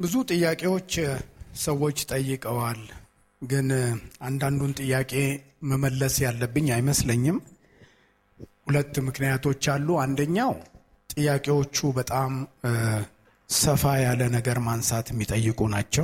ብዙ ጥያቄዎች ሰዎች ጠይቀዋል። ግን አንዳንዱን ጥያቄ መመለስ ያለብኝ አይመስለኝም። ሁለት ምክንያቶች አሉ። አንደኛው ጥያቄዎቹ በጣም ሰፋ ያለ ነገር ማንሳት የሚጠይቁ ናቸው።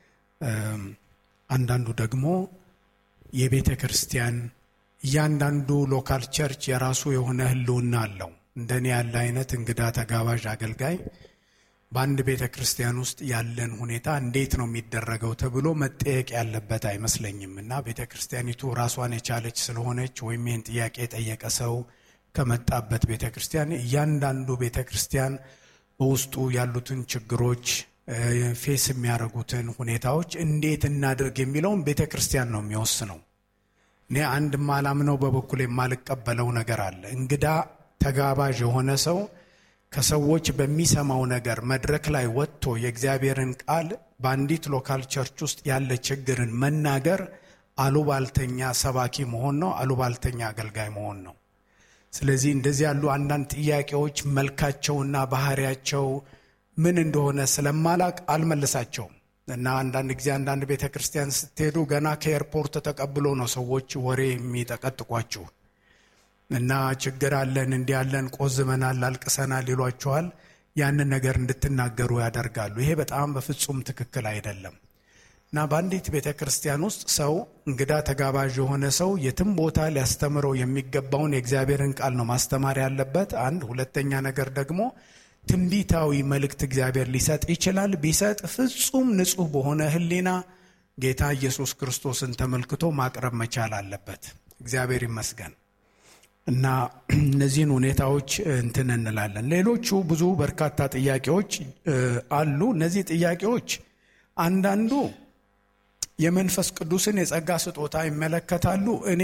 አንዳንዱ ደግሞ የቤተ ክርስቲያን እያንዳንዱ ሎካል ቸርች የራሱ የሆነ ሕልውና አለው። እንደኔ ያለ አይነት እንግዳ ተጋባዥ አገልጋይ በአንድ ቤተ ክርስቲያን ውስጥ ያለን ሁኔታ እንዴት ነው የሚደረገው ተብሎ መጠየቅ ያለበት አይመስለኝም እና ቤተ ክርስቲያኒቱ ራሷን የቻለች ስለሆነች ወይም ይህን ጥያቄ የጠየቀ ሰው ከመጣበት ቤተ ክርስቲያን እያንዳንዱ ቤተ ክርስቲያን በውስጡ ያሉትን ችግሮች ፌስ የሚያደርጉትን ሁኔታዎች እንዴት እናድርግ የሚለውን ቤተ ክርስቲያን ነው የሚወስነው። እኔ አንድ ማላምነው በበኩል የማልቀበለው ነገር አለ። እንግዳ ተጋባዥ የሆነ ሰው ከሰዎች በሚሰማው ነገር መድረክ ላይ ወጥቶ የእግዚአብሔርን ቃል በአንዲት ሎካል ቸርች ውስጥ ያለ ችግርን መናገር አሉባልተኛ ሰባኪ መሆን ነው፣ አሉባልተኛ አገልጋይ መሆን ነው። ስለዚህ እንደዚህ ያሉ አንዳንድ ጥያቄዎች መልካቸውና ባህሪያቸው ምን እንደሆነ ስለማላቅ አልመልሳቸውም እና አንዳንድ ጊዜ አንዳንድ ቤተ ክርስቲያን ስትሄዱ ገና ከኤርፖርት ተቀብሎ ነው ሰዎች ወሬ የሚጠቀጥቋችሁ እና ችግር አለን እንዲህ ያለን ቆዝመናል፣ አልቅሰናል ይሏችኋል። ያንን ነገር እንድትናገሩ ያደርጋሉ። ይሄ በጣም በፍጹም ትክክል አይደለም እና በአንዲት ቤተ ክርስቲያን ውስጥ ሰው እንግዳ ተጋባዥ የሆነ ሰው የትም ቦታ ሊያስተምረው የሚገባውን የእግዚአብሔርን ቃል ነው ማስተማር ያለበት። አንድ ሁለተኛ ነገር ደግሞ ትንቢታዊ መልእክት እግዚአብሔር ሊሰጥ ይችላል። ቢሰጥ ፍጹም ንጹሕ በሆነ ሕሊና ጌታ ኢየሱስ ክርስቶስን ተመልክቶ ማቅረብ መቻል አለበት። እግዚአብሔር ይመስገን። እና እነዚህን ሁኔታዎች እንትን እንላለን። ሌሎቹ ብዙ በርካታ ጥያቄዎች አሉ። እነዚህ ጥያቄዎች አንዳንዱ የመንፈስ ቅዱስን የጸጋ ስጦታ ይመለከታሉ። እኔ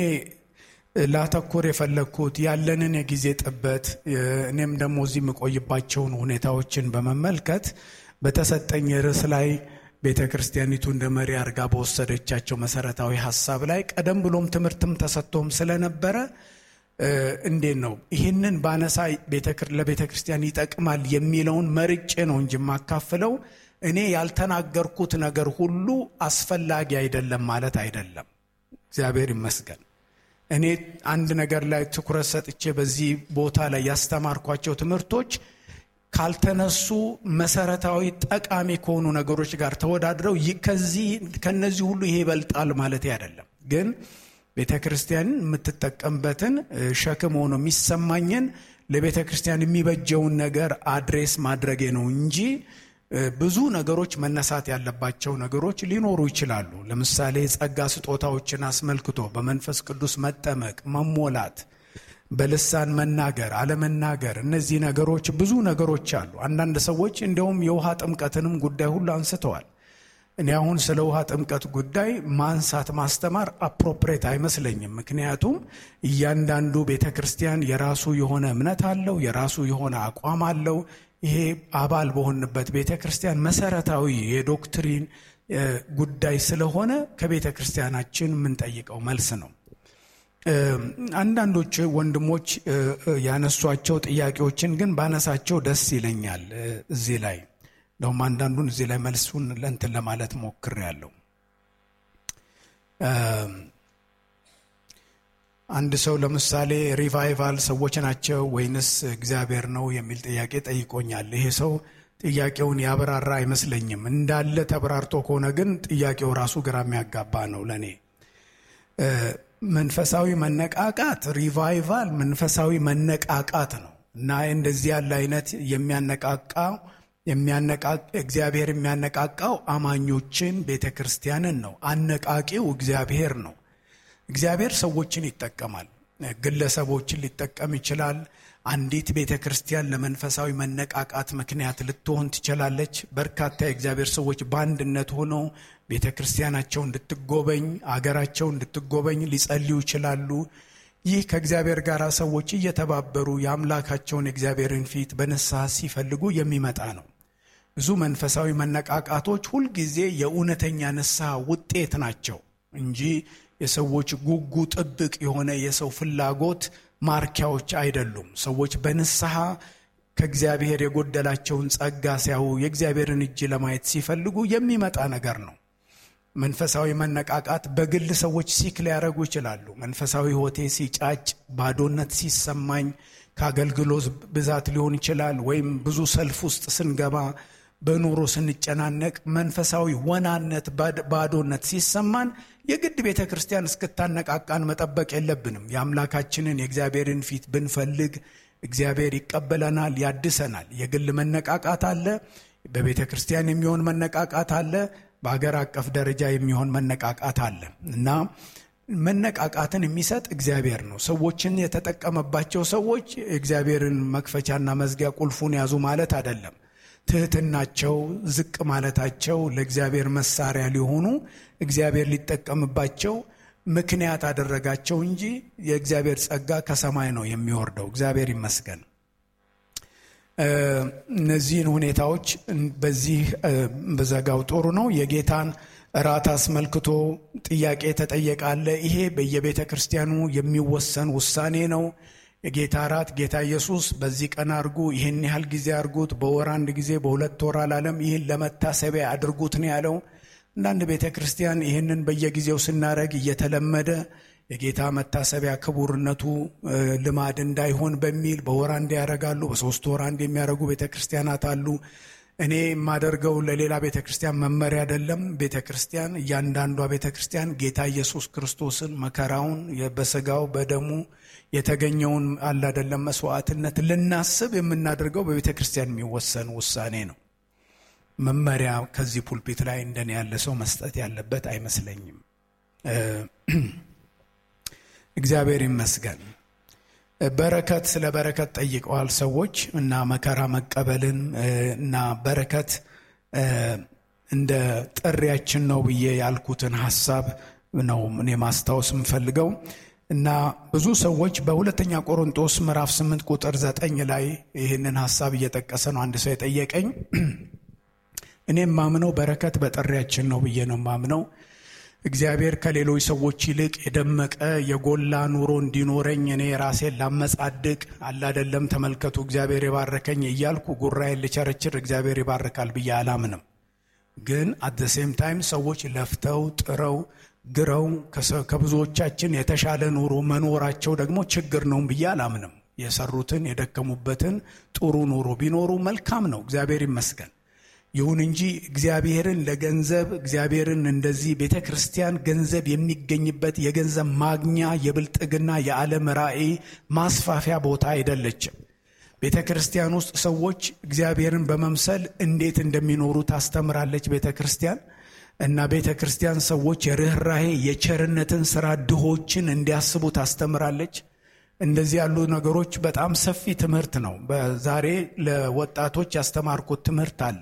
ላተኮር የፈለግኩት ያለንን የጊዜ ጥበት እኔም ደግሞ እዚህ የምቆይባቸውን ሁኔታዎችን በመመልከት በተሰጠኝ ርዕስ ላይ ቤተ ክርስቲያኒቱ እንደ መሪ አድርጋ በወሰደቻቸው መሰረታዊ ሀሳብ ላይ ቀደም ብሎም ትምህርትም ተሰጥቶም ስለነበረ እንዴት ነው ይህንን ባነሳ ለቤተ ክርስቲያን ይጠቅማል የሚለውን መርጬ ነው እንጂ የማካፍለው እኔ ያልተናገርኩት ነገር ሁሉ አስፈላጊ አይደለም ማለት አይደለም። እግዚአብሔር ይመስገን። እኔ አንድ ነገር ላይ ትኩረት ሰጥቼ በዚህ ቦታ ላይ ያስተማርኳቸው ትምህርቶች ካልተነሱ መሰረታዊ ጠቃሚ ከሆኑ ነገሮች ጋር ተወዳድረው ከዚህ ከነዚህ ሁሉ ይሄ ይበልጣል ማለት አይደለም ግን ቤተ ክርስቲያን የምትጠቀምበትን ሸክም ሆኖ የሚሰማኝን ለቤተ ክርስቲያን የሚበጀውን ነገር አድሬስ ማድረጌ ነው እንጂ ብዙ ነገሮች መነሳት ያለባቸው ነገሮች ሊኖሩ ይችላሉ። ለምሳሌ ጸጋ ስጦታዎችን አስመልክቶ በመንፈስ ቅዱስ መጠመቅ፣ መሞላት፣ በልሳን መናገር፣ አለመናገር፣ እነዚህ ነገሮች ብዙ ነገሮች አሉ። አንዳንድ ሰዎች እንዲያውም የውሃ ጥምቀትንም ጉዳይ ሁሉ አንስተዋል። እኔ አሁን ስለ ውሃ ጥምቀት ጉዳይ ማንሳት ማስተማር አፕሮፕሬት አይመስለኝም። ምክንያቱም እያንዳንዱ ቤተ ክርስቲያን የራሱ የሆነ እምነት አለው፣ የራሱ የሆነ አቋም አለው። ይሄ አባል በሆንበት ቤተ ክርስቲያን መሰረታዊ የዶክትሪን ጉዳይ ስለሆነ ከቤተ ክርስቲያናችን የምንጠይቀው መልስ ነው። አንዳንዶች ወንድሞች ያነሷቸው ጥያቄዎችን ግን ባነሳቸው ደስ ይለኛል እዚህ ላይ እንደውም አንዳንዱን እዚህ ላይ መልሱን ለንትን ለማለት ሞክሬያለሁ። አንድ ሰው ለምሳሌ ሪቫይቫል ሰዎች ናቸው ወይንስ እግዚአብሔር ነው የሚል ጥያቄ ጠይቆኛል። ይሄ ሰው ጥያቄውን ያብራራ አይመስለኝም። እንዳለ ተብራርቶ ከሆነ ግን ጥያቄው ራሱ ግራ የሚያጋባ ነው ለእኔ። መንፈሳዊ መነቃቃት ሪቫይቫል መንፈሳዊ መነቃቃት ነው እና እንደዚህ ያለ አይነት የሚያነቃቃው እግዚአብሔር የሚያነቃቃው አማኞችን ቤተ ክርስቲያንን ነው። አነቃቂው እግዚአብሔር ነው። እግዚአብሔር ሰዎችን ይጠቀማል። ግለሰቦችን ሊጠቀም ይችላል። አንዲት ቤተ ክርስቲያን ለመንፈሳዊ መነቃቃት ምክንያት ልትሆን ትችላለች። በርካታ የእግዚአብሔር ሰዎች በአንድነት ሆነው ቤተ ክርስቲያናቸው እንድትጎበኝ፣ አገራቸው እንድትጎበኝ ሊጸልዩ ይችላሉ። ይህ ከእግዚአብሔር ጋር ሰዎች እየተባበሩ የአምላካቸውን የእግዚአብሔርን ፊት በንስሐ ሲፈልጉ የሚመጣ ነው። ብዙ መንፈሳዊ መነቃቃቶች ሁልጊዜ የእውነተኛ ንስሐ ውጤት ናቸው እንጂ የሰዎች ጉጉ ጥብቅ የሆነ የሰው ፍላጎት ማርኪያዎች አይደሉም። ሰዎች በንስሐ ከእግዚአብሔር የጎደላቸውን ጸጋ ሲያዩ የእግዚአብሔርን እጅ ለማየት ሲፈልጉ የሚመጣ ነገር ነው። መንፈሳዊ መነቃቃት በግል ሰዎች ሲክ ሊያደርጉ ይችላሉ። መንፈሳዊ ሕይወቴ ሲጫጭ፣ ባዶነት ሲሰማኝ ከአገልግሎት ብዛት ሊሆን ይችላል። ወይም ብዙ ሰልፍ ውስጥ ስንገባ፣ በኑሮ ስንጨናነቅ፣ መንፈሳዊ ወናነት፣ ባዶነት ሲሰማን የግድ ቤተ ክርስቲያን እስክታነቃቃን መጠበቅ የለብንም። የአምላካችንን የእግዚአብሔርን ፊት ብንፈልግ እግዚአብሔር ይቀበለናል፣ ያድሰናል። የግል መነቃቃት አለ፣ በቤተ ክርስቲያን የሚሆን መነቃቃት አለ፣ በሀገር አቀፍ ደረጃ የሚሆን መነቃቃት አለ እና መነቃቃትን የሚሰጥ እግዚአብሔር ነው። ሰዎችን የተጠቀመባቸው ሰዎች እግዚአብሔርን መክፈቻና መዝጊያ ቁልፉን ያዙ ማለት አይደለም። ትህትናቸው፣ ዝቅ ማለታቸው ለእግዚአብሔር መሳሪያ ሊሆኑ እግዚአብሔር ሊጠቀምባቸው ምክንያት አደረጋቸው እንጂ የእግዚአብሔር ጸጋ ከሰማይ ነው የሚወርደው። እግዚአብሔር ይመስገን። እነዚህን ሁኔታዎች በዚህ በዘጋው ጥሩ ነው። የጌታን እራት አስመልክቶ ጥያቄ ተጠየቃለ። ይሄ በየቤተ ክርስቲያኑ የሚወሰን ውሳኔ ነው። የጌታ እራት ጌታ ኢየሱስ በዚህ ቀን አድርጉ፣ ይህን ያህል ጊዜ አድርጉት፣ በወር አንድ ጊዜ፣ በሁለት ወር አላለም። ይህን ለመታሰቢያ አድርጉት ነው ያለው። አንዳንድ ቤተ ክርስቲያን ይህንን በየጊዜው ስናደርግ እየተለመደ የጌታ መታሰቢያ ክቡርነቱ ልማድ እንዳይሆን በሚል በወር አንድ ያደርጋሉ። በሶስት ወር አንድ የሚያደርጉ ቤተ ክርስቲያናት አሉ። እኔ የማደርገው ለሌላ ቤተ ክርስቲያን መመሪያ አይደለም። ቤተ ክርስቲያን እያንዳንዷ ቤተ ክርስቲያን ጌታ ኢየሱስ ክርስቶስን መከራውን በስጋው በደሙ የተገኘውን አለ አይደለም መስዋዕትነት ልናስብ የምናደርገው በቤተ ክርስቲያን የሚወሰን ውሳኔ ነው። መመሪያ ከዚህ ፑልፒት ላይ እንደኔ ያለ ሰው መስጠት ያለበት አይመስለኝም። እግዚአብሔር ይመስገን። በረከት ስለ በረከት ጠይቀዋል ሰዎች እና መከራ መቀበልን እና በረከት እንደ ጥሪያችን ነው ብዬ ያልኩትን ሀሳብ ነው እኔ ማስታወስ የምፈልገው እና ብዙ ሰዎች በሁለተኛ ቆሮንጦስ ምዕራፍ 8 ቁጥር 9 ላይ ይህንን ሀሳብ እየጠቀሰ ነው አንድ ሰው የጠየቀኝ። እኔም ማምነው በረከት በጥሪያችን ነው ብዬ ነው ማምነው እግዚአብሔር ከሌሎች ሰዎች ይልቅ የደመቀ የጎላ ኑሮ እንዲኖረኝ እኔ ራሴን ላመጻድቅ አላደለም ተመልከቱ እግዚአብሔር የባረከኝ እያልኩ ጉራዬን ልቸረችር እግዚአብሔር ይባርካል ብዬ አላምንም። ግን አት ዘ ሴም ታይም ሰዎች ለፍተው ጥረው ግረው ከብዙዎቻችን የተሻለ ኑሮ መኖራቸው ደግሞ ችግር ነው ብዬ አላምንም። የሰሩትን የደከሙበትን ጥሩ ኑሮ ቢኖሩ መልካም ነው፣ እግዚአብሔር ይመስገን። ይሁን እንጂ እግዚአብሔርን ለገንዘብ እግዚአብሔርን እንደዚህ ቤተ ክርስቲያን ገንዘብ የሚገኝበት የገንዘብ ማግኛ የብልጥግና የዓለም ራዕይ ማስፋፊያ ቦታ አይደለችም። ቤተ ክርስቲያን ውስጥ ሰዎች እግዚአብሔርን በመምሰል እንዴት እንደሚኖሩ ታስተምራለች ቤተ ክርስቲያን እና ቤተ ክርስቲያን ሰዎች የርኅራሄ የቸርነትን ስራ ድሆችን እንዲያስቡ ታስተምራለች። እንደዚህ ያሉ ነገሮች በጣም ሰፊ ትምህርት ነው። በዛሬ ለወጣቶች ያስተማርኩት ትምህርት አለ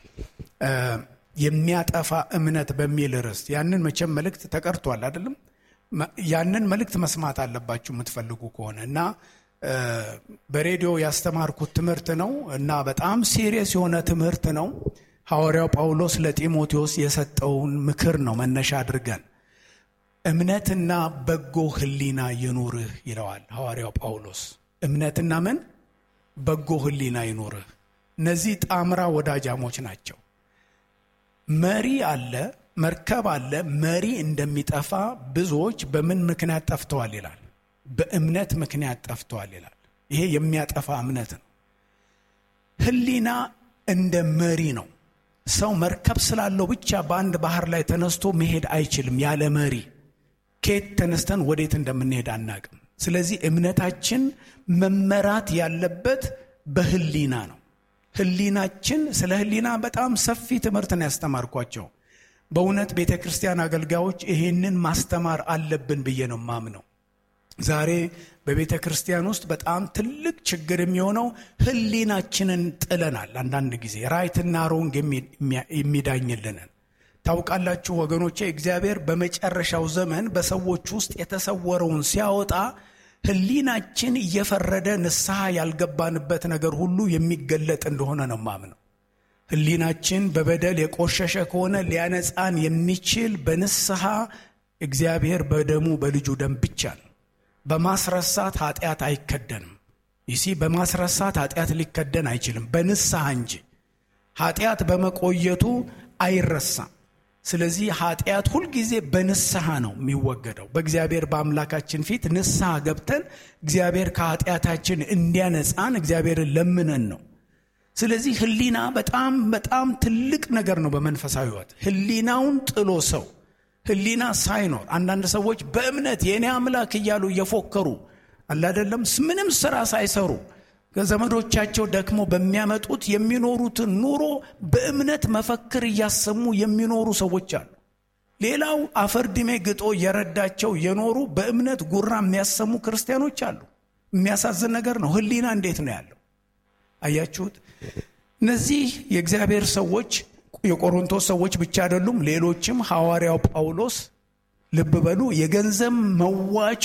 የሚያጠፋ እምነት በሚል ርዕስ ያንን መቼም መልእክት ተቀርቷል አይደለም። ያንን መልእክት መስማት አለባችሁ የምትፈልጉ ከሆነ እና በሬዲዮ ያስተማርኩት ትምህርት ነው እና በጣም ሲሪየስ የሆነ ትምህርት ነው። ሐዋርያው ጳውሎስ ለጢሞቴዎስ የሰጠውን ምክር ነው መነሻ አድርገን እምነትና በጎ ሕሊና ይኑርህ ይለዋል ሐዋርያው ጳውሎስ። እምነትና ምን በጎ ሕሊና ይኑርህ። እነዚህ ጣምራ ወዳጃሞች ናቸው። መሪ አለ፣ መርከብ አለ። መሪ እንደሚጠፋ ብዙዎች በምን ምክንያት ጠፍተዋል ይላል? በእምነት ምክንያት ጠፍተዋል ይላል። ይሄ የሚያጠፋ እምነት ነው። ሕሊና እንደ መሪ ነው። ሰው መርከብ ስላለው ብቻ በአንድ ባህር ላይ ተነስቶ መሄድ አይችልም። ያለ መሪ ከየት ተነስተን ወዴት እንደምንሄድ አናቅም። ስለዚህ እምነታችን መመራት ያለበት በሕሊና ነው። ሕሊናችን ስለ ሕሊና በጣም ሰፊ ትምህርት ነው ያስተማርኳቸው። በእውነት ቤተ ክርስቲያን አገልጋዮች ይሄንን ማስተማር አለብን ብዬ ነው ማምነው። ዛሬ በቤተ ክርስቲያን ውስጥ በጣም ትልቅ ችግር የሚሆነው ሕሊናችንን ጥለናል። አንዳንድ ጊዜ ራይትና ሮንግ የሚዳኝልንን ታውቃላችሁ ወገኖቼ። እግዚአብሔር በመጨረሻው ዘመን በሰዎች ውስጥ የተሰወረውን ሲያወጣ ሕሊናችን እየፈረደ ንስሐ ያልገባንበት ነገር ሁሉ የሚገለጥ እንደሆነ ነው ማምነው። ሕሊናችን በበደል የቆሸሸ ከሆነ ሊያነጻን የሚችል በንስሐ እግዚአብሔር በደሙ በልጁ ደም ብቻ ነው። በማስረሳት ኃጢአት አይከደንም። ይሲ በማስረሳት ኃጢአት ሊከደን አይችልም፣ በንስሐ እንጂ ኃጢአት በመቆየቱ አይረሳም። ስለዚህ ኃጢአት ሁልጊዜ በንስሐ ነው የሚወገደው። በእግዚአብሔር በአምላካችን ፊት ንስሐ ገብተን እግዚአብሔር ከኃጢአታችን እንዲያነጻን እግዚአብሔርን ለምነን ነው። ስለዚህ ሕሊና በጣም በጣም ትልቅ ነገር ነው በመንፈሳዊ ሕይወት። ሕሊናውን ጥሎ ሰው ሕሊና ሳይኖር አንዳንድ ሰዎች በእምነት የእኔ አምላክ እያሉ እየፎከሩ አላደለም ምንም ስራ ሳይሰሩ ከዘመዶቻቸው ደክሞ በሚያመጡት የሚኖሩትን ኑሮ በእምነት መፈክር እያሰሙ የሚኖሩ ሰዎች አሉ። ሌላው አፈርድሜ ግጦ እየረዳቸው የኖሩ በእምነት ጉራ የሚያሰሙ ክርስቲያኖች አሉ። የሚያሳዝን ነገር ነው። ሕሊና እንዴት ነው ያለው? አያችሁት? እነዚህ የእግዚአብሔር ሰዎች የቆሮንቶስ ሰዎች ብቻ አይደሉም። ሌሎችም ሐዋርያው ጳውሎስ ልብ በሉ የገንዘብ መዋጮ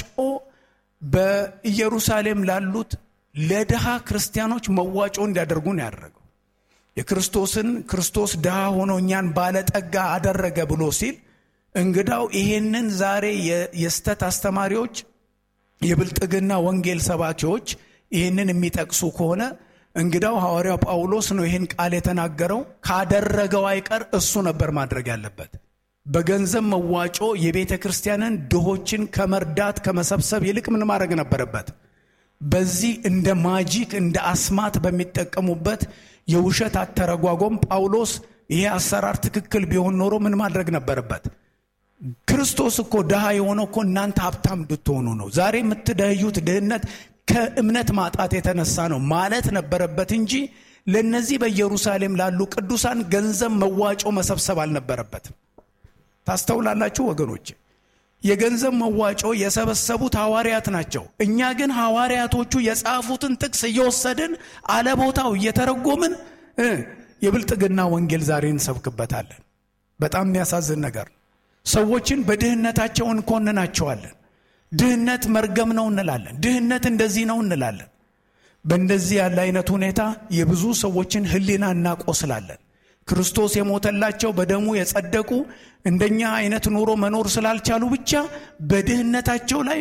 በኢየሩሳሌም ላሉት ለድሃ ክርስቲያኖች መዋጮ እንዲያደርጉ ነው ያደረገው። የክርስቶስን ክርስቶስ ድሃ ሆኖ እኛን ባለጠጋ አደረገ ብሎ ሲል እንግዳው ይሄንን ዛሬ የስተት አስተማሪዎች፣ የብልጥግና ወንጌል ሰባኪዎች ይህንን የሚጠቅሱ ከሆነ እንግዳው ሐዋርያው ጳውሎስ ነው ይህን ቃል የተናገረው። ካደረገው አይቀር እሱ ነበር ማድረግ ያለበት። በገንዘብ መዋጮ የቤተ ክርስቲያንን ድሆችን ከመርዳት ከመሰብሰብ ይልቅ ምን ማድረግ ነበረበት? በዚህ እንደ ማጂክ እንደ አስማት በሚጠቀሙበት የውሸት አተረጓጎም ጳውሎስ ይሄ አሰራር ትክክል ቢሆን ኖሮ ምን ማድረግ ነበረበት? ክርስቶስ እኮ ድሃ የሆነው እኮ እናንተ ሀብታም እንድትሆኑ ነው። ዛሬ የምትደህዩት ድህነት ከእምነት ማጣት የተነሳ ነው ማለት ነበረበት እንጂ ለእነዚህ በኢየሩሳሌም ላሉ ቅዱሳን ገንዘብ መዋጮ መሰብሰብ አልነበረበትም። ታስተውላላችሁ ወገኖች፣ የገንዘብ መዋጮ የሰበሰቡት ሐዋርያት ናቸው። እኛ ግን ሐዋርያቶቹ የጻፉትን ጥቅስ እየወሰድን አለቦታው እየተረጎምን የብልጥግና ወንጌል ዛሬ እንሰብክበታለን። በጣም የሚያሳዝን ነገር ነው። ሰዎችን በድህነታቸው እንኮንናቸዋለን። ድህነት መርገም ነው እንላለን። ድህነት እንደዚህ ነው እንላለን። በእንደዚህ ያለ አይነት ሁኔታ የብዙ ሰዎችን ሕሊና እናቆስላለን። ክርስቶስ የሞተላቸው በደሙ የጸደቁ እንደኛ አይነት ኑሮ መኖር ስላልቻሉ ብቻ በድህነታቸው ላይ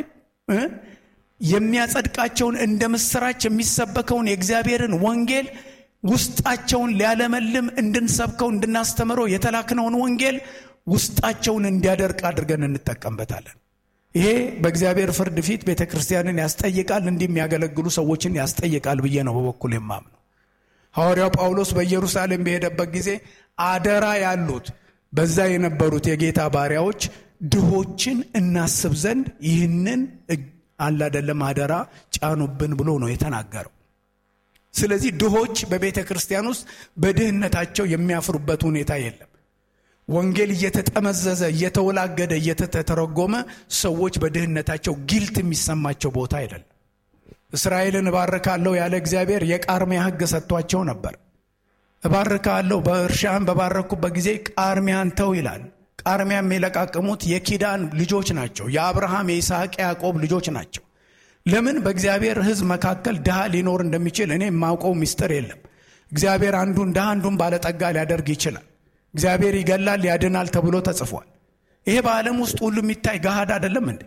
የሚያጸድቃቸውን እንደ ምስራች የሚሰበከውን የእግዚአብሔርን ወንጌል ውስጣቸውን ሊያለመልም እንድንሰብከው እንድናስተምረው የተላክነውን ወንጌል ውስጣቸውን እንዲያደርቅ አድርገን እንጠቀምበታለን። ይሄ በእግዚአብሔር ፍርድ ፊት ቤተ ክርስቲያንን ያስጠይቃል፣ እንዲህ የሚያገለግሉ ሰዎችን ያስጠይቃል ብዬ ነው በበኩል የማምነው። ሐዋርያው ጳውሎስ በኢየሩሳሌም በሄደበት ጊዜ አደራ ያሉት በዛ የነበሩት የጌታ ባሪያዎች ድሆችን እናስብ ዘንድ ይህንን አላደለም አደራ ጫኑብን ብሎ ነው የተናገረው። ስለዚህ ድሆች በቤተ ክርስቲያን ውስጥ በድህነታቸው የሚያፍሩበት ሁኔታ የለም። ወንጌል እየተጠመዘዘ እየተወላገደ እየተተረጎመ ሰዎች በድህነታቸው ጊልት የሚሰማቸው ቦታ አይደለም። እስራኤልን እባርካለሁ ያለ እግዚአብሔር የቃርሚያ ሕግ ሰጥቷቸው ነበር። እባርካለሁ በእርሻን በባረኩበት ጊዜ ቃርሚያን ተው ይላል። ቃርሚያም የለቃቀሙት የኪዳን ልጆች ናቸው። የአብርሃም የይስሐቅ፣ ያዕቆብ ልጆች ናቸው። ለምን በእግዚአብሔር ሕዝብ መካከል ድሃ ሊኖር እንደሚችል እኔ የማውቀው ምስጢር የለም። እግዚአብሔር አንዱን ድሃ አንዱን ባለጠጋ ሊያደርግ ይችላል። እግዚአብሔር ይገላል ያድናል ተብሎ ተጽፏል። ይሄ በዓለም ውስጥ ሁሉ የሚታይ ገሃድ አይደለም እንዴ?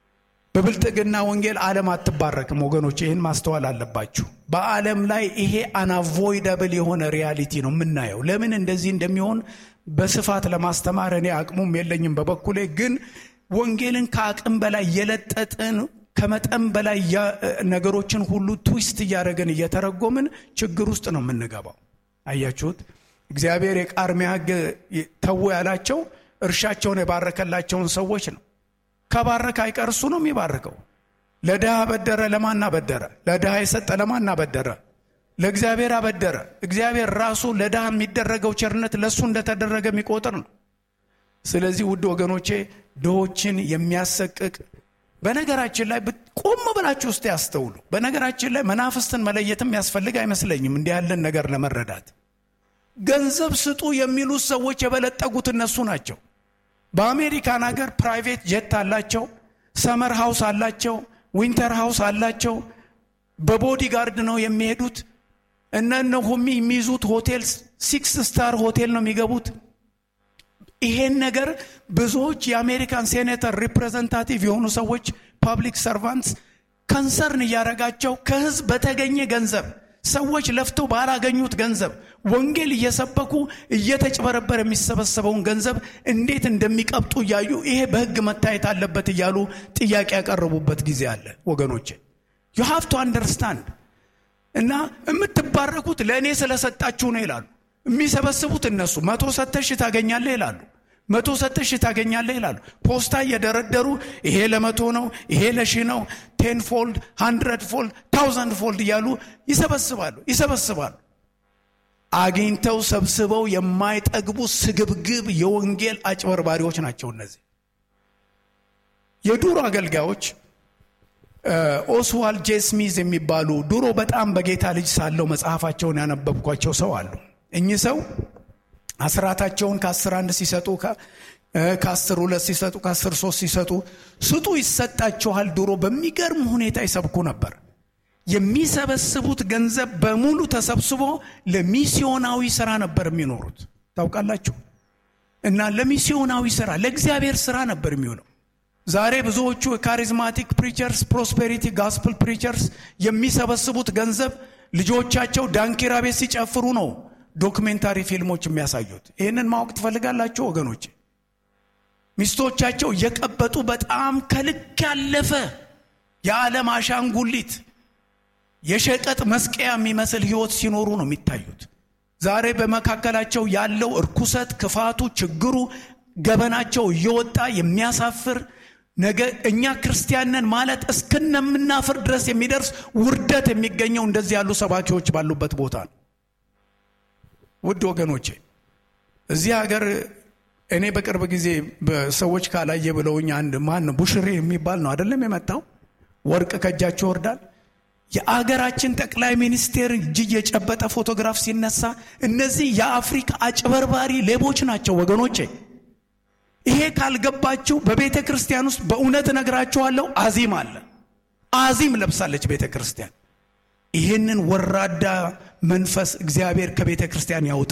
በብልጥግና ወንጌል ዓለም አትባረክም ወገኖች፣ ይህን ማስተዋል አለባችሁ። በዓለም ላይ ይሄ አናቮይደብል የሆነ ሪያሊቲ ነው የምናየው። ለምን እንደዚህ እንደሚሆን በስፋት ለማስተማር እኔ አቅሙም የለኝም። በበኩሌ ግን ወንጌልን ከአቅም በላይ የለጠጥን ከመጠን በላይ ነገሮችን ሁሉ ትዊስት እያደረግን እየተረጎምን ችግር ውስጥ ነው የምንገባው። አያችሁት? እግዚአብሔር የቃርሚያ ሕግ ተዉ ያላቸው እርሻቸውን የባረከላቸውን ሰዎች ነው። ከባረከ አይቀር እሱ ነው የሚባርከው። ለድሃ አበደረ፣ ለማን አበደረ? ለድሃ የሰጠ ለማን አበደረ? ለእግዚአብሔር አበደረ። እግዚአብሔር ራሱ ለድሃ የሚደረገው ቸርነት ለእሱ እንደተደረገ የሚቆጥር ነው። ስለዚህ ውድ ወገኖቼ ድሆችን የሚያሰቅቅ በነገራችን ላይ ቆም ብላችሁ ውስጥ ያስተውሉ። በነገራችን ላይ መናፍስትን መለየትም ያስፈልግ አይመስለኝም እንዲህ ያለን ነገር ለመረዳት ገንዘብ ስጡ የሚሉት ሰዎች የበለጠጉት እነሱ ናቸው። በአሜሪካን ሀገር ፕራይቬት ጀት አላቸው፣ ሰመር ሃውስ አላቸው፣ ዊንተር ሃውስ አላቸው። በቦዲ ጋርድ ነው የሚሄዱት። እነ ነሆሚ የሚይዙት ሆቴል ሲክስ ስታር ሆቴል ነው የሚገቡት። ይሄን ነገር ብዙዎች የአሜሪካን ሴኔተር ሪፕሬዘንታቲቭ የሆኑ ሰዎች ፓብሊክ ሰርቫንትስ ከንሰርን እያረጋቸው ከህዝብ በተገኘ ገንዘብ ሰዎች ለፍተው ባላገኙት ገንዘብ ወንጌል እየሰበኩ እየተጭበረበረ የሚሰበሰበውን ገንዘብ እንዴት እንደሚቀብጡ እያዩ ይሄ በህግ መታየት አለበት እያሉ ጥያቄ ያቀረቡበት ጊዜ አለ ወገኖቼ ዩ ሃቭ ቱ አንደርስታንድ እና የምትባረኩት ለእኔ ስለሰጣችሁ ነው ይላሉ የሚሰበስቡት እነሱ መቶ ሰተሽ ታገኛለህ ይላሉ መቶ ሰተሽ ታገኛለህ ይላሉ ፖስታ እየደረደሩ ይሄ ለመቶ ነው ይሄ ለሺ ነው ቴን ፎልድ ሃንድረድ ፎልድ ታውዘንድ ፎልድ እያሉ ይሰበስባሉ ይሰበስባሉ አግኝተው ሰብስበው የማይጠግቡ ስግብግብ የወንጌል አጭበርባሪዎች ናቸው እነዚህ የዱሮ አገልጋዮች ኦስዋልድ ጄ ስሚዝ የሚባሉ ድሮ በጣም በጌታ ልጅ ሳለው መጽሐፋቸውን ያነበብኳቸው ሰው አሉ እኚህ ሰው አስራታቸውን ከአስር አንድ ሲሰጡ ከአስር ሁለት ሲሰጡ ከአስር ሶስት ሲሰጡ ስጡ ይሰጣችኋል ድሮ በሚገርም ሁኔታ ይሰብኩ ነበር የሚሰበስቡት ገንዘብ በሙሉ ተሰብስቦ ለሚስዮናዊ ስራ ነበር የሚኖሩት ታውቃላችሁ እና ለሚስዮናዊ ስራ ለእግዚአብሔር ስራ ነበር የሚሆነው ዛሬ ብዙዎቹ የካሪዝማቲክ ፕሪቸርስ ፕሮስፔሪቲ ጋስፕል ፕሪቸርስ የሚሰበስቡት ገንዘብ ልጆቻቸው ዳንኪራ ቤት ሲጨፍሩ ነው ዶክሜንታሪ ፊልሞች የሚያሳዩት ይህንን ማወቅ ትፈልጋላችሁ ወገኖች ሚስቶቻቸው እየቀበጡ በጣም ከልክ ያለፈ የዓለም አሻንጉሊት የሸቀጥ መስቀያ የሚመስል ህይወት ሲኖሩ ነው የሚታዩት ዛሬ በመካከላቸው ያለው እርኩሰት ክፋቱ ችግሩ ገበናቸው እየወጣ የሚያሳፍር ነገ እኛ ክርስቲያንን ማለት እስክነምናፍር ድረስ የሚደርስ ውርደት የሚገኘው እንደዚህ ያሉ ሰባኪዎች ባሉበት ቦታ ነው ውድ ወገኖቼ እዚህ ሀገር እኔ በቅርብ ጊዜ ሰዎች ካላየ ብለውኝ አንድ ማን ቡሽሪ የሚባል ነው አይደለም የመጣው ወርቅ ከእጃቸው ይወርዳል የአገራችን ጠቅላይ ሚኒስቴር እጅ የጨበጠ ፎቶግራፍ ሲነሳ እነዚህ የአፍሪካ አጭበርባሪ ሌቦች ናቸው ወገኖቼ ይሄ ካልገባችሁ በቤተ ክርስቲያን ውስጥ በእውነት እነግራችኋለሁ አዚም አለ አዚም ለብሳለች ቤተ ክርስቲያን ይህንን ወራዳ መንፈስ እግዚአብሔር ከቤተ ክርስቲያን ያውጣ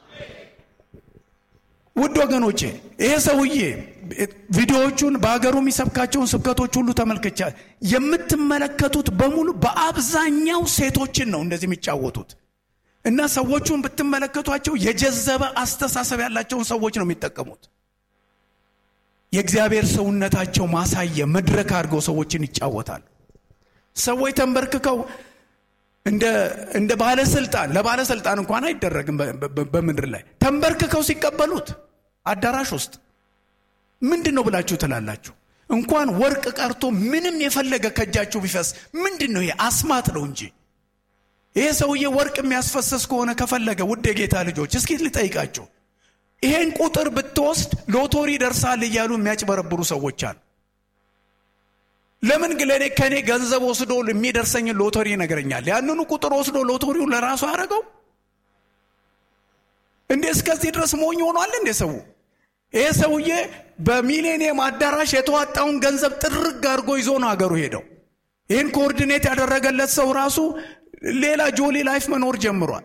ውድ ወገኖቼ ይሄ ሰውዬ ቪዲዮዎቹን በሀገሩ የሚሰብካቸውን ስብከቶች ሁሉ ተመልክቻ የምትመለከቱት በሙሉ በአብዛኛው ሴቶችን ነው እንደዚህ የሚጫወቱት እና ሰዎቹን ብትመለከቷቸው የጀዘበ አስተሳሰብ ያላቸውን ሰዎች ነው የሚጠቀሙት የእግዚአብሔር ሰውነታቸው ማሳየ መድረክ አድርገው ሰዎችን ይጫወታሉ ሰዎች ተንበርክከው እንደ ባለስልጣን ለባለስልጣን እንኳን አይደረግም በምድር ላይ ተንበርክከው ሲቀበሉት አዳራሽ ውስጥ ምንድን ነው ብላችሁ ትላላችሁ እንኳን ወርቅ ቀርቶ ምንም የፈለገ ከእጃችሁ ቢፈስ ምንድን ነው ይሄ አስማት ነው እንጂ ይሄ ሰውዬ ወርቅ የሚያስፈሰስ ከሆነ ከፈለገ ውድ የጌታ ልጆች እስኪ ልጠይቃችሁ ይሄን ቁጥር ብትወስድ ሎቶሪ ደርሳል እያሉ የሚያጭበረብሩ ሰዎች አሉ ለምን ግለኔ ከእኔ ገንዘብ ወስዶ የሚደርሰኝን ሎተሪ ይነግረኛል ያንኑ ቁጥር ወስዶ ሎተሪውን ለራሱ አረገው እንዴ እስከዚህ ድረስ ሞኝ ሆኗል እንዴ ሰው ይሄ ሰውዬ በሚሌኒየም አዳራሽ የተዋጣውን ገንዘብ ጥርግ አድርጎ ይዞ ነው አገሩ ሄደው ይህን ኮኦርዲኔት ያደረገለት ሰው ራሱ ሌላ ጆሊ ላይፍ መኖር ጀምሯል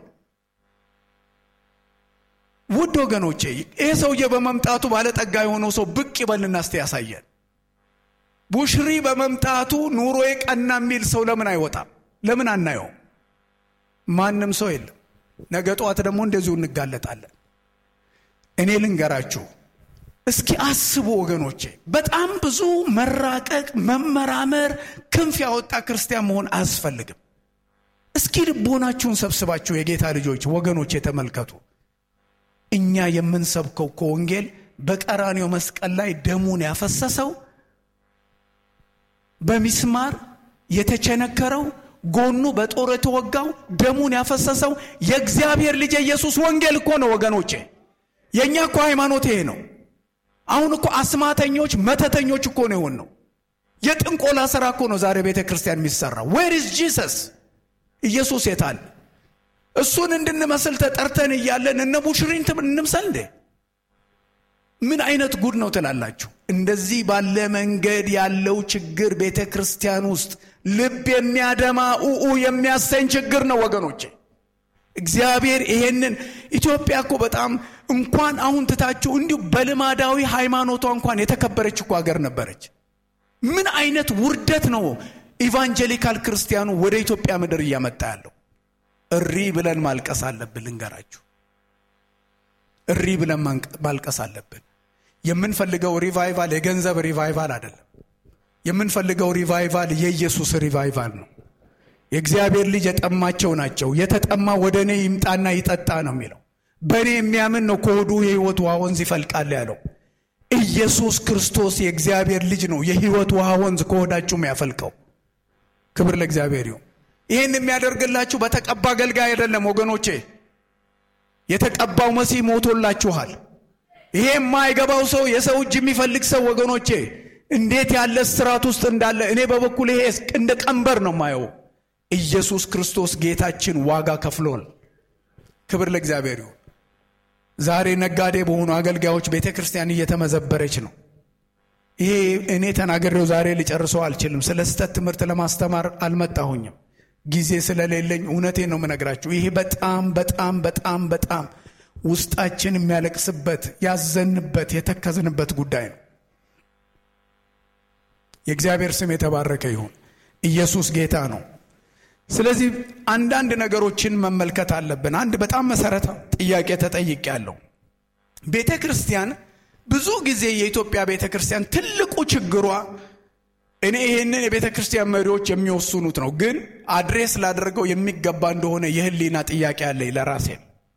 ውድ ወገኖቼ ይህ ሰውዬ በመምጣቱ ባለጠጋ የሆነው ሰው ብቅ ይበልና እስቲ ያሳየን ቡሽሪ በመምጣቱ ኑሮ ቀና የሚል ሰው ለምን አይወጣም ለምን አናየው ማንም ሰው የለም ነገ ጠዋት ደግሞ እንደዚሁ እንጋለጣለን እኔ ልንገራችሁ እስኪ አስቡ ወገኖቼ በጣም ብዙ መራቀቅ መመራመር ክንፍ ያወጣ ክርስቲያን መሆን አያስፈልግም እስኪ ልቦናችሁን ሰብስባችሁ የጌታ ልጆች ወገኖች የተመልከቱ እኛ የምንሰብከው ከወንጌል በቀራኔው መስቀል ላይ ደሙን ያፈሰሰው በሚስማር የተቸነከረው ጎኑ በጦር የተወጋው ደሙን ያፈሰሰው የእግዚአብሔር ልጅ ኢየሱስ ወንጌል እኮ ነው ወገኖቼ የእኛ እኮ ሃይማኖት ይሄ ነው አሁን እኮ አስማተኞች መተተኞች እኮ ነው የሆን ነው የጥንቆላ ስራ እኮ ነው ዛሬ ቤተ ክርስቲያን የሚሰራው ዌር ኢዝ ጂሰስ ኢየሱስ የታል እሱን እንድንመስል ተጠርተን እያለን እነ ቡሽሪን እንምሰል እንዴ ምን አይነት ጉድ ነው ትላላችሁ እንደዚህ ባለ መንገድ ያለው ችግር ቤተ ክርስቲያን ውስጥ ልብ የሚያደማ ኡኡ የሚያሰኝ ችግር ነው ወገኖቼ እግዚአብሔር ይሄንን ኢትዮጵያ እኮ በጣም እንኳን አሁን ትታችሁ እንዲሁ በልማዳዊ ሃይማኖቷ እንኳን የተከበረች እኮ ሀገር ነበረች ምን አይነት ውርደት ነው ኢቫንጀሊካል ክርስቲያኑ ወደ ኢትዮጵያ ምድር እያመጣ ያለው። እሪ ብለን ማልቀስ አለብን። ልንገራችሁ፣ እሪ ብለን ማልቀስ አለብን። የምንፈልገው ሪቫይቫል የገንዘብ ሪቫይቫል አይደለም። የምንፈልገው ሪቫይቫል የኢየሱስ ሪቫይቫል ነው። የእግዚአብሔር ልጅ የጠማቸው ናቸው። የተጠማ ወደ እኔ ይምጣና ይጠጣ ነው የሚለው። በእኔ የሚያምን ነው ከሆዱ የሕይወት ውሃ ወንዝ ይፈልቃል ያለው። ኢየሱስ ክርስቶስ የእግዚአብሔር ልጅ ነው። የሕይወት ውሃ ወንዝ ከሆዳችሁ ያፈልቀው። ክብር ለእግዚአብሔር ይሁን። ይህን የሚያደርግላችሁ በተቀባ አገልጋይ አይደለም ወገኖቼ። የተቀባው መሲህ ሞቶላችኋል። ይሄ የማይገባው ሰው የሰው እጅ የሚፈልግ ሰው ወገኖቼ እንዴት ያለ ስርዓት ውስጥ እንዳለ እኔ በበኩል ይሄ እንደ ቀንበር ነው ማየው። ኢየሱስ ክርስቶስ ጌታችን ዋጋ ከፍሎል። ክብር ለእግዚአብሔር ይሁን። ዛሬ ነጋዴ በሆኑ አገልጋዮች ቤተ ክርስቲያን እየተመዘበረች ነው። ይሄ እኔ ተናገሬው ዛሬ ልጨርሰው አልችልም። ስለ ስህተት ትምህርት ለማስተማር አልመጣሁኝም፣ ጊዜ ስለሌለኝ እውነቴን ነው የምነግራችሁ። ይሄ በጣም በጣም በጣም በጣም ውስጣችን የሚያለቅስበት ያዘንበት የተከዝንበት ጉዳይ ነው። የእግዚአብሔር ስም የተባረከ ይሁን። ኢየሱስ ጌታ ነው። ስለዚህ አንዳንድ ነገሮችን መመልከት አለብን። አንድ በጣም መሰረታዊ ጥያቄ ተጠይቄያለሁ። ቤተ ክርስቲያን ብዙ ጊዜ የኢትዮጵያ ቤተ ክርስቲያን ትልቁ ችግሯ እኔ ይህንን የቤተ ክርስቲያን መሪዎች የሚወስኑት ነው፣ ግን አድሬስ ላደርገው የሚገባ እንደሆነ የህሊና ጥያቄ አለኝ ለራሴ።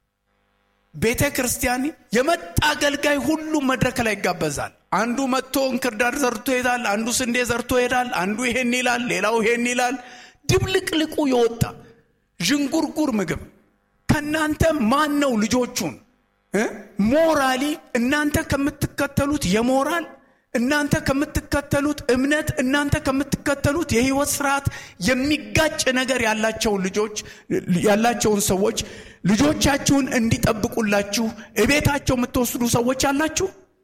ቤተ ክርስቲያን የመጣ አገልጋይ ሁሉ መድረክ ላይ ይጋበዛል። አንዱ መጥቶ እንክርዳድ ዘርቶ ይሄዳል፣ አንዱ ስንዴ ዘርቶ ይሄዳል፣ አንዱ ይሄን ይላል፣ ሌላው ይሄን ይላል። ድብልቅልቁ የወጣ ዥንጉርጉር ምግብ። ከእናንተ ማን ነው ልጆቹን ሞራሊ እናንተ ከምትከተሉት የሞራል እናንተ ከምትከተሉት እምነት እናንተ ከምትከተሉት የህይወት ስርዓት የሚጋጭ ነገር ያላቸውን ልጆች ያላቸውን ሰዎች ልጆቻችሁን እንዲጠብቁላችሁ እቤታቸው የምትወስዱ ሰዎች አላችሁ።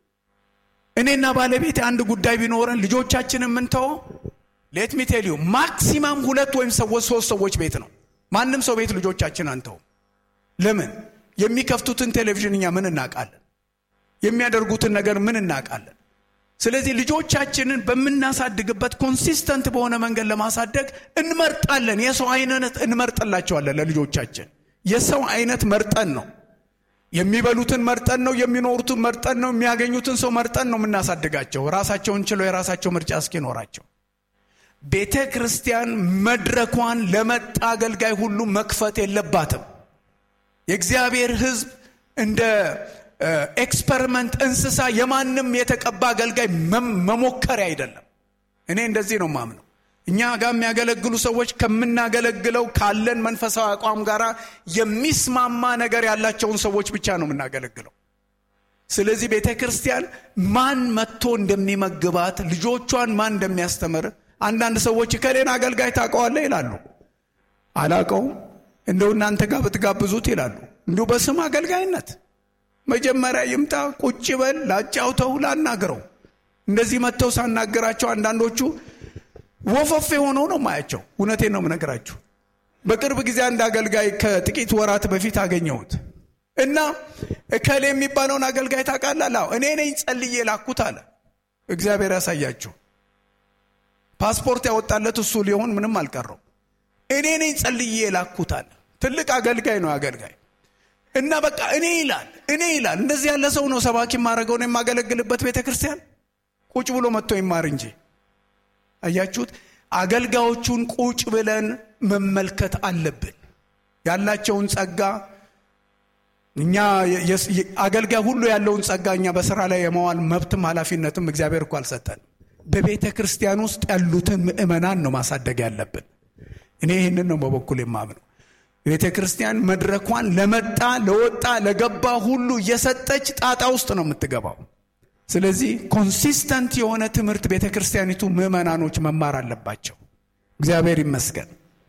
እኔና ባለቤት አንድ ጉዳይ ቢኖረን ልጆቻችንን የምንተወው ሌት ሚ ቴል ዩ ማክሲማም ሁለት ወይም ሰዎች ሶስት ሰዎች ቤት ነው። ማንም ሰው ቤት ልጆቻችን አንተው። ለምን? የሚከፍቱትን ቴሌቪዥን እኛ ምን እናውቃለን? የሚያደርጉትን ነገር ምን እናውቃለን? ስለዚህ ልጆቻችንን በምናሳድግበት ኮንሲስተንት በሆነ መንገድ ለማሳደግ እንመርጣለን። የሰው አይነት እንመርጥላቸዋለን። ለልጆቻችን የሰው አይነት መርጠን ነው የሚበሉትን መርጠን ነው የሚኖሩትን መርጠን ነው የሚያገኙትን ሰው መርጠን ነው የምናሳድጋቸው ራሳቸውን ችለው የራሳቸው ምርጫ እስኪኖራቸው ቤተ ክርስቲያን መድረኳን ለመጣ አገልጋይ ሁሉ መክፈት የለባትም። የእግዚአብሔር ሕዝብ እንደ ኤክስፐሪመንት እንስሳ የማንም የተቀባ አገልጋይ መሞከሪያ አይደለም። እኔ እንደዚህ ነው ማምነው። እኛ ጋር የሚያገለግሉ ሰዎች ከምናገለግለው ካለን መንፈሳዊ አቋም ጋር የሚስማማ ነገር ያላቸውን ሰዎች ብቻ ነው የምናገለግለው። ስለዚህ ቤተ ክርስቲያን ማን መጥቶ እንደሚመግባት ልጆቿን ማን እንደሚያስተምር አንዳንድ ሰዎች ከሌን አገልጋይ ታውቀዋለህ ይላሉ። አላውቀውም፣ እንደው እናንተ ጋር ብትጋብዙት ይላሉ። እንዲሁ በስም አገልጋይነት መጀመሪያ ይምጣ፣ ቁጭ በል፣ ላጫውተው፣ ላናግረው። እንደዚህ መጥተው ሳናገራቸው አንዳንዶቹ ወፈፌ ሆነው ነው ማያቸው። እውነቴን ነው የምነግራችሁ። በቅርብ ጊዜ አንድ አገልጋይ ከጥቂት ወራት በፊት አገኘሁት እና እከሌ የሚባለውን አገልጋይ ታውቃለህ? አዎ እኔ ነኝ ጸልዬ ላኩት አለ። እግዚአብሔር ያሳያችሁ። ፓስፖርት ያወጣለት እሱ ሊሆን ምንም አልቀረው። እኔ ነኝ ጸልዬ ላኩት አለ። ትልቅ አገልጋይ ነው አገልጋይ እና በቃ እኔ ይላል እኔ ይላል። እንደዚህ ያለ ሰው ነው ሰባኪ የማደርገው ነው የማገለግልበት ቤተ ክርስቲያን ቁጭ ብሎ መጥቶ ይማር እንጂ። አያችሁት? አገልጋዮቹን ቁጭ ብለን መመልከት አለብን። ያላቸውን ጸጋ እኛ አገልጋይ ሁሉ ያለውን ጸጋ እኛ በስራ ላይ የመዋል መብትም ኃላፊነትም እግዚአብሔር እኮ አልሰጠን። በቤተ ክርስቲያን ውስጥ ያሉትን ምእመናን ነው ማሳደግ ያለብን። እኔ ይህንን ነው በበኩል የማምነው። ቤተ ክርስቲያን መድረኳን ለመጣ ለወጣ ለገባ ሁሉ እየሰጠች ጣጣ ውስጥ ነው የምትገባው። ስለዚህ ኮንሲስተንት የሆነ ትምህርት ቤተ ክርስቲያኒቱ ምዕመናኖች መማር አለባቸው። እግዚአብሔር ይመስገን።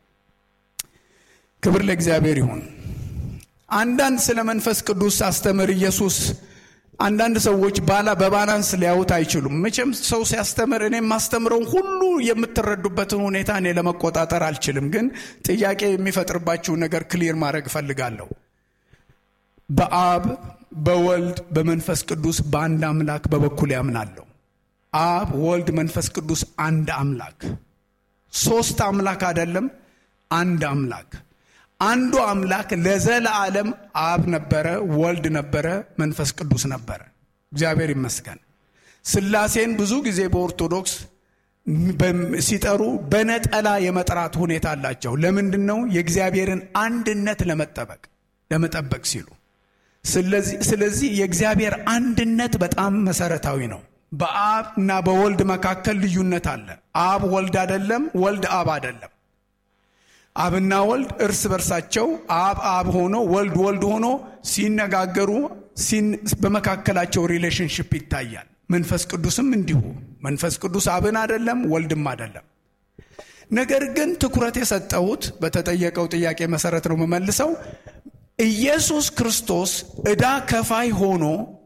ክብር ለእግዚአብሔር ይሁን። አንዳንድ ስለ መንፈስ ቅዱስ አስተምር ኢየሱስ አንዳንድ ሰዎች ባላ በባላንስ ሊያዩት አይችሉም። መቼም ሰው ሲያስተምር እኔ የማስተምረውን ሁሉ የምትረዱበትን ሁኔታ እኔ ለመቆጣጠር አልችልም። ግን ጥያቄ የሚፈጥርባችሁን ነገር ክሊር ማድረግ እፈልጋለሁ። በአብ በወልድ በመንፈስ ቅዱስ በአንድ አምላክ በበኩል ያምናለሁ። አብ፣ ወልድ፣ መንፈስ ቅዱስ አንድ አምላክ ሶስት አምላክ አይደለም፣ አንድ አምላክ። አንዱ አምላክ ለዘለዓለም አብ ነበረ፣ ወልድ ነበረ፣ መንፈስ ቅዱስ ነበረ። እግዚአብሔር ይመስገን። ስላሴን ብዙ ጊዜ በኦርቶዶክስ ሲጠሩ በነጠላ የመጥራት ሁኔታ አላቸው። ለምንድን ነው? የእግዚአብሔርን አንድነት ለመጠበቅ ለመጠበቅ ሲሉ። ስለዚህ የእግዚአብሔር አንድነት በጣም መሰረታዊ ነው። በአብ እና በወልድ መካከል ልዩነት አለ። አብ ወልድ አይደለም፣ ወልድ አብ አይደለም። አብና ወልድ እርስ በርሳቸው አብ አብ ሆኖ ወልድ ወልድ ሆኖ ሲነጋገሩ በመካከላቸው ሪሌሽንሽፕ ይታያል። መንፈስ ቅዱስም እንዲሁ። መንፈስ ቅዱስ አብን አይደለም ወልድም አይደለም። ነገር ግን ትኩረት የሰጠሁት በተጠየቀው ጥያቄ መሰረት ነው የምመልሰው። ኢየሱስ ክርስቶስ ዕዳ ከፋይ ሆኖ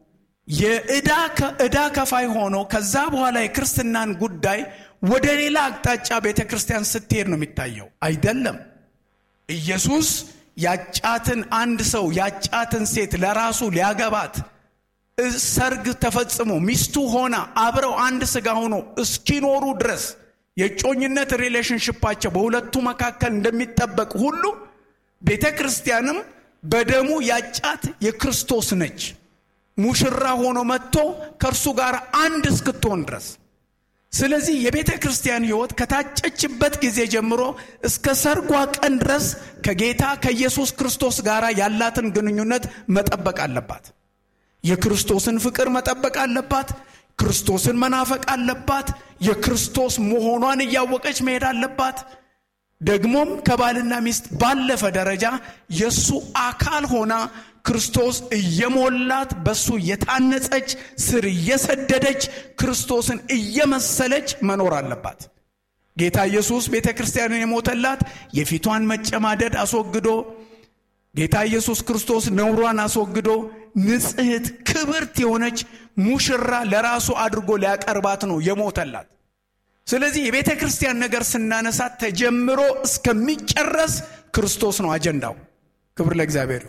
የዕዳ ከፋይ ሆኖ ከዛ በኋላ የክርስትናን ጉዳይ ወደ ሌላ አቅጣጫ ቤተ ክርስቲያን ስትሄድ ነው የሚታየው። አይደለም። ኢየሱስ ያጫትን አንድ ሰው ያጫትን ሴት ለራሱ ሊያገባት ሰርግ ተፈጽሞ ሚስቱ ሆና አብረው አንድ ስጋ ሆኖ እስኪኖሩ ድረስ የጮኝነት ሪሌሽንሽፓቸው በሁለቱ መካከል እንደሚጠበቅ ሁሉ ቤተ ክርስቲያንም በደሙ ያጫት የክርስቶስ ነች። ሙሽራ ሆኖ መጥቶ ከእርሱ ጋር አንድ እስክትሆን ድረስ። ስለዚህ የቤተ ክርስቲያን ሕይወት ከታጨችበት ጊዜ ጀምሮ እስከ ሰርጓ ቀን ድረስ ከጌታ ከኢየሱስ ክርስቶስ ጋር ያላትን ግንኙነት መጠበቅ አለባት። የክርስቶስን ፍቅር መጠበቅ አለባት። ክርስቶስን መናፈቅ አለባት። የክርስቶስ መሆኗን እያወቀች መሄድ አለባት። ደግሞም ከባልና ሚስት ባለፈ ደረጃ የእሱ አካል ሆና ክርስቶስ እየሞላት በሱ እየታነጸች ስር እየሰደደች ክርስቶስን እየመሰለች መኖር አለባት። ጌታ ኢየሱስ ቤተ ክርስቲያንን የሞተላት የፊቷን መጨማደድ አስወግዶ ጌታ ኢየሱስ ክርስቶስ ነውሯን አስወግዶ ንጽሕት ክብርት የሆነች ሙሽራ ለራሱ አድርጎ ሊያቀርባት ነው የሞተላት። ስለዚህ የቤተ ክርስቲያን ነገር ስናነሳ ተጀምሮ እስከሚጨረስ ክርስቶስ ነው አጀንዳው። ክብር ለእግዚአብሔር።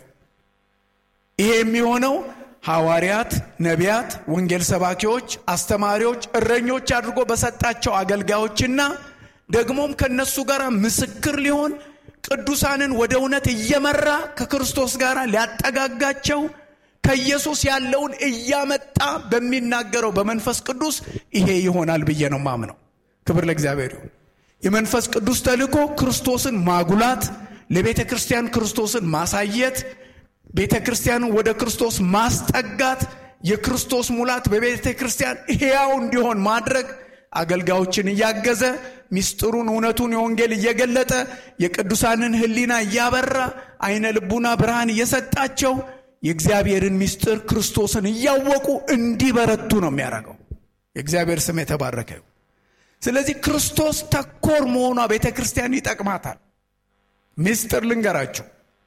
ይሄ የሚሆነው ሐዋርያት፣ ነቢያት፣ ወንጌል ሰባኪዎች፣ አስተማሪዎች፣ እረኞች አድርጎ በሰጣቸው አገልጋዮችና ደግሞም ከነሱ ጋር ምስክር ሊሆን ቅዱሳንን ወደ እውነት እየመራ ከክርስቶስ ጋር ሊያጠጋጋቸው ከኢየሱስ ያለውን እያመጣ በሚናገረው በመንፈስ ቅዱስ ይሄ ይሆናል ብዬ ነው ማምነው። ክብር ለእግዚአብሔር ይሁን። የመንፈስ ቅዱስ ተልእኮ ክርስቶስን ማጉላት፣ ለቤተ ክርስቲያን ክርስቶስን ማሳየት፣ ቤተ ክርስቲያንን ወደ ክርስቶስ ማስጠጋት፣ የክርስቶስ ሙላት በቤተ ክርስቲያን ሕያው እንዲሆን ማድረግ አገልጋዮችን እያገዘ ሚስጥሩን እውነቱን የወንጌል እየገለጠ የቅዱሳንን ሕሊና እያበራ አይነ ልቡና ብርሃን እየሰጣቸው የእግዚአብሔርን ሚስጥር ክርስቶስን እያወቁ እንዲበረቱ ነው የሚያደርገው። የእግዚአብሔር ስም የተባረከ ይሁን። ስለዚህ ክርስቶስ ተኮር መሆኗ ቤተ ክርስቲያን ይጠቅማታል። ሚስጥር ልንገራችሁ።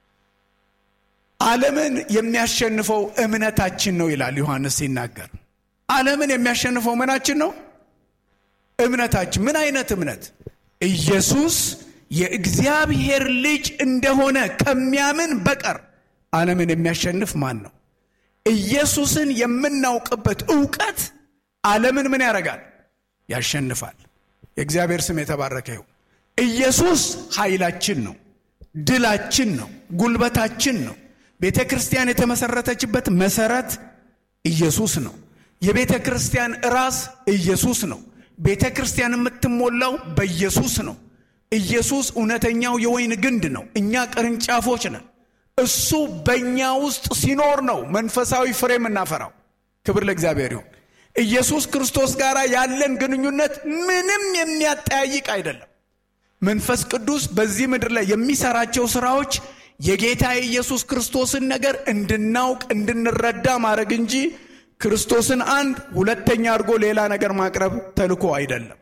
ዓለምን የሚያሸንፈው እምነታችን ነው ይላል ዮሐንስ ሲናገር። ዓለምን የሚያሸንፈው ምናችን ነው? እምነታችን። ምን አይነት እምነት? ኢየሱስ የእግዚአብሔር ልጅ እንደሆነ ከሚያምን በቀር ዓለምን የሚያሸንፍ ማን ነው? ኢየሱስን የምናውቅበት እውቀት ዓለምን ምን ያደርጋል? ያሸንፋል። የእግዚአብሔር ስም የተባረከ ይሁን። ኢየሱስ ኃይላችን ነው፣ ድላችን ነው፣ ጉልበታችን ነው። ቤተ ክርስቲያን የተመሰረተችበት መሰረት ኢየሱስ ነው። የቤተ ክርስቲያን ራስ ኢየሱስ ነው። ቤተ ክርስቲያን የምትሞላው በኢየሱስ ነው። ኢየሱስ እውነተኛው የወይን ግንድ ነው። እኛ ቅርንጫፎች ነን። እሱ በእኛ ውስጥ ሲኖር ነው መንፈሳዊ ፍሬ የምናፈራው። ክብር ለእግዚአብሔር ይሁን። ኢየሱስ ክርስቶስ ጋር ያለን ግንኙነት ምንም የሚያጠያይቅ አይደለም። መንፈስ ቅዱስ በዚህ ምድር ላይ የሚሰራቸው ስራዎች የጌታ የኢየሱስ ክርስቶስን ነገር እንድናውቅ እንድንረዳ ማድረግ እንጂ ክርስቶስን አንድ ሁለተኛ አድርጎ ሌላ ነገር ማቅረብ ተልኮ አይደለም።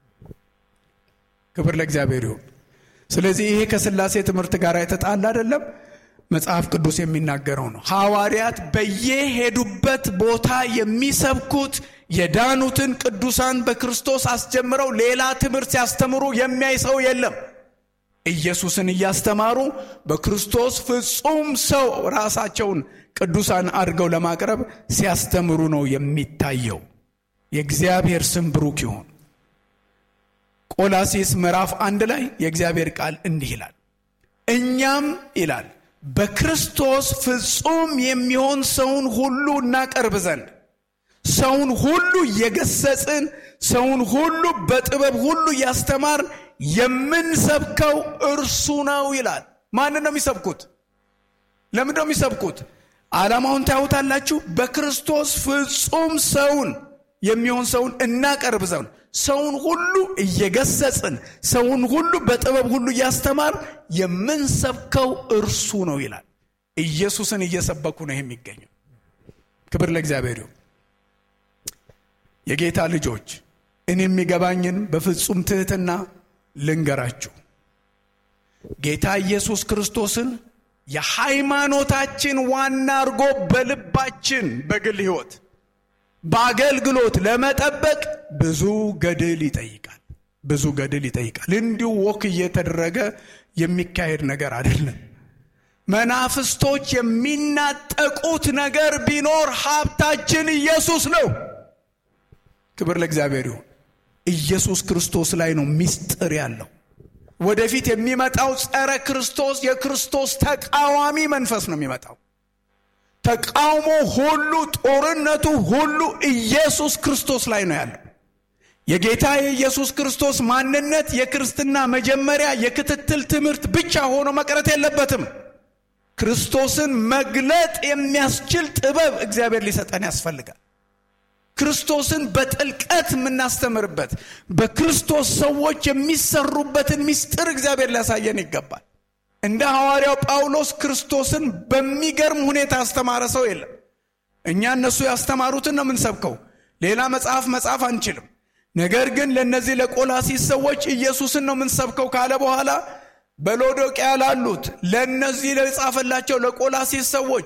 ክብር ለእግዚአብሔር ይሁን። ስለዚህ ይሄ ከሥላሴ ትምህርት ጋር የተጣላ አይደለም። መጽሐፍ ቅዱስ የሚናገረው ነው። ሐዋርያት በየሄዱበት ቦታ የሚሰብኩት የዳኑትን ቅዱሳን በክርስቶስ አስጀምረው ሌላ ትምህርት ሲያስተምሩ የሚያይ ሰው የለም። ኢየሱስን እያስተማሩ በክርስቶስ ፍጹም ሰው ራሳቸውን ቅዱሳን አድርገው ለማቅረብ ሲያስተምሩ ነው የሚታየው። የእግዚአብሔር ስም ብሩክ ይሁን። ቆላሲስ ምዕራፍ አንድ ላይ የእግዚአብሔር ቃል እንዲህ ይላል፣ እኛም ይላል በክርስቶስ ፍጹም የሚሆን ሰውን ሁሉ እናቀርብ ዘንድ ሰውን ሁሉ እየገሰጽን ሰውን ሁሉ በጥበብ ሁሉ እያስተማርን የምንሰብከው እርሱ ነው ይላል። ማንን ነው የሚሰብኩት? ለምንድን ነው የሚሰብኩት? ዓላማውን ታዩታላችሁ። በክርስቶስ ፍጹም ሰውን የሚሆን ሰውን እናቀርብ ዘንድ ሰውን ሁሉ እየገሰጽን ሰውን ሁሉ በጥበብ ሁሉ እያስተማር የምንሰብከው እርሱ ነው ይላል። ኢየሱስን እየሰበኩ ነው የሚገኘው። ክብር ለእግዚአብሔር ይሁን። የጌታ ልጆች እኔ የሚገባኝን በፍጹም ትሕትና ልንገራችሁ። ጌታ ኢየሱስ ክርስቶስን የሃይማኖታችን ዋና አድርጎ በልባችን በግል ሕይወት በአገልግሎት ለመጠበቅ ብዙ ገድል ይጠይቃል። ብዙ ገድል ይጠይቃል። እንዲሁ ወክ እየተደረገ የሚካሄድ ነገር አይደለም። መናፍስቶች የሚናጠቁት ነገር ቢኖር ሀብታችን ኢየሱስ ነው። ክብር ለእግዚአብሔር ይሁን። ኢየሱስ ክርስቶስ ላይ ነው ምስጢር ያለው። ወደፊት የሚመጣው ጸረ ክርስቶስ የክርስቶስ ተቃዋሚ መንፈስ ነው የሚመጣው። ተቃውሞ ሁሉ ጦርነቱ ሁሉ ኢየሱስ ክርስቶስ ላይ ነው ያለው። የጌታ የኢየሱስ ክርስቶስ ማንነት የክርስትና መጀመሪያ የክትትል ትምህርት ብቻ ሆኖ መቅረት የለበትም። ክርስቶስን መግለጥ የሚያስችል ጥበብ እግዚአብሔር ሊሰጠን ያስፈልጋል። ክርስቶስን በጥልቀት የምናስተምርበት በክርስቶስ ሰዎች የሚሰሩበትን ምስጢር እግዚአብሔር ሊያሳየን ይገባል። እንደ ሐዋርያው ጳውሎስ ክርስቶስን በሚገርም ሁኔታ ያስተማረ ሰው የለም። እኛ እነሱ ያስተማሩትን ነው የምንሰብከው። ሌላ መጽሐፍ መጻፍ አንችልም። ነገር ግን ለእነዚህ ለቆላሲስ ሰዎች ኢየሱስን ነው የምንሰብከው ካለ በኋላ በሎዶቅያ ላሉት ለእነዚህ ለጻፈላቸው ለቆላሲስ ሰዎች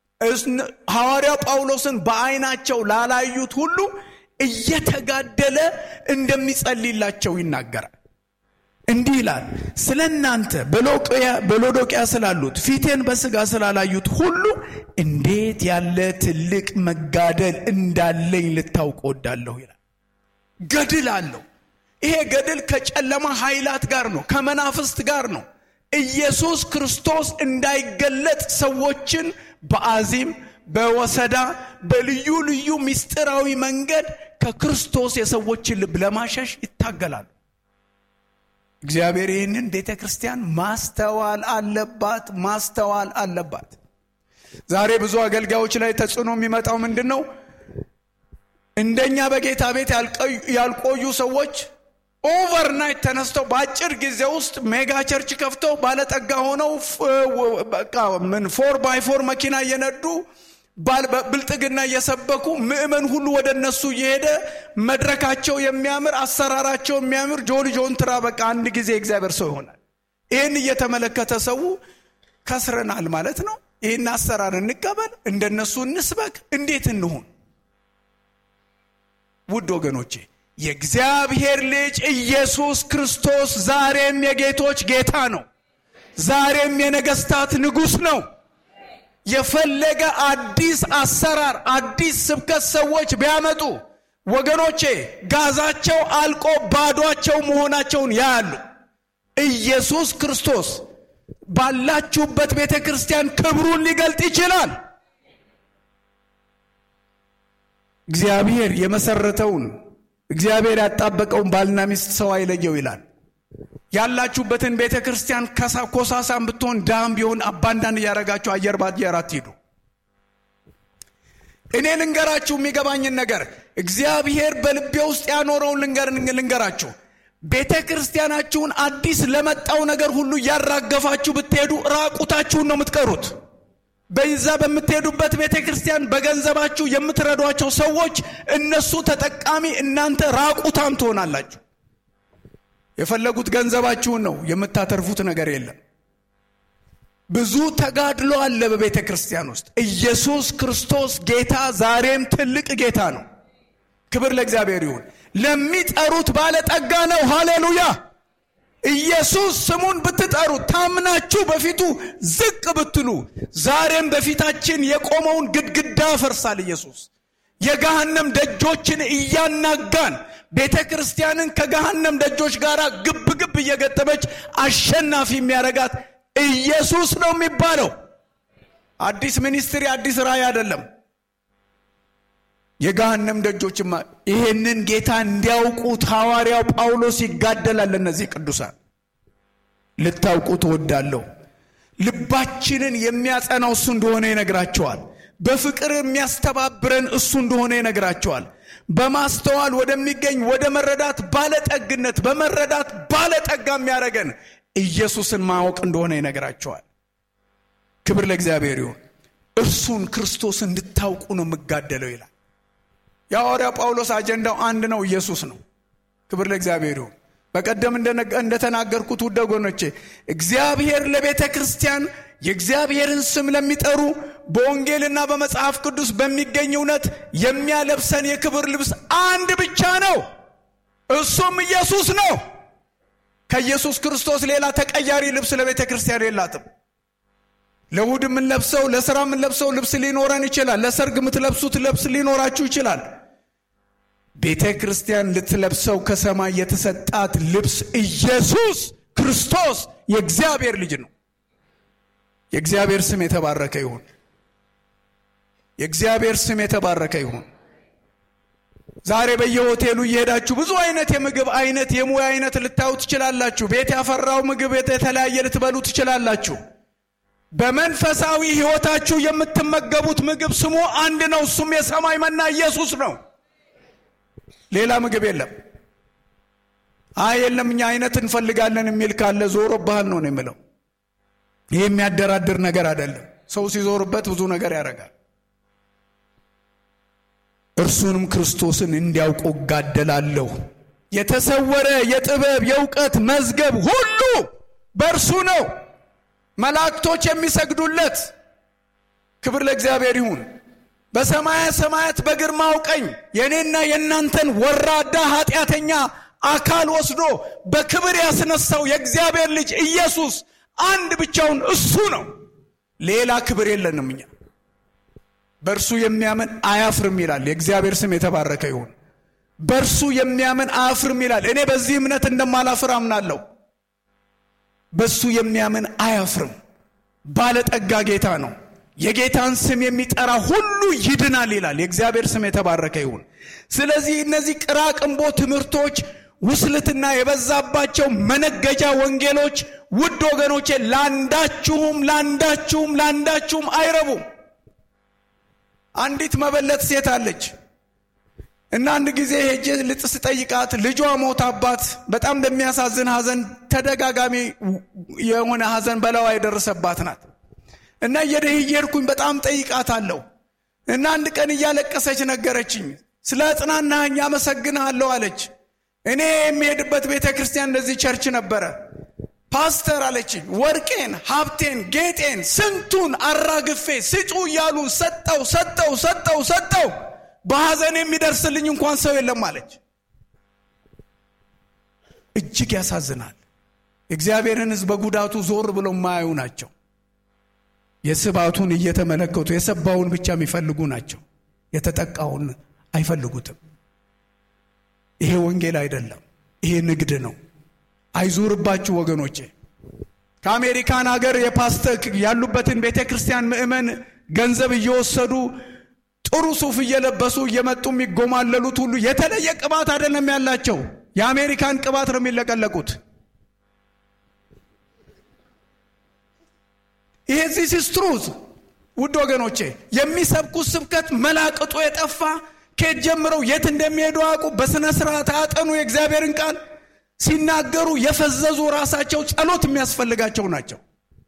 ሐዋርያው ጳውሎስን በዓይናቸው ላላዩት ሁሉ እየተጋደለ እንደሚጸልይላቸው ይናገራል። እንዲህ ይላል፣ ስለ እናንተ በሎዶቅያ ስላሉት ፊቴን በሥጋ ስላላዩት ሁሉ እንዴት ያለ ትልቅ መጋደል እንዳለኝ ልታውቅ ወዳለሁ ይላል። ገድል አለው። ይሄ ገድል ከጨለማ ኃይላት ጋር ነው፣ ከመናፍስት ጋር ነው። ኢየሱስ ክርስቶስ እንዳይገለጥ ሰዎችን በአዚም በወሰዳ በልዩ ልዩ ምስጢራዊ መንገድ ከክርስቶስ የሰዎችን ልብ ለማሸሽ ይታገላሉ። እግዚአብሔር ይህንን ቤተ ክርስቲያን ማስተዋል አለባት፣ ማስተዋል አለባት። ዛሬ ብዙ አገልጋዮች ላይ ተጽዕኖ የሚመጣው ምንድን ነው? እንደኛ በጌታ ቤት ያልቆዩ ሰዎች ኦቨርናይት ተነስተው በአጭር ጊዜ ውስጥ ሜጋ ቸርች ከፍተው ባለጠጋ ሆነው ምን ፎር ባይ ፎር መኪና እየነዱ ብልጥግና እየሰበኩ ምዕመን ሁሉ ወደ እነሱ እየሄደ መድረካቸው የሚያምር አሰራራቸው የሚያምር ጆሊ ጆንትራ በቃ አንድ ጊዜ እግዚአብሔር ሰው ይሆናል። ይህን እየተመለከተ ሰው ከስረናል ማለት ነው። ይህን አሰራር እንቀበል፣ እንደነሱ እንስበክ፣ እንዴት እንሁን? ውድ ወገኖቼ የእግዚአብሔር ልጅ ኢየሱስ ክርስቶስ ዛሬም የጌቶች ጌታ ነው። ዛሬም የነገስታት ንጉሥ ነው። የፈለገ አዲስ አሰራር፣ አዲስ ስብከት ሰዎች ቢያመጡ ወገኖቼ ጋዛቸው አልቆ ባዷቸው መሆናቸውን ያያሉ። ኢየሱስ ክርስቶስ ባላችሁበት ቤተ ክርስቲያን ክብሩን ሊገልጥ ይችላል። እግዚአብሔር የመሰረተውን እግዚአብሔር ያጣበቀውን ባልና ሚስት ሰው አይለየው ይላል። ያላችሁበትን ቤተ ክርስቲያን ኮሳሳም ብትሆን ዳም ቢሆን አባንዳንድ እያረጋችሁ አየር ባየር አትሂዱ። እኔ ልንገራችሁ የሚገባኝን ነገር እግዚአብሔር በልቤ ውስጥ ያኖረውን ልንገራችሁ። ቤተ ክርስቲያናችሁን አዲስ ለመጣው ነገር ሁሉ እያራገፋችሁ ብትሄዱ ራቁታችሁን ነው የምትቀሩት። በዛ በምትሄዱበት ቤተ ክርስቲያን በገንዘባችሁ የምትረዷቸው ሰዎች እነሱ ተጠቃሚ፣ እናንተ ራቁታም ትሆናላችሁ። የፈለጉት ገንዘባችሁን ነው፣ የምታተርፉት ነገር የለም። ብዙ ተጋድሎ አለ በቤተ ክርስቲያን ውስጥ። ኢየሱስ ክርስቶስ ጌታ ዛሬም ትልቅ ጌታ ነው። ክብር ለእግዚአብሔር ይሁን። ለሚጠሩት ባለጠጋ ነው። ሃሌሉያ። ኢየሱስ ስሙን ብትጠሩ ታምናችሁ በፊቱ ዝቅ ብትሉ ዛሬም በፊታችን የቆመውን ግድግዳ ፈርሳል። ኢየሱስ የገሃነም ደጆችን እያናጋን ቤተ ክርስቲያንን ከገሃነም ደጆች ጋር ግብ ግብ እየገጠመች አሸናፊ የሚያደርጋት ኢየሱስ ነው የሚባለው። አዲስ ሚኒስትሪ፣ አዲስ ራእይ አይደለም። የገሃነም ደጆችማ ይሄንን ጌታ እንዲያውቁት ሐዋርያው ጳውሎስ ይጋደላል። እነዚህ ቅዱሳን ልታውቁ ትወዳለሁ። ልባችንን የሚያጸናው እሱ እንደሆነ ይነግራቸዋል። በፍቅር የሚያስተባብረን እሱ እንደሆነ ይነግራቸዋል። በማስተዋል ወደሚገኝ ወደ መረዳት ባለጠግነት በመረዳት ባለጠጋ የሚያደርገን ኢየሱስን ማወቅ እንደሆነ ይነግራቸዋል። ክብር ለእግዚአብሔር ይሁን። እርሱን ክርስቶስ እንድታውቁ ነው የምጋደለው ይላል። የሐዋርያ ጳውሎስ አጀንዳው አንድ ነው፣ ኢየሱስ ነው። ክብር ለእግዚአብሔር ይሁን። በቀደም እንደተናገርኩት ውድ ወገኖቼ እግዚአብሔር ለቤተ ክርስቲያን የእግዚአብሔርን ስም ለሚጠሩ በወንጌልና በመጽሐፍ ቅዱስ በሚገኝ እውነት የሚያለብሰን የክብር ልብስ አንድ ብቻ ነው፣ እሱም ኢየሱስ ነው። ከኢየሱስ ክርስቶስ ሌላ ተቀያሪ ልብስ ለቤተ ክርስቲያን የላትም። ለእሑድ የምንለብሰው ለሥራ የምንለብሰው ልብስ ሊኖረን ይችላል። ለሰርግ የምትለብሱት ልብስ ሊኖራችሁ ይችላል። ቤተ ክርስቲያን ልትለብሰው ከሰማይ የተሰጣት ልብስ ኢየሱስ ክርስቶስ የእግዚአብሔር ልጅ ነው። የእግዚአብሔር ስም የተባረከ ይሁን። የእግዚአብሔር ስም የተባረከ ይሁን። ዛሬ በየሆቴሉ እየሄዳችሁ ብዙ አይነት የምግብ አይነት የሙያ አይነት ልታዩ ትችላላችሁ። ቤት ያፈራው ምግብ የተለያየ ልትበሉ ትችላላችሁ። በመንፈሳዊ ሕይወታችሁ የምትመገቡት ምግብ ስሙ አንድ ነው። እሱም የሰማይ መና ኢየሱስ ነው። ሌላ ምግብ የለም። አይ የለም እኛ አይነት እንፈልጋለን የሚል ካለ ዞሮ ባህል ነው ነው የምለው። ይህ የሚያደራድር ነገር አይደለም። ሰው ሲዞርበት ብዙ ነገር ያደርጋል። እርሱንም ክርስቶስን እንዲያውቁ እጋደላለሁ። የተሰወረ የጥበብ የእውቀት መዝገብ ሁሉ በእርሱ ነው። መላእክቶች የሚሰግዱለት ክብር ለእግዚአብሔር ይሁን። በሰማያ ሰማያት በግርማው ቀኝ የእኔና የእናንተን ወራዳ ኃጢአተኛ አካል ወስዶ በክብር ያስነሳው የእግዚአብሔር ልጅ ኢየሱስ አንድ ብቻውን እሱ ነው። ሌላ ክብር የለንም እኛ። በእርሱ የሚያምን አያፍርም ይላል። የእግዚአብሔር ስም የተባረከ ይሁን። በእርሱ የሚያምን አያፍርም ይላል። እኔ በዚህ እምነት እንደማላፍር አምናለሁ። በእሱ የሚያምን አያፍርም። ባለጠጋ ጌታ ነው። የጌታን ስም የሚጠራ ሁሉ ይድናል ይላል። የእግዚአብሔር ስም የተባረከ ይሁን። ስለዚህ እነዚህ ቅራቅንቦ ትምህርቶች፣ ውስልትና የበዛባቸው መነገጃ ወንጌሎች ውድ ወገኖቼ ለአንዳችሁም ለአንዳችሁም ለአንዳችሁም አይረቡም። አንዲት መበለት ሴት አለች እና አንድ ጊዜ ሄጄ ልጥስ ጠይቃት ልጇ ሞታባት በጣም በሚያሳዝን ሐዘን ተደጋጋሚ የሆነ ሐዘን በላዋ የደረሰባት ናት እና እየሄድኩኝ በጣም ጠይቃት አለሁ እና አንድ ቀን እያለቀሰች ነገረችኝ። ስለ እጽናናኸኝ አመሰግንሃለሁ አለች። እኔ የሚሄድበት ቤተ ክርስቲያን እንደዚህ ቸርች ነበረ። ፓስተር አለችኝ፣ ወርቄን፣ ሀብቴን፣ ጌጤን ስንቱን አራግፌ ስጡ እያሉ ሰጠው ሰጠው ሰጠው ሰጠው በሐዘን የሚደርስልኝ እንኳን ሰው የለም አለች። እጅግ ያሳዝናል። እግዚአብሔርን ሕዝብ በጉዳቱ ዞር ብለው የማያዩ ናቸው። የስባቱን እየተመለከቱ የሰባውን ብቻ የሚፈልጉ ናቸው። የተጠቃውን አይፈልጉትም። ይሄ ወንጌል አይደለም። ይሄ ንግድ ነው። አይዙርባችሁ ወገኖቼ። ከአሜሪካን ሀገር የፓስተር ያሉበትን ቤተ ክርስቲያን ምዕመን ገንዘብ እየወሰዱ ጥሩ ሱፍ እየለበሱ እየመጡ የሚጎማለሉት ሁሉ የተለየ ቅባት አይደለም ያላቸው። የአሜሪካን ቅባት ነው የሚለቀለቁት። ይሄ ዚስ ኢዝ ትሩዝ ውድ ወገኖቼ፣ የሚሰብኩት ስብከት መላቅጡ የጠፋ ከየት ጀምረው የት እንደሚሄዱ አያውቁ። በሥነ ሥርዓት አያጠኑ። የእግዚአብሔርን ቃል ሲናገሩ የፈዘዙ ራሳቸው ጸሎት የሚያስፈልጋቸው ናቸው።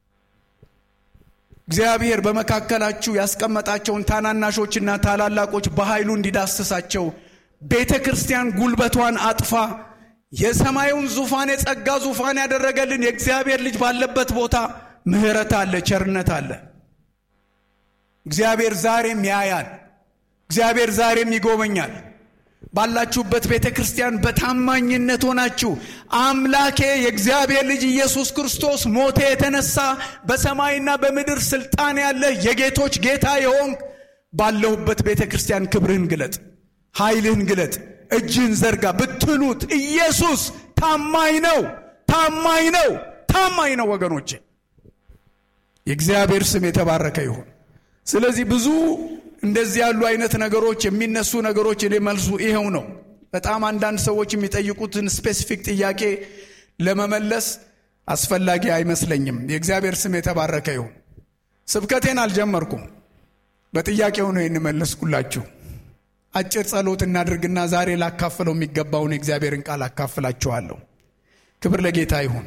እግዚአብሔር በመካከላችሁ ያስቀመጣቸውን ታናናሾችና ታላላቆች በኃይሉ እንዲዳስሳቸው ቤተ ክርስቲያን ጉልበቷን አጥፋ የሰማዩን ዙፋን የጸጋ ዙፋን ያደረገልን የእግዚአብሔር ልጅ ባለበት ቦታ ምሕረት አለ፣ ቸርነት አለ። እግዚአብሔር ዛሬም ያያል። እግዚአብሔር ዛሬም ይጎበኛል። ባላችሁበት ቤተ ክርስቲያን በታማኝነት ሆናችሁ አምላኬ የእግዚአብሔር ልጅ ኢየሱስ ክርስቶስ ሞተ የተነሳ በሰማይና በምድር ስልጣን ያለ የጌቶች ጌታ የሆንክ ባለሁበት ቤተ ክርስቲያን ክብርህን ግለጥ፣ ኃይልህን ግለጥ፣ እጅህን ዘርጋ ብትሉት ኢየሱስ ታማኝ ነው፣ ታማኝ ነው፣ ታማኝ ነው። ወገኖቼ የእግዚአብሔር ስም የተባረከ ይሁን። ስለዚህ ብዙ እንደዚህ ያሉ አይነት ነገሮች የሚነሱ ነገሮች እኔ መልሱ ይኸው ነው። በጣም አንዳንድ ሰዎች የሚጠይቁትን ስፔሲፊክ ጥያቄ ለመመለስ አስፈላጊ አይመስለኝም። የእግዚአብሔር ስም የተባረከ ይሁን። ስብከቴን አልጀመርኩም፣ በጥያቄው ነው የንመለስኩላችሁ። አጭር ጸሎት እናድርግና ዛሬ ላካፍለው የሚገባውን የእግዚአብሔርን ቃል አካፍላችኋለሁ። ክብር ለጌታ ይሁን።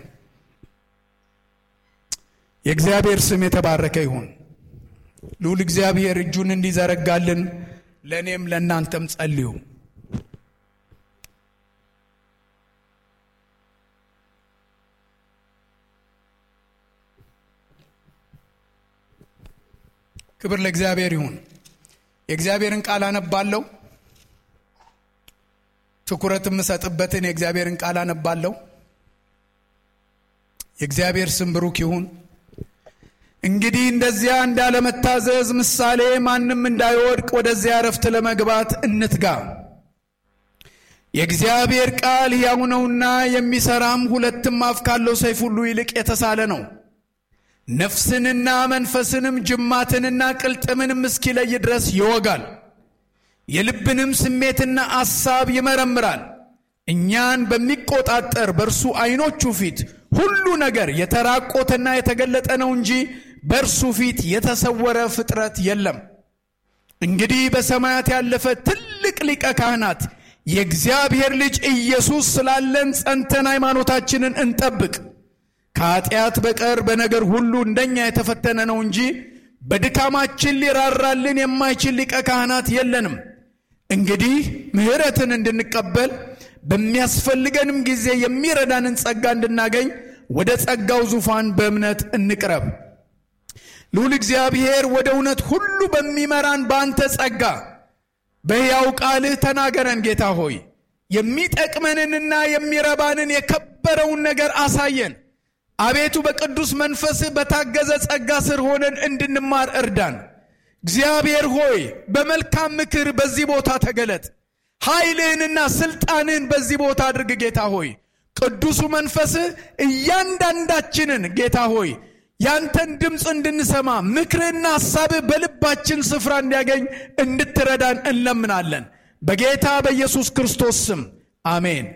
የእግዚአብሔር ስም የተባረከ ይሁን። ልዑል እግዚአብሔር እጁን እንዲዘረጋልን ለእኔም ለእናንተም ጸልዩ። ክብር ለእግዚአብሔር ይሁን። የእግዚአብሔርን ቃል አነባለሁ። ትኩረት የምሰጥበትን የእግዚአብሔርን ቃል አነባለሁ። የእግዚአብሔር ስም ብሩክ ይሁን። እንግዲህ እንደዚያ እንዳለመታዘዝ ምሳሌ ማንም እንዳይወድቅ ወደዚያ እረፍት ለመግባት እንትጋ። የእግዚአብሔር ቃል ሕያው ነውና የሚሠራም ሁለትም አፍ ካለው ሰይፍ ሁሉ ይልቅ የተሳለ ነው ነፍስንና መንፈስንም ጅማትንና ቅልጥምንም እስኪለይ ድረስ ይወጋል፣ የልብንም ስሜትና አሳብ ይመረምራል። እኛን በሚቆጣጠር በእርሱ ዐይኖቹ ፊት ሁሉ ነገር የተራቆተና የተገለጠ ነው እንጂ በእርሱ ፊት የተሰወረ ፍጥረት የለም። እንግዲህ በሰማያት ያለፈ ትልቅ ሊቀ ካህናት የእግዚአብሔር ልጅ ኢየሱስ ስላለን ጸንተን ሃይማኖታችንን እንጠብቅ። ከኃጢአት በቀር በነገር ሁሉ እንደኛ የተፈተነ ነው እንጂ በድካማችን ሊራራልን የማይችል ሊቀ ካህናት የለንም። እንግዲህ ምሕረትን እንድንቀበል በሚያስፈልገንም ጊዜ የሚረዳንን ጸጋ እንድናገኝ ወደ ጸጋው ዙፋን በእምነት እንቅረብ። ልዑል እግዚአብሔር ወደ እውነት ሁሉ በሚመራን በአንተ ጸጋ በሕያው ቃልህ ተናገረን። ጌታ ሆይ የሚጠቅመንንና የሚረባንን የከበረውን ነገር አሳየን። አቤቱ በቅዱስ መንፈስህ በታገዘ ጸጋ ስር ሆነን እንድንማር እርዳን። እግዚአብሔር ሆይ በመልካም ምክር በዚህ ቦታ ተገለጥ። ኃይልህንና ስልጣንህን በዚህ ቦታ አድርግ። ጌታ ሆይ ቅዱሱ መንፈስህ እያንዳንዳችንን ጌታ ሆይ ያንተን ድምፅ እንድንሰማ ምክርህና ሐሳብህ በልባችን ስፍራ እንዲያገኝ እንድትረዳን እንለምናለን። በጌታ በኢየሱስ ክርስቶስ ስም አሜን።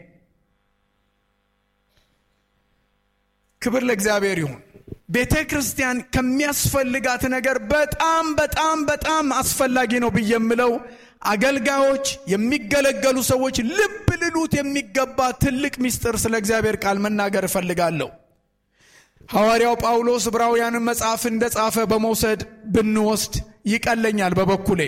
ክብር ለእግዚአብሔር ይሁን። ቤተ ክርስቲያን ከሚያስፈልጋት ነገር በጣም በጣም በጣም አስፈላጊ ነው ብዬ የምለው አገልጋዮች፣ የሚገለገሉ ሰዎች ልብ ልሉት የሚገባ ትልቅ ምስጢር ስለ እግዚአብሔር ቃል መናገር እፈልጋለሁ። ሐዋርያው ጳውሎስ ዕብራውያንን መጽሐፍ እንደ ጻፈ በመውሰድ ብንወስድ ይቀለኛል በበኩሌ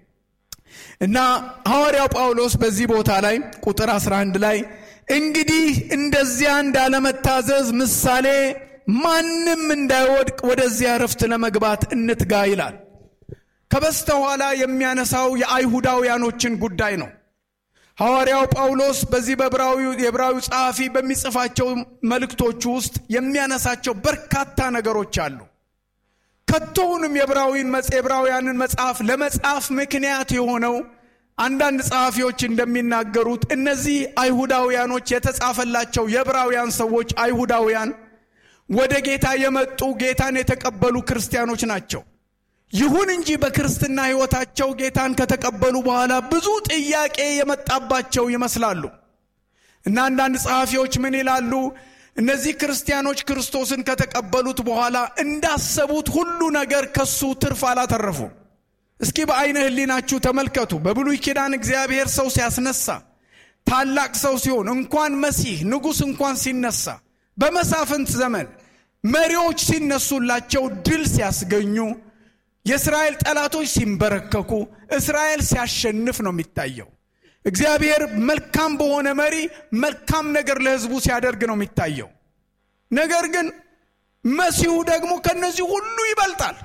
እና ሐዋርያው ጳውሎስ በዚህ ቦታ ላይ ቁጥር 11 ላይ እንግዲህ እንደዚያ እንዳለመታዘዝ ምሳሌ ማንም እንዳይወድቅ ወደዚያ እረፍት ለመግባት እንትጋ ይላል። ከበስተኋላ የሚያነሳው የአይሁዳውያኖችን ጉዳይ ነው። ሐዋርያው ጳውሎስ በዚህ የዕብራዊው ጸሐፊ በሚጽፋቸው መልእክቶቹ ውስጥ የሚያነሳቸው በርካታ ነገሮች አሉ። ከቶውንም የዕብራውያንን መጽሐፍ ለመጻፍ ምክንያት የሆነው አንዳንድ ጸሐፊዎች እንደሚናገሩት እነዚህ አይሁዳውያኖች የተጻፈላቸው የዕብራውያን ሰዎች አይሁዳውያን ወደ ጌታ የመጡ ጌታን የተቀበሉ ክርስቲያኖች ናቸው። ይሁን እንጂ በክርስትና ሕይወታቸው ጌታን ከተቀበሉ በኋላ ብዙ ጥያቄ የመጣባቸው ይመስላሉ እና አንዳንድ ጸሐፊዎች ምን ይላሉ? እነዚህ ክርስቲያኖች ክርስቶስን ከተቀበሉት በኋላ እንዳሰቡት ሁሉ ነገር ከሱ ትርፍ አላተረፉም። እስኪ በአይነ ሕሊናችሁ ተመልከቱ። በብሉይ ኪዳን እግዚአብሔር ሰው ሲያስነሳ ታላቅ ሰው ሲሆን እንኳን መሲህ ንጉሥ እንኳን ሲነሳ በመሳፍንት ዘመን መሪዎች ሲነሱላቸው ድል ሲያስገኙ የእስራኤል ጠላቶች ሲንበረከኩ እስራኤል ሲያሸንፍ ነው የሚታየው። እግዚአብሔር መልካም በሆነ መሪ መልካም ነገር ለሕዝቡ ሲያደርግ ነው የሚታየው። ነገር ግን መሲሁ ደግሞ ከነዚህ ሁሉ ይበልጣል።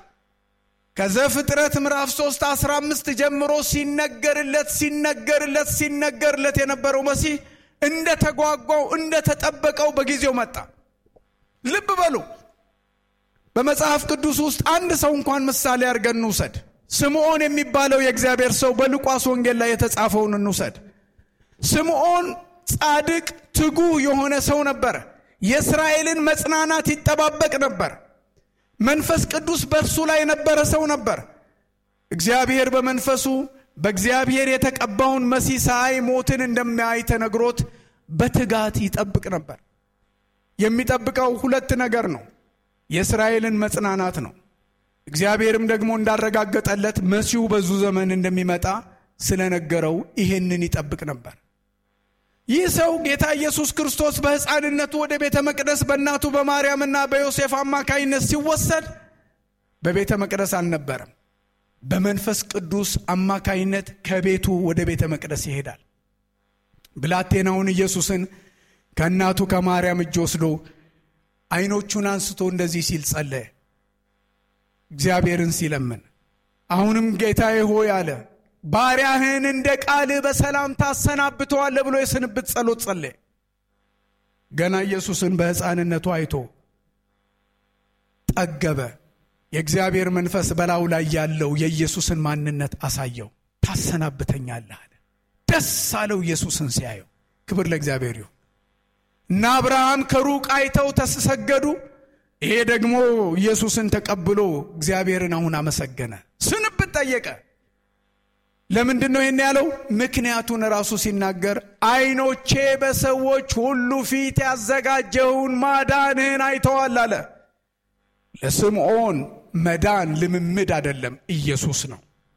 ከዘፍጥረት ምዕራፍ 3 15 ጀምሮ ሲነገርለት ሲነገርለት ሲነገርለት የነበረው መሲህ እንደ ተጓጓው እንደ ተጠበቀው በጊዜው መጣ። ልብ በሉ። በመጽሐፍ ቅዱስ ውስጥ አንድ ሰው እንኳን ምሳሌ አድርገን እንውሰድ። ስምዖን የሚባለው የእግዚአብሔር ሰው በሉቃስ ወንጌል ላይ የተጻፈውን እንውሰድ። ስምዖን ጻድቅ፣ ትጉህ የሆነ ሰው ነበረ። የእስራኤልን መጽናናት ይጠባበቅ ነበር። መንፈስ ቅዱስ በእርሱ ላይ የነበረ ሰው ነበር። እግዚአብሔር በመንፈሱ በእግዚአብሔር የተቀባውን መሲህ ሳይ ሞትን እንደሚያይ ተነግሮት በትጋት ይጠብቅ ነበር። የሚጠብቀው ሁለት ነገር ነው። የእስራኤልን መጽናናት ነው። እግዚአብሔርም ደግሞ እንዳረጋገጠለት መሲሁ በዙ ዘመን እንደሚመጣ ስለነገረው ይሄንን ይጠብቅ ነበር። ይህ ሰው ጌታ ኢየሱስ ክርስቶስ በሕፃንነቱ ወደ ቤተ መቅደስ በእናቱ በማርያምና በዮሴፍ አማካይነት ሲወሰድ በቤተ መቅደስ አልነበረም። በመንፈስ ቅዱስ አማካይነት ከቤቱ ወደ ቤተ መቅደስ ይሄዳል። ብላቴናውን ኢየሱስን ከእናቱ ከማርያም እጅ ወስዶ ዓይኖቹን አንስቶ እንደዚህ ሲል ጸለየ። እግዚአብሔርን ሲለምን አሁንም ጌታዬ ሆይ አለ ባሪያህን እንደ ቃልህ በሰላም ታሰናብተዋለህ ብሎ የስንብት ጸሎት ጸለየ። ገና ኢየሱስን በሕፃንነቱ አይቶ ጠገበ። የእግዚአብሔር መንፈስ በላዩ ላይ ያለው የኢየሱስን ማንነት አሳየው። ታሰናብተኛለህ አለ። ደስ አለው ኢየሱስን ሲያየው። ክብር ለእግዚአብሔር ይሁን እና አብርሃም ከሩቅ አይተው ተሰገዱ። ይሄ ደግሞ ኢየሱስን ተቀብሎ እግዚአብሔርን አሁን አመሰገነ። ስንብት ጠየቀ። ለምንድን ነው ይህን ያለው? ምክንያቱን ራሱ ሲናገር ዓይኖቼ በሰዎች ሁሉ ፊት ያዘጋጀውን ማዳንህን አይተዋል አለ። ለስምዖን መዳን ልምምድ አይደለም፣ ኢየሱስ ነው።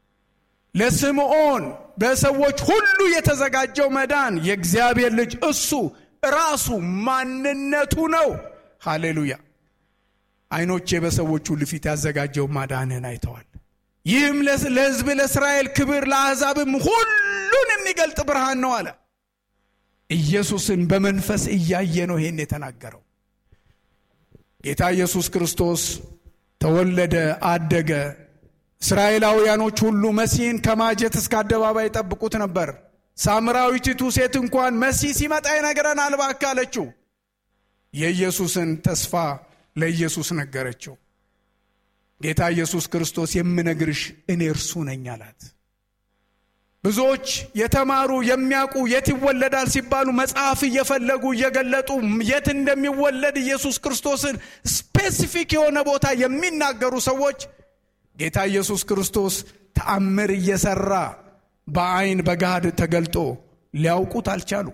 ለስምዖን በሰዎች ሁሉ የተዘጋጀው መዳን የእግዚአብሔር ልጅ እሱ ራሱ ማንነቱ ነው። ሃሌሉያ! ዓይኖቼ በሰዎች ሁሉ ፊት ያዘጋጀው ማዳንህን አይተዋል። ይህም ለሕዝብ ለእስራኤል ክብር ለአሕዛብም ሁሉን የሚገልጥ ብርሃን ነው አለ። ኢየሱስን በመንፈስ እያየ ነው ይሄን የተናገረው። ጌታ ኢየሱስ ክርስቶስ ተወለደ፣ አደገ። እስራኤላውያኖች ሁሉ መሲህን ከማጀት እስከ አደባባይ ጠብቁት ነበር። ሳምራዊቲቱ ሴት እንኳን መሲህ ሲመጣ ይነግረናል እባክህ አለችው። የኢየሱስን ተስፋ ለኢየሱስ ነገረችው። ጌታ ኢየሱስ ክርስቶስ የምነግርሽ እኔ እርሱ ነኝ አላት። ብዙዎች የተማሩ የሚያውቁ የት ይወለዳል ሲባሉ መጽሐፍ እየፈለጉ እየገለጡ የት እንደሚወለድ ኢየሱስ ክርስቶስን ስፔሲፊክ የሆነ ቦታ የሚናገሩ ሰዎች ጌታ ኢየሱስ ክርስቶስ ተአምር እየሰራ በአይን በጋድ ተገልጦ ሊያውቁት አልቻሉ።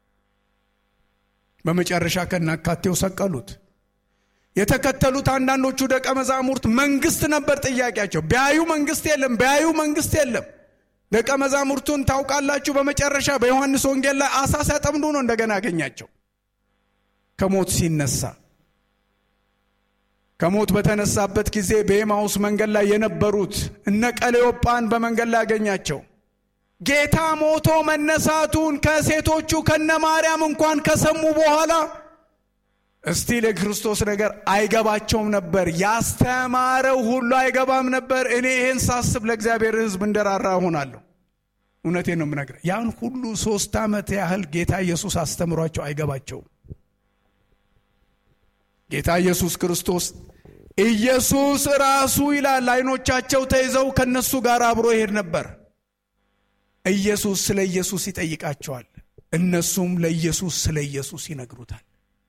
በመጨረሻ ከናካቴው ሰቀሉት። የተከተሉት አንዳንዶቹ ደቀ መዛሙርት መንግስት ነበር ጥያቄያቸው። ቢያዩ መንግስት የለም፣ ቢያዩ መንግስት የለም። ደቀ መዛሙርቱን ታውቃላችሁ፣ በመጨረሻ በዮሐንስ ወንጌል ላይ አሳ ሲያጠምዱ ነው እንደገና ያገኛቸው ከሞት ሲነሳ። ከሞት በተነሳበት ጊዜ በኤማውስ መንገድ ላይ የነበሩት እነ ቀሌዮጳን በመንገድ ላይ ያገኛቸው። ጌታ ሞቶ መነሳቱን ከሴቶቹ ከነ ማርያም እንኳን ከሰሙ በኋላ እስቲ ለክርስቶስ ነገር አይገባቸውም ነበር። ያስተማረው ሁሉ አይገባም ነበር። እኔ ይህን ሳስብ ለእግዚአብሔር ሕዝብ እንደራራ እሆናለሁ። እውነቴን ነው የምነግርህ። ያን ሁሉ ሶስት ዓመት ያህል ጌታ ኢየሱስ አስተምሯቸው አይገባቸውም። ጌታ ኢየሱስ ክርስቶስ ኢየሱስ ራሱ ይላል አይኖቻቸው ተይዘው ከነሱ ጋር አብሮ ይሄድ ነበር። ኢየሱስ ስለ ኢየሱስ ይጠይቃቸዋል። እነሱም ለኢየሱስ ስለ ኢየሱስ ይነግሩታል።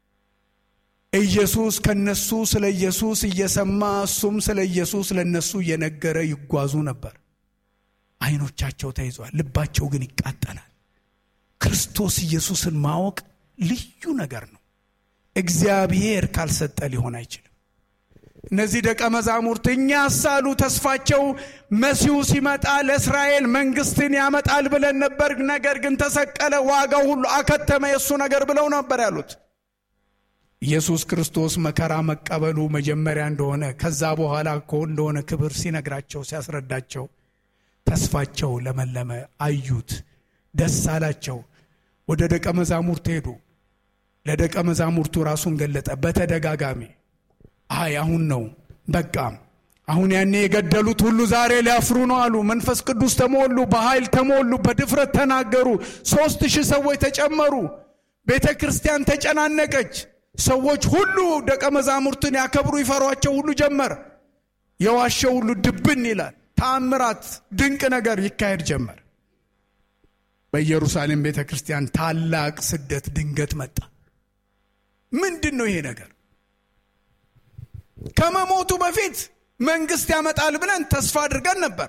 ኢየሱስ ከነሱ ስለ ኢየሱስ እየሰማ እሱም ስለ ኢየሱስ ለነሱ እየነገረ ይጓዙ ነበር። አይኖቻቸው ተይዟል፣ ልባቸው ግን ይቃጠላል። ክርስቶስ ኢየሱስን ማወቅ ልዩ ነገር ነው። እግዚአብሔር ካልሰጠ ሊሆን አይችልም። እነዚህ ደቀ መዛሙርት እኛ ሳሉ ተስፋቸው መሲሁ ሲመጣ ለእስራኤል መንግስትን ያመጣል ብለን ነበር፣ ነገር ግን ተሰቀለ፣ ዋጋው ሁሉ አከተመ የእሱ ነገር ብለው ነበር ያሉት። ኢየሱስ ክርስቶስ መከራ መቀበሉ መጀመሪያ እንደሆነ ከዛ በኋላ እኮ እንደሆነ ክብር ሲነግራቸው ሲያስረዳቸው ተስፋቸው ለመለመ፣ አዩት፣ ደስ አላቸው። ወደ ደቀ መዛሙርት ሄዱ። ለደቀ መዛሙርቱ ራሱን ገለጠ በተደጋጋሚ። አይ አሁን ነው በቃ አሁን ያኔ የገደሉት ሁሉ ዛሬ ሊያፍሩ ነው አሉ። መንፈስ ቅዱስ ተሞሉ፣ በኃይል ተሞሉ፣ በድፍረት ተናገሩ። ሶስት ሺህ ሰዎች ተጨመሩ። ቤተ ክርስቲያን ተጨናነቀች። ሰዎች ሁሉ ደቀ መዛሙርትን ያከብሩ ይፈሯቸው ሁሉ ጀመር። የዋሸው ሁሉ ድብን ይላል። ተአምራት፣ ድንቅ ነገር ይካሄድ ጀመር። በኢየሩሳሌም ቤተ ክርስቲያን ታላቅ ስደት ድንገት መጣ። ምንድን ነው ይሄ ነገር? ከመሞቱ በፊት መንግስት ያመጣል ብለን ተስፋ አድርገን ነበር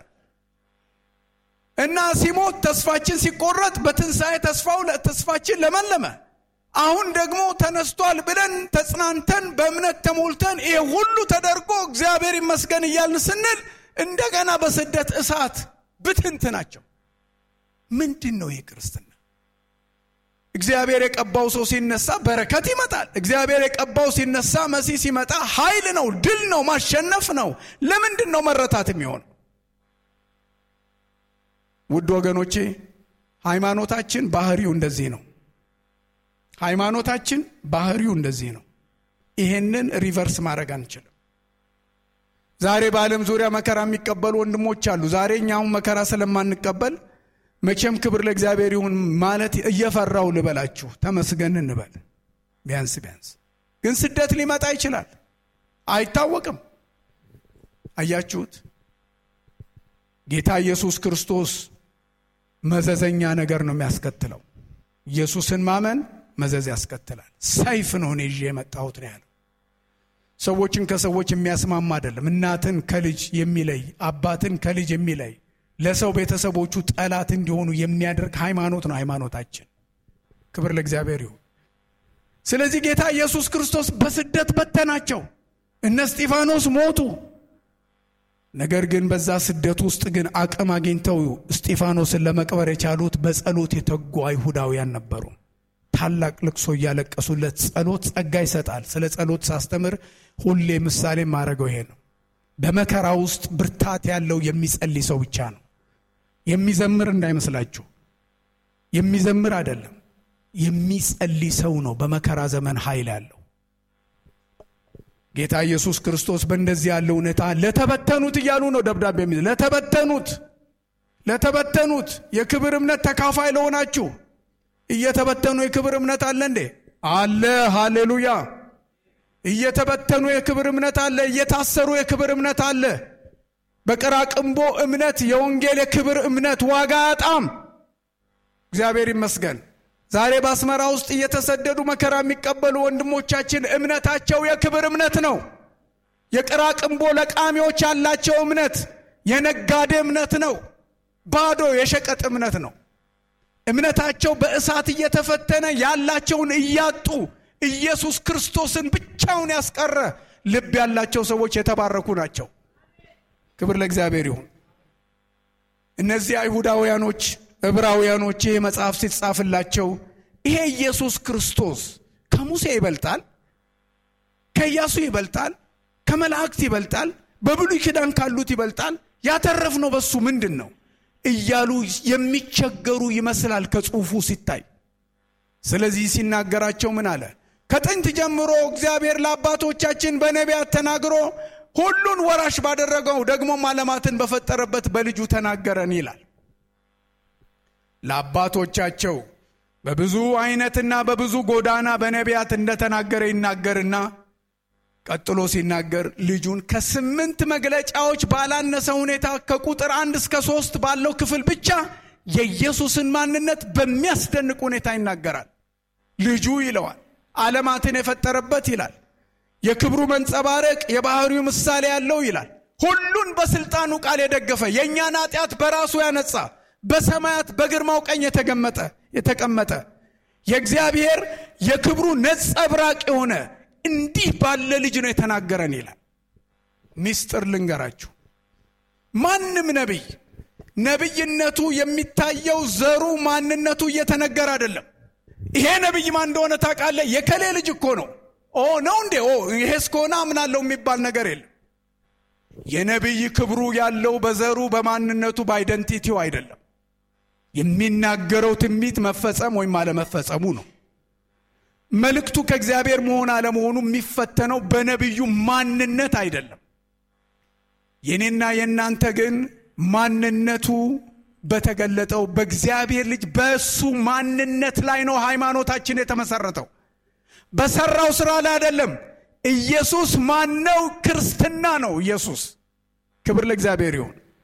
እና ሲሞት ተስፋችን ሲቆረጥ በትንሣኤ ተስፋው ተስፋችን ለመለመ። አሁን ደግሞ ተነስቷል ብለን ተጽናንተን በእምነት ተሞልተን ይሄ ሁሉ ተደርጎ እግዚአብሔር ይመስገን እያልን ስንል እንደገና በስደት እሳት ብትንት ናቸው። ምንድን ነው ይህ ክርስትና? እግዚአብሔር የቀባው ሰው ሲነሳ በረከት ይመጣል። እግዚአብሔር የቀባው ሲነሳ መሲህ ሲመጣ ኃይል ነው፣ ድል ነው፣ ማሸነፍ ነው። ለምንድን ነው መረታት የሚሆነው? ውድ ወገኖቼ ሃይማኖታችን ባህሪው እንደዚህ ነው። ሃይማኖታችን ባህሪው እንደዚህ ነው። ይሄንን ሪቨርስ ማድረግ አንችልም። ዛሬ በዓለም ዙሪያ መከራ የሚቀበሉ ወንድሞች አሉ። ዛሬ እኛውን መከራ ስለማንቀበል መቼም ክብር ለእግዚአብሔር ይሁን ማለት እየፈራው ልበላችሁ፣ ተመስገን እንበል። ቢያንስ ቢያንስ ግን ስደት ሊመጣ ይችላል፣ አይታወቅም። አያችሁት? ጌታ ኢየሱስ ክርስቶስ መዘዘኛ ነገር ነው የሚያስከትለው። ኢየሱስን ማመን መዘዝ ያስከትላል። ሰይፍ ነው እኔ ይዤ የመጣሁት ነው ያለው። ሰዎችን ከሰዎች የሚያስማማ አይደለም። እናትን ከልጅ የሚለይ አባትን ከልጅ የሚለይ ለሰው ቤተሰቦቹ ጠላት እንዲሆኑ የሚያደርግ ሃይማኖት ነው ሃይማኖታችን። ክብር ለእግዚአብሔር ይሁን። ስለዚህ ጌታ ኢየሱስ ክርስቶስ በስደት በተናቸው። እነ እስጢፋኖስ ሞቱ። ነገር ግን በዛ ስደት ውስጥ ግን አቅም አግኝተው እስጢፋኖስን ለመቅበር የቻሉት በጸሎት የተጉ አይሁዳውያን ነበሩ። ታላቅ ልቅሶ እያለቀሱለት ጸሎት ጸጋ ይሰጣል። ስለ ጸሎት ሳስተምር ሁሌ ምሳሌ ማድረገው ይሄ ነው። በመከራ ውስጥ ብርታት ያለው የሚጸልይ ሰው ብቻ ነው። የሚዘምር እንዳይመስላችሁ፣ የሚዘምር አይደለም፣ የሚጸልይ ሰው ነው በመከራ ዘመን ኃይል ያለው። ጌታ ኢየሱስ ክርስቶስ በእንደዚህ ያለ ሁኔታ ለተበተኑት እያሉ ነው ደብዳቤ የሚ ለተበተኑት ለተበተኑት የክብር እምነት ተካፋይ ለሆናችሁ እየተበተኑ የክብር እምነት አለ እንዴ? አለ። ሃሌሉያ። እየተበተኑ የክብር እምነት አለ። እየታሰሩ የክብር እምነት አለ። በቅራቅንቦ እምነት የወንጌል የክብር እምነት ዋጋ አያጣም። እግዚአብሔር ይመስገን። ዛሬ በአስመራ ውስጥ እየተሰደዱ መከራ የሚቀበሉ ወንድሞቻችን እምነታቸው የክብር እምነት ነው። የቅራቅንቦ ለቃሚዎች ያላቸው እምነት የነጋዴ እምነት ነው። ባዶ የሸቀጥ እምነት ነው። እምነታቸው በእሳት እየተፈተነ ያላቸውን እያጡ ኢየሱስ ክርስቶስን ብቻውን ያስቀረ ልብ ያላቸው ሰዎች የተባረኩ ናቸው። ክብር ለእግዚአብሔር ይሁን። እነዚህ አይሁዳውያኖች፣ ዕብራውያኖች ይህ መጽሐፍ ሲጻፍላቸው ይሄ ኢየሱስ ክርስቶስ ከሙሴ ይበልጣል፣ ከኢያሱ ይበልጣል፣ ከመላእክት ይበልጣል፣ በብሉይ ኪዳን ካሉት ይበልጣል፣ ያተረፍነው በሱ ምንድን ነው እያሉ የሚቸገሩ ይመስላል ከጽሑፉ ሲታይ። ስለዚህ ሲናገራቸው ምን አለ? ከጥንት ጀምሮ እግዚአብሔር ለአባቶቻችን በነቢያት ተናግሮ ሁሉን ወራሽ ባደረገው ደግሞም ዓለማትን በፈጠረበት በልጁ ተናገረን ይላል። ለአባቶቻቸው በብዙ አይነትና በብዙ ጎዳና በነቢያት እንደተናገረ ይናገርና ቀጥሎ ሲናገር ልጁን ከስምንት መግለጫዎች ባላነሰ ሁኔታ ከቁጥር አንድ እስከ ሶስት ባለው ክፍል ብቻ የኢየሱስን ማንነት በሚያስደንቅ ሁኔታ ይናገራል። ልጁ ይለዋል። ዓለማትን የፈጠረበት ይላል። የክብሩ መንጸባረቅ የባህሪው ምሳሌ ያለው ይላል። ሁሉን በስልጣኑ ቃል የደገፈ የእኛን ኃጢአት በራሱ ያነጻ በሰማያት በግርማው ቀኝ የተገመጠ የተቀመጠ የእግዚአብሔር የክብሩ ነጸብራቅ የሆነ እንዲህ ባለ ልጅ ነው የተናገረን ይላል። ሚስጥር ልንገራችሁ። ማንም ነቢይ ነቢይነቱ የሚታየው ዘሩ ማንነቱ እየተነገረ አይደለም። ይሄ ነቢይ ማን እንደሆነ ታውቃለህ? የከሌ ልጅ እኮ ነው። ኦ ነው እንዴ? ኦ ይሄ እስከሆነ አምናለሁ የሚባል ነገር የለም። የነቢይ ክብሩ ያለው በዘሩ በማንነቱ በአይደንቲቲው አይደለም። የሚናገረው ትንቢት መፈጸም ወይም አለመፈጸሙ ነው። መልእክቱ ከእግዚአብሔር መሆን አለመሆኑ የሚፈተነው በነቢዩ ማንነት አይደለም። የኔና የእናንተ ግን ማንነቱ በተገለጠው በእግዚአብሔር ልጅ በእሱ ማንነት ላይ ነው ሃይማኖታችን የተመሰረተው። በሰራው ስራ ላይ አይደለም። ኢየሱስ ማነው? ክርስትና ነው ኢየሱስ። ክብር ለእግዚአብሔር ይሁን።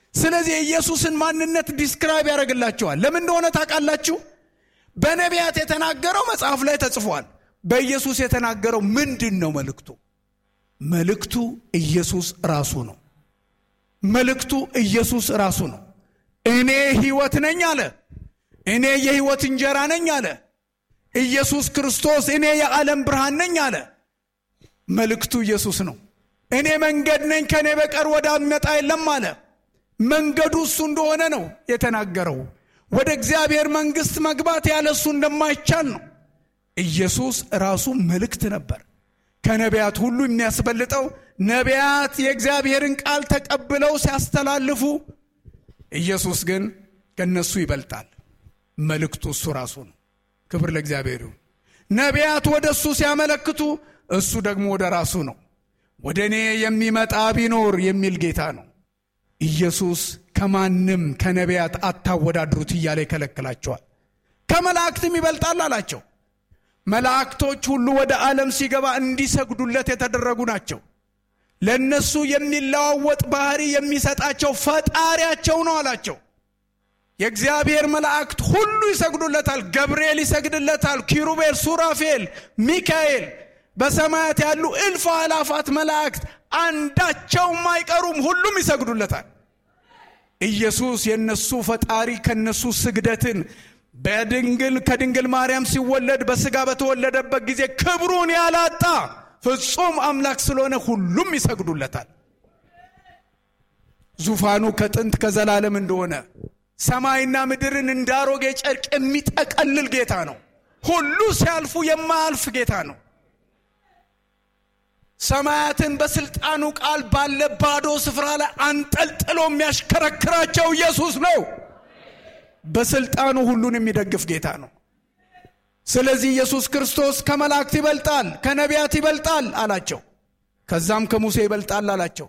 ስለዚህ የኢየሱስን ማንነት ዲስክራይብ ያደርግላቸዋል። ለምን እንደሆነ ታውቃላችሁ? በነቢያት የተናገረው መጽሐፍ ላይ ተጽፏል። በኢየሱስ የተናገረው ምንድን ነው መልእክቱ? መልእክቱ ኢየሱስ ራሱ ነው። መልእክቱ ኢየሱስ ራሱ ነው። እኔ ሕይወት ነኝ አለ። እኔ የሕይወት እንጀራ ነኝ አለ። ኢየሱስ ክርስቶስ እኔ የዓለም ብርሃን ነኝ አለ። መልእክቱ ኢየሱስ ነው። እኔ መንገድ ነኝ፣ ከእኔ በቀር ወደ አብ የሚመጣ የለም አለ። መንገዱ እሱ እንደሆነ ነው የተናገረው። ወደ እግዚአብሔር መንግሥት መግባት ያለ እሱ እንደማይቻል ነው። ኢየሱስ ራሱ መልእክት ነበር። ከነቢያት ሁሉ የሚያስበልጠው ነቢያት የእግዚአብሔርን ቃል ተቀብለው ሲያስተላልፉ፣ ኢየሱስ ግን ከነሱ ይበልጣል። መልእክቱ እሱ ራሱ ነው። ክብር ለእግዚአብሔር ይሁን። ነቢያት ወደ እሱ ሲያመለክቱ፣ እሱ ደግሞ ወደ ራሱ ነው። ወደ እኔ የሚመጣ ቢኖር የሚል ጌታ ነው። ኢየሱስ ከማንም ከነቢያት አታወዳድሩት እያለ ይከለክላቸዋል። ከመላእክትም ይበልጣል አላቸው። መላእክቶች ሁሉ ወደ ዓለም ሲገባ እንዲሰግዱለት የተደረጉ ናቸው። ለእነሱ የሚለዋወጥ ባህሪ የሚሰጣቸው ፈጣሪያቸው ነው አላቸው። የእግዚአብሔር መላእክት ሁሉ ይሰግዱለታል። ገብርኤል ይሰግድለታል። ኪሩቤል፣ ሱራፌል፣ ሚካኤል በሰማያት ያሉ እልፍ አላፋት መላእክት አንዳቸውም አይቀሩም፣ ሁሉም ይሰግዱለታል። ኢየሱስ የነሱ ፈጣሪ ከነሱ ስግደትን በድንግል ከድንግል ማርያም ሲወለድ በስጋ በተወለደበት ጊዜ ክብሩን ያላጣ ፍጹም አምላክ ስለሆነ ሁሉም ይሰግዱለታል። ዙፋኑ ከጥንት ከዘላለም እንደሆነ ሰማይና ምድርን እንዳሮጌ ጨርቅ የሚጠቀልል ጌታ ነው። ሁሉ ሲያልፉ የማያልፍ ጌታ ነው። ሰማያትን በስልጣኑ ቃል ባለ ባዶ ስፍራ ላይ አንጠልጥሎ የሚያሽከረክራቸው ኢየሱስ ነው። በስልጣኑ ሁሉን የሚደግፍ ጌታ ነው። ስለዚህ ኢየሱስ ክርስቶስ ከመላእክት ይበልጣል፣ ከነቢያት ይበልጣል አላቸው። ከዛም ከሙሴ ይበልጣል አላቸው።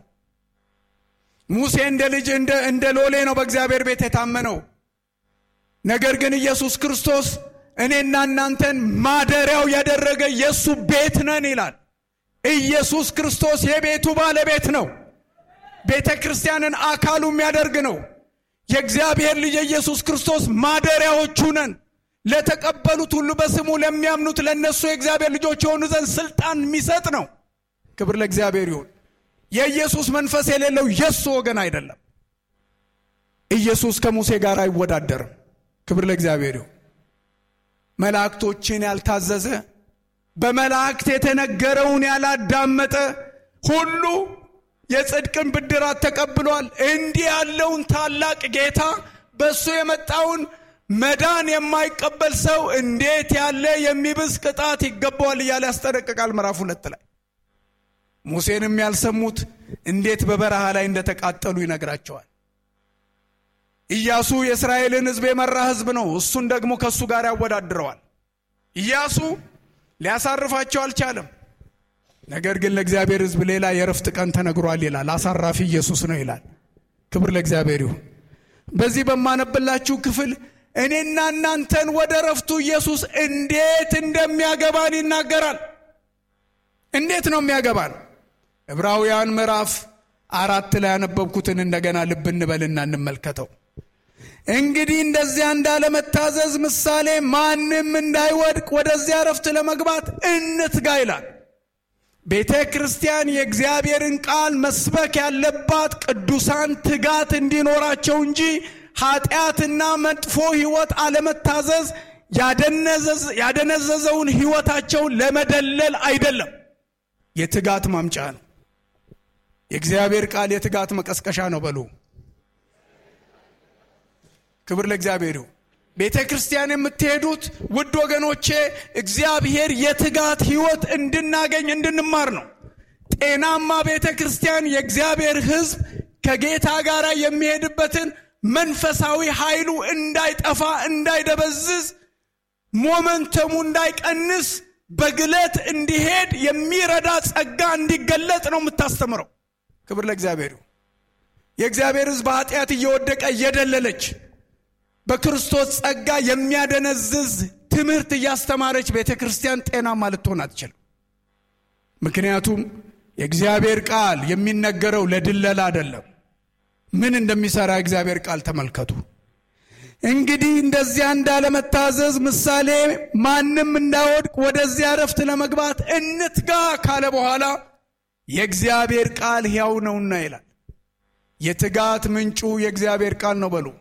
ሙሴ እንደ ልጅ እንደ ሎሌ ነው በእግዚአብሔር ቤት የታመነው። ነገር ግን ኢየሱስ ክርስቶስ እኔና እናንተን ማደሪያው ያደረገ የእሱ ቤት ነን ይላል። ኢየሱስ ክርስቶስ የቤቱ ባለቤት ነው። ቤተ ክርስቲያንን አካሉ የሚያደርግ ነው። የእግዚአብሔር ልጅ የኢየሱስ ክርስቶስ ማደሪያዎቹ ነን። ለተቀበሉት ሁሉ በስሙ ለሚያምኑት ለእነሱ የእግዚአብሔር ልጆች የሆኑ ዘንድ ስልጣን የሚሰጥ ነው። ክብር ለእግዚአብሔር ይሁን። የኢየሱስ መንፈስ የሌለው የእሱ ወገን አይደለም። ኢየሱስ ከሙሴ ጋር አይወዳደርም። ክብር ለእግዚአብሔር ይሁን። መላእክቶችን ያልታዘዘ በመላእክት የተነገረውን ያላዳመጠ ሁሉ የጽድቅን ብድራት ተቀብሏል። እንዲህ ያለውን ታላቅ ጌታ በእሱ የመጣውን መዳን የማይቀበል ሰው እንዴት ያለ የሚብስ ቅጣት ይገባዋል እያለ ያስጠነቅቃል። ምዕራፍ ሁለት ላይ ሙሴንም ያልሰሙት እንዴት በበረሃ ላይ እንደተቃጠሉ ይነግራቸዋል። ኢያሱ የእስራኤልን ሕዝብ የመራ ሕዝብ ነው። እሱን ደግሞ ከእሱ ጋር ያወዳድረዋል። ኢያሱ ሊያሳርፋቸው አልቻለም። ነገር ግን ለእግዚአብሔር ሕዝብ ሌላ የረፍት ቀን ተነግሯል ይላል። አሳራፊ ኢየሱስ ነው ይላል። ክብር ለእግዚአብሔር ይሁን። በዚህ በማነብላችሁ ክፍል እኔና እናንተን ወደ ረፍቱ ኢየሱስ እንዴት እንደሚያገባን ይናገራል። እንዴት ነው የሚያገባን? ዕብራውያን ምዕራፍ አራት ላይ ያነበብኩትን እንደገና ልብ እንበልና እንመልከተው። እንግዲህ እንደዚያ እንዳለመታዘዝ ምሳሌ ማንም እንዳይወድቅ ወደዚያ ረፍት ለመግባት እንትጋ ይላል። ቤተ ክርስቲያን የእግዚአብሔርን ቃል መስበክ ያለባት ቅዱሳን ትጋት እንዲኖራቸው እንጂ ኃጢአትና መጥፎ ሕይወት አለመታዘዝ ያደነዘዘውን ሕይወታቸውን ለመደለል አይደለም፣ የትጋት ማምጫ ነው። የእግዚአብሔር ቃል የትጋት መቀስቀሻ ነው በሉ። ክብር ለእግዚአብሔር ይሁን። ቤተ ክርስቲያን የምትሄዱት ውድ ወገኖቼ እግዚአብሔር የትጋት ሕይወት እንድናገኝ እንድንማር ነው። ጤናማ ቤተ ክርስቲያን የእግዚአብሔር ሕዝብ ከጌታ ጋር የሚሄድበትን መንፈሳዊ ኃይሉ እንዳይጠፋ እንዳይደበዝዝ፣ ሞመንተሙ እንዳይቀንስ በግለት እንዲሄድ የሚረዳ ጸጋ እንዲገለጥ ነው የምታስተምረው። ክብር ለእግዚአብሔር ይሁን። የእግዚአብሔር ሕዝብ ኃጢአት እየወደቀ እየደለለች በክርስቶስ ጸጋ የሚያደነዝዝ ትምህርት እያስተማረች ቤተ ክርስቲያን ጤናማ ልትሆን አትችልም። ምክንያቱም የእግዚአብሔር ቃል የሚነገረው ለድለላ አይደለም። ምን እንደሚሰራ እግዚአብሔር ቃል ተመልከቱ። እንግዲህ እንደዚያ እንዳለመታዘዝ ምሳሌ ማንም እንዳይወድቅ ወደዚያ እረፍት ለመግባት እንትጋ ካለ በኋላ የእግዚአብሔር ቃል ሕያው ነውና ይላል። የትጋት ምንጩ የእግዚአብሔር ቃል ነው በሉ።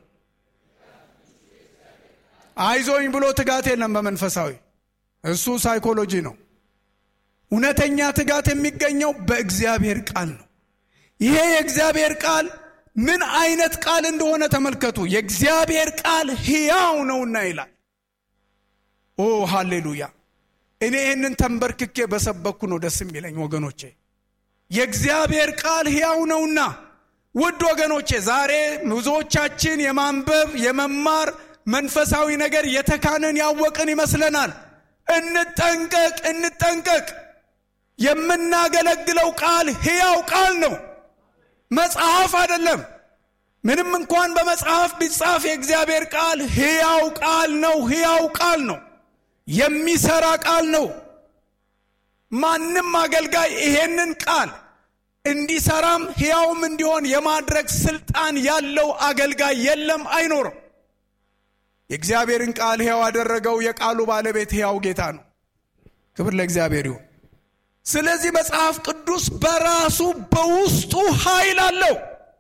አይዞኝ ብሎ ትጋት የለም በመንፈሳዊ እሱ ሳይኮሎጂ ነው። እውነተኛ ትጋት የሚገኘው በእግዚአብሔር ቃል ነው። ይሄ የእግዚአብሔር ቃል ምን አይነት ቃል እንደሆነ ተመልከቱ። የእግዚአብሔር ቃል ሕያው ነውና ይላል። ኦ ሃሌሉያ! እኔ ይህንን ተንበርክኬ በሰበኩ ነው ደስ የሚለኝ ወገኖቼ። የእግዚአብሔር ቃል ሕያው ነውና ውድ ወገኖቼ፣ ዛሬ ብዙዎቻችን የማንበብ የመማር መንፈሳዊ ነገር የተካንን ያወቅን ይመስለናል። እንጠንቀቅ፣ እንጠንቀቅ። የምናገለግለው ቃል ሕያው ቃል ነው፣ መጽሐፍ አይደለም። ምንም እንኳን በመጽሐፍ ቢጻፍ የእግዚአብሔር ቃል ሕያው ቃል ነው፣ ሕያው ቃል ነው፣ የሚሰራ ቃል ነው። ማንም አገልጋይ ይሄንን ቃል እንዲሰራም ሕያውም እንዲሆን የማድረግ ስልጣን ያለው አገልጋይ የለም፣ አይኖርም። የእግዚአብሔርን ቃል ሕያው ያደረገው የቃሉ ባለቤት ሕያው ጌታ ነው። ክብር ለእግዚአብሔር ይሁን። ስለዚህ መጽሐፍ ቅዱስ በራሱ በውስጡ ኃይል አለው።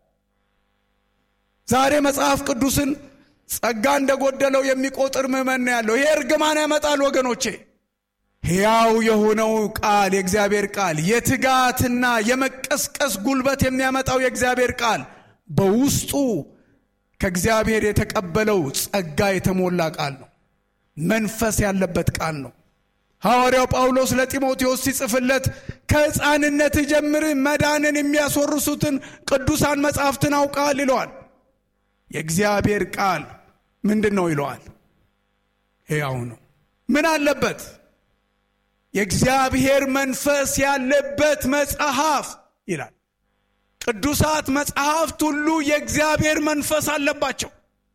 ዛሬ መጽሐፍ ቅዱስን ጸጋ እንደጎደለው የሚቆጥር ምዕመን ነው ያለው። ይሄ እርግማን ያመጣል ወገኖቼ። ሕያው የሆነው ቃል የእግዚአብሔር ቃል የትጋትና የመቀስቀስ ጉልበት የሚያመጣው የእግዚአብሔር ቃል በውስጡ ከእግዚአብሔር የተቀበለው ጸጋ የተሞላ ቃል ነው። መንፈስ ያለበት ቃል ነው። ሐዋርያው ጳውሎስ ለጢሞቴዎስ ሲጽፍለት ከሕፃንነት ጀምር መዳንን የሚያስወርሱትን ቅዱሳን መጻሕፍትን አውቃል ይለዋል። የእግዚአብሔር ቃል ምንድን ነው ይለዋል? ሕያው ነው። ምን አለበት? የእግዚአብሔር መንፈስ ያለበት መጽሐፍ ይላል። ቅዱሳት መጽሐፍት ሁሉ የእግዚአብሔር መንፈስ አለባቸው።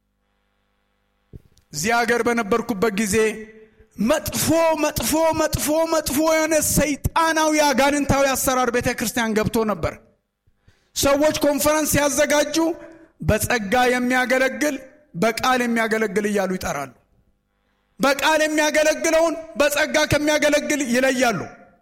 እዚህ ሀገር በነበርኩበት ጊዜ መጥፎ መጥፎ መጥፎ መጥፎ የሆነ ሰይጣናዊ አጋንንታዊ አሰራር ቤተ ክርስቲያን ገብቶ ነበር። ሰዎች ኮንፈረንስ ሲያዘጋጁ በጸጋ የሚያገለግል በቃል የሚያገለግል እያሉ ይጠራሉ። በቃል የሚያገለግለውን በጸጋ ከሚያገለግል ይለያሉ።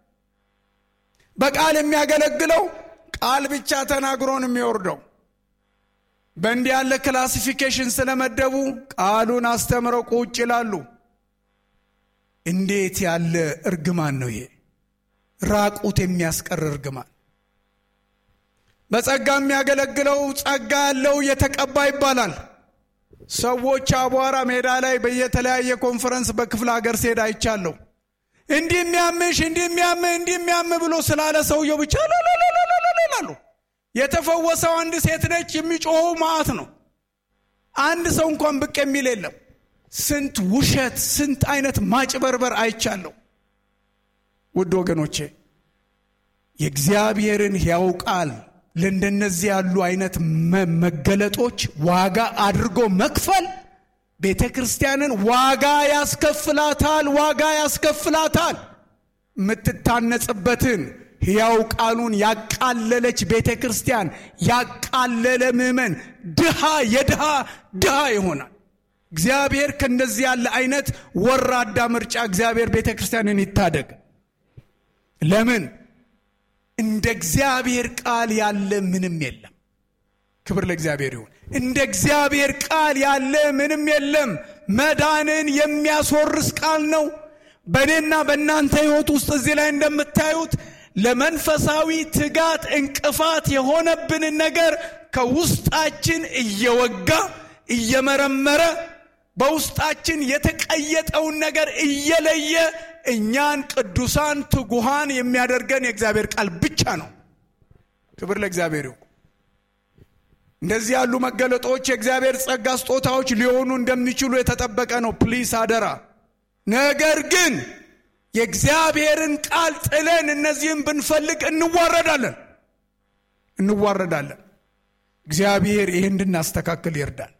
በቃል የሚያገለግለው ቃል ብቻ ተናግሮን የሚወርደው በእንዲህ ያለ ክላሲፊኬሽን ስለመደቡ ቃሉን አስተምረው ቁጭ ይላሉ። እንዴት ያለ እርግማን ነው ይሄ! ራቁት የሚያስቀር እርግማን። በጸጋ የሚያገለግለው ጸጋ ያለው የተቀባ ይባላል። ሰዎች አቧራ ሜዳ ላይ በየተለያየ ኮንፈረንስ በክፍለ ሀገር ሲሄድ አይቻለሁ። እንዲህ የሚያምሽ እንዲህ የሚያምህ እንዲህ የሚያምህ ብሎ ስላለ ሰውየው ብቻ ላሉ የተፈወሰው አንድ ሴት ነች። የሚጮኸው መዓት ነው። አንድ ሰው እንኳን ብቅ የሚል የለም። ስንት ውሸት፣ ስንት አይነት ማጭበርበር አይቻለሁ። ውድ ወገኖቼ የእግዚአብሔርን ሕያው ቃል ለእንደነዚህ ያሉ አይነት መገለጦች ዋጋ አድርጎ መክፈል ቤተ ክርስቲያንን ዋጋ ያስከፍላታል፣ ዋጋ ያስከፍላታል። የምትታነጽበትን ሕያው ቃሉን ያቃለለች ቤተ ክርስቲያን ያቃለለ ምዕመን ድሃ የድሃ ድሃ ይሆናል። እግዚአብሔር ከእንደዚህ ያለ አይነት ወራዳ ምርጫ እግዚአብሔር ቤተ ክርስቲያንን ይታደግ። ለምን እንደ እግዚአብሔር ቃል ያለ ምንም የለም። ክብር ለእግዚአብሔር ይሁን። እንደ እግዚአብሔር ቃል ያለ ምንም የለም። መዳንን የሚያስወርስ ቃል ነው። በእኔና በእናንተ ሕይወት ውስጥ እዚህ ላይ እንደምታዩት ለመንፈሳዊ ትጋት እንቅፋት የሆነብንን ነገር ከውስጣችን እየወጋ እየመረመረ በውስጣችን የተቀየጠውን ነገር እየለየ እኛን ቅዱሳን ትጉሃን የሚያደርገን የእግዚአብሔር ቃል ብቻ ነው። ክብር ለእግዚአብሔር ይሁን። እንደዚህ ያሉ መገለጦች የእግዚአብሔር ጸጋ ስጦታዎች ሊሆኑ እንደሚችሉ የተጠበቀ ነው። ፕሊስ አደራ። ነገር ግን የእግዚአብሔርን ቃል ጥለን እነዚህም ብንፈልግ እንዋረዳለን እንዋረዳለን። እግዚአብሔር ይህ እንድናስተካክል ይርዳል።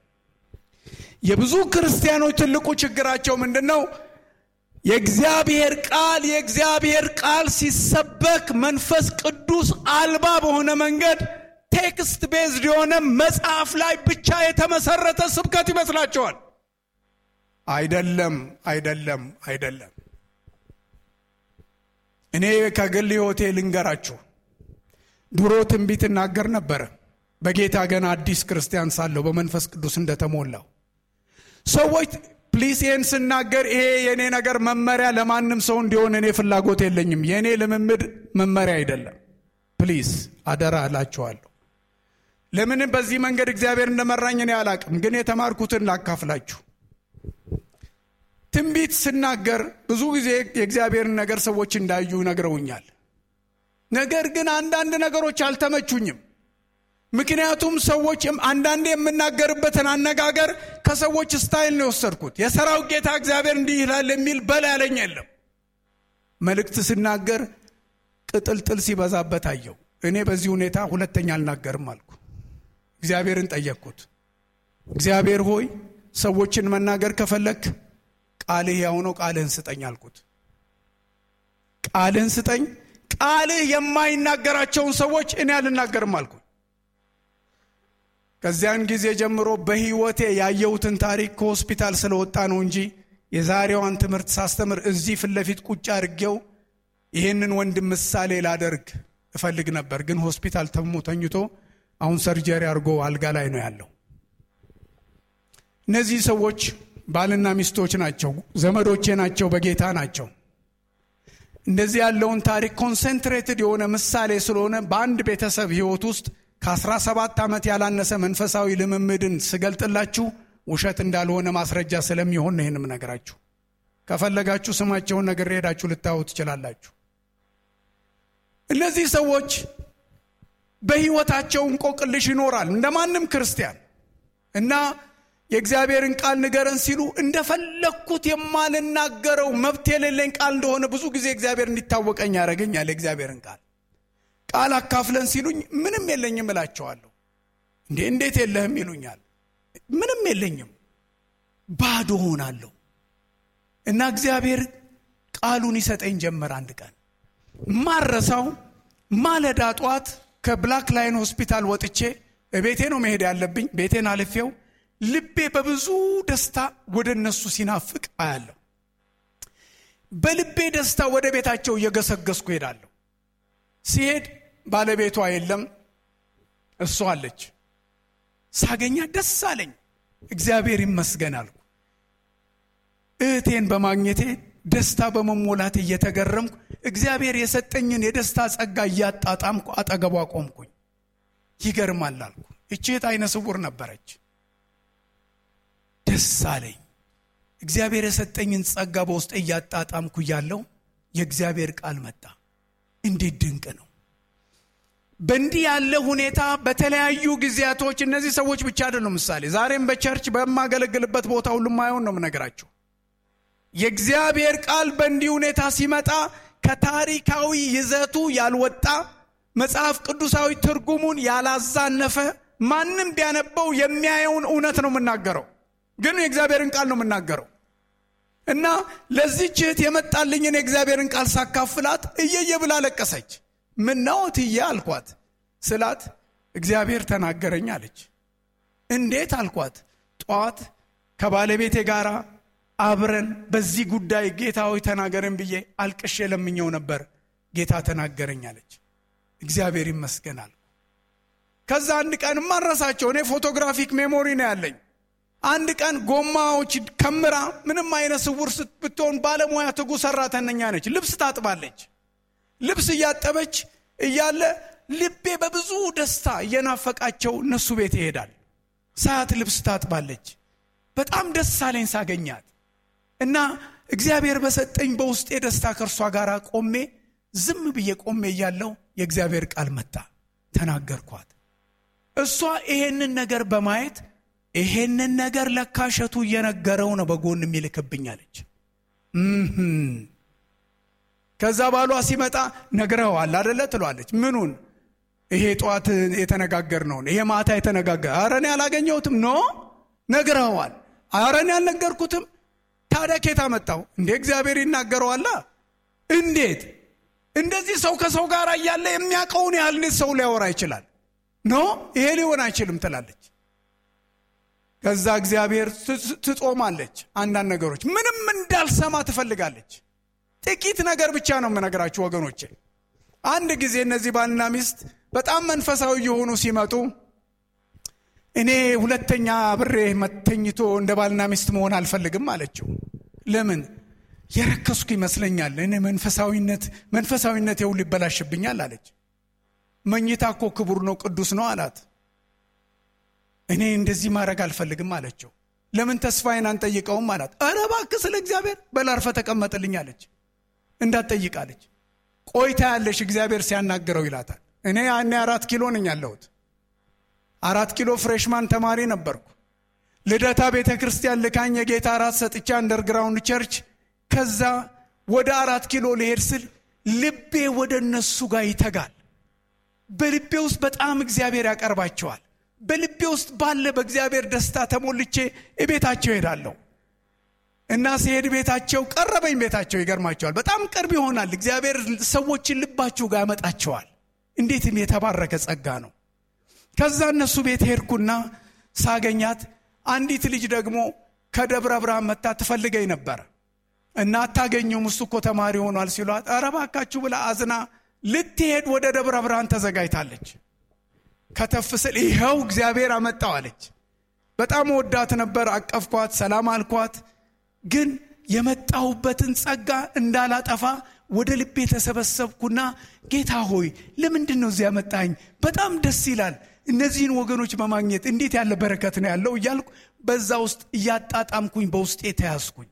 የብዙ ክርስቲያኖች ትልቁ ችግራቸው ምንድን ነው? የእግዚአብሔር ቃል የእግዚአብሔር ቃል ሲሰበክ መንፈስ ቅዱስ አልባ በሆነ መንገድ ቴክስት ቤዝድ የሆነ መጽሐፍ ላይ ብቻ የተመሰረተ ስብከት ይመስላቸዋል። አይደለም፣ አይደለም፣ አይደለም። እኔ ከግል ሕይወቴ ልንገራችሁ። ድሮ ትንቢት እናገር ነበረ። በጌታ ገና አዲስ ክርስቲያን ሳለሁ በመንፈስ ቅዱስ እንደተሞላው ሰዎች ፕሊስ ይህን ስናገር ይሄ የእኔ ነገር መመሪያ ለማንም ሰው እንዲሆን እኔ ፍላጎት የለኝም። የእኔ ልምምድ መመሪያ አይደለም። ፕሊስ አደራ እላችኋለሁ። ለምን በዚህ መንገድ እግዚአብሔር እንደመራኝ እኔ አላቅም፣ ግን የተማርኩትን ላካፍላችሁ። ትንቢት ስናገር ብዙ ጊዜ የእግዚአብሔርን ነገር ሰዎች እንዳዩ ነግረውኛል። ነገር ግን አንዳንድ ነገሮች አልተመቹኝም። ምክንያቱም ሰዎች አንዳንዴ የምናገርበትን አነጋገር ከሰዎች ስታይል ነው የወሰድኩት። የሰራዊት ጌታ እግዚአብሔር እንዲህ ይላል የሚል በላ ያለኝ የለም። መልእክት ስናገር ቅጥልጥል ሲበዛበት አየው። እኔ በዚህ ሁኔታ ሁለተኛ አልናገርም አልኩ። እግዚአብሔርን ጠየቅኩት። እግዚአብሔር ሆይ ሰዎችን መናገር ከፈለክ ቃልህ ያው ነው፣ ቃልህን ስጠኝ አልኩት። ቃልህን ስጠኝ። ቃልህ የማይናገራቸውን ሰዎች እኔ አልናገርም አልኩ። ከዚያን ጊዜ ጀምሮ በሕይወቴ ያየሁትን ታሪክ ከሆስፒታል ስለወጣ ነው እንጂ የዛሬዋን ትምህርት ሳስተምር እዚህ ፊት ለፊት ቁጭ አድርጌው ይህንን ወንድም ምሳሌ ላደርግ እፈልግ ነበር። ግን ሆስፒታል ተሞ ተኝቶ አሁን ሰርጀሪ አድርጎ አልጋ ላይ ነው ያለው። እነዚህ ሰዎች ባልና ሚስቶች ናቸው፣ ዘመዶቼ ናቸው፣ በጌታ ናቸው። እንደዚህ ያለውን ታሪክ ኮንሰንትሬትድ የሆነ ምሳሌ ስለሆነ በአንድ ቤተሰብ ሕይወት ውስጥ ከ17 ዓመት ያላነሰ መንፈሳዊ ልምምድን ስገልጥላችሁ ውሸት እንዳልሆነ ማስረጃ ስለሚሆን ነው ይህንም ነገራችሁ። ከፈለጋችሁ ስማቸውን ነገር ሄዳችሁ ልታዩ ትችላላችሁ። እነዚህ ሰዎች በሕይወታቸው እንቆቅልሽ ይኖራል እንደ ማንም ክርስቲያን እና የእግዚአብሔርን ቃል ንገረን ሲሉ እንደፈለግኩት የማልናገረው መብት የሌለኝ ቃል እንደሆነ ብዙ ጊዜ እግዚአብሔር እንዲታወቀኝ ያደረገኛል። የእግዚአብሔርን ቃል ቃል አካፍለን ሲሉኝ ምንም የለኝም እላቸዋለሁ። እንዴ እንዴት የለህም ይሉኛል። ምንም የለኝም ባዶ ሆናለሁ። እና እግዚአብሔር ቃሉን ይሰጠኝ ጀመር። አንድ ቀን ማረሳው ማለዳ ጠዋት ከብላክ ላይን ሆስፒታል ወጥቼ ቤቴ ነው መሄድ ያለብኝ። ቤቴን አልፌው ልቤ በብዙ ደስታ ወደ እነሱ ሲናፍቅ አያለሁ። በልቤ ደስታ ወደ ቤታቸው እየገሰገስኩ ሄዳለሁ። ሲሄድ ባለቤቷ የለም፣ እሷ አለች። ሳገኛ ደስ አለኝ። እግዚአብሔር ይመስገን አልኩ። እህቴን በማግኘቴ ደስታ በመሞላት እየተገረምኩ እግዚአብሔር የሰጠኝን የደስታ ጸጋ እያጣጣምኩ አጠገቧ ቆምኩኝ። ይገርማል አልኩ። እቺ እህት አይነ ስውር ነበረች። ደስ አለኝ። እግዚአብሔር የሰጠኝን ጸጋ በውስጥ እያጣጣምኩ እያለው የእግዚአብሔር ቃል መጣ። እንዴት ድንቅ ነው! በእንዲህ ያለ ሁኔታ በተለያዩ ጊዜያቶች እነዚህ ሰዎች ብቻ አይደሉም። ምሳሌ ዛሬም በቸርች በማገለግልበት ቦታ ሁሉ ማየውን ነው የምነግራችሁ። የእግዚአብሔር ቃል በእንዲህ ሁኔታ ሲመጣ ከታሪካዊ ይዘቱ ያልወጣ መጽሐፍ ቅዱሳዊ ትርጉሙን ያላዛነፈ ማንም ቢያነበው የሚያየውን እውነት ነው የምናገረው፣ ግን የእግዚአብሔርን ቃል ነው የምናገረው እና ለዚህች እህት የመጣልኝን የእግዚአብሔርን ቃል ሳካፍላት እየየ ብላ ለቀሰች። ምነው እትዬ አልኳት ስላት እግዚአብሔር ተናገረኝ አለች። እንዴት አልኳት። ጠዋት ከባለቤቴ ጋር አብረን በዚህ ጉዳይ ጌታ ሆይ ተናገረን ብዬ አልቅሼ ለምኘው ነበር። ጌታ ተናገረኝ አለች። እግዚአብሔር ይመስገናል። ከዛ አንድ ቀን ማረሳቸው እኔ ፎቶግራፊክ ሜሞሪ ነው ያለኝ። አንድ ቀን ጎማዎች ከምራ ምንም አይነት ስውር ብትሆን ባለሙያ ትጉ ሰራተኛ ነች። ልብስ ታጥባለች። ልብስ እያጠበች እያለ ልቤ በብዙ ደስታ እየናፈቃቸው እነሱ ቤት ይሄዳል። ሰዓት ልብስ ታጥባለች። በጣም ደስ አለኝ ሳገኛት እና እግዚአብሔር በሰጠኝ በውስጤ ደስታ ከእርሷ ጋር ቆሜ ዝም ብዬ ቆሜ እያለው የእግዚአብሔር ቃል መጣ። ተናገርኳት። እሷ ይሄንን ነገር በማየት ይሄንን ነገር ለካሸቱ እየነገረው ነው በጎን የሚልክብኛለች። ከዛ ባሏ ሲመጣ ነግረኸዋል አደለ ትሏለች። ምኑን? ይሄ ጠዋት የተነጋገርነውን ይሄ ማታ የተነጋገር ኧረ እኔ አላገኘሁትም። ኖ ነግረኸዋል። ኧረ እኔ አልነገርኩትም። ታዲያ ኬታ መጣው እንዴ? እግዚአብሔር ይናገረዋላ። እንዴት እንደዚህ ሰው ከሰው ጋር እያለ የሚያውቀውን ያህል እንዴት ሰው ሊያወራ ይችላል? ኖ ይሄ ሊሆን አይችልም ትላለች። ከዛ እግዚአብሔር ትጾማለች። አንዳንድ ነገሮች ምንም እንዳልሰማ ትፈልጋለች። ጥቂት ነገር ብቻ ነው የምነግራችሁ ወገኖቼ። አንድ ጊዜ እነዚህ ባልና ሚስት በጣም መንፈሳዊ የሆኑ ሲመጡ እኔ ሁለተኛ ብሬ መተኝቶ እንደ ባልና ሚስት መሆን አልፈልግም አለችው። ለምን የረከስኩ ይመስለኛል። እኔ መንፈሳዊነት መንፈሳዊነት የው ሊበላሽብኛል አለች። መኝታ እኮ ክቡር ነው ቅዱስ ነው አላት። እኔ እንደዚህ ማድረግ አልፈልግም አለችው። ለምን ተስፋዬን አንጠይቀውም አላት። ኧረ እባክህ ስለ እግዚአብሔር በላርፈ ተቀመጥልኝ አለች። እንዳትጠይቅ አለች። ቆይታ ያለሽ እግዚአብሔር ሲያናግረው ይላታል። እኔ ያኔ አራት ኪሎ ነኝ ያለሁት። አራት ኪሎ ፍሬሽማን ተማሪ ነበርኩ። ልደታ ቤተ ክርስቲያን ልካኝ የጌታ አራት ሰጥቻ አንደርግራውንድ ቸርች ከዛ ወደ አራት ኪሎ ልሄድ ስል ልቤ ወደ እነሱ ጋር ይተጋል። በልቤ ውስጥ በጣም እግዚአብሔር ያቀርባቸዋል። በልቤ ውስጥ ባለ በእግዚአብሔር ደስታ ተሞልቼ ቤታቸው ሄዳለሁ እና ሲሄድ ቤታቸው ቀረበኝ። ቤታቸው ይገርማቸዋል። በጣም ቅርብ ይሆናል። እግዚአብሔር ሰዎችን ልባችሁ ጋር ያመጣቸዋል። እንዴትም የተባረከ ጸጋ ነው። ከዛ እነሱ ቤት ሄድኩና ሳገኛት አንዲት ልጅ ደግሞ ከደብረ ብርሃን መታ ትፈልገኝ ነበረ እና አታገኘውም እሱ እኮ ተማሪ ሆኗል ሲሏት፣ ኧረ እባካችሁ ብላ አዝና ልትሄድ ወደ ደብረ ብርሃን ተዘጋጅታለች። ከተፍ ስል ይኸው እግዚአብሔር አመጣው አለች። በጣም ወዳት ነበር። አቀፍኳት፣ ሰላም አልኳት። ግን የመጣሁበትን ጸጋ እንዳላጠፋ ወደ ልቤ ተሰበሰብኩና ጌታ ሆይ ለምንድን ነው እዚያ ያመጣኝ? በጣም ደስ ይላል። እነዚህን ወገኖች በማግኘት እንዴት ያለ በረከት ነው ያለው እያልኩ በዛ ውስጥ እያጣጣምኩኝ በውስጤ ተያዝኩኝ።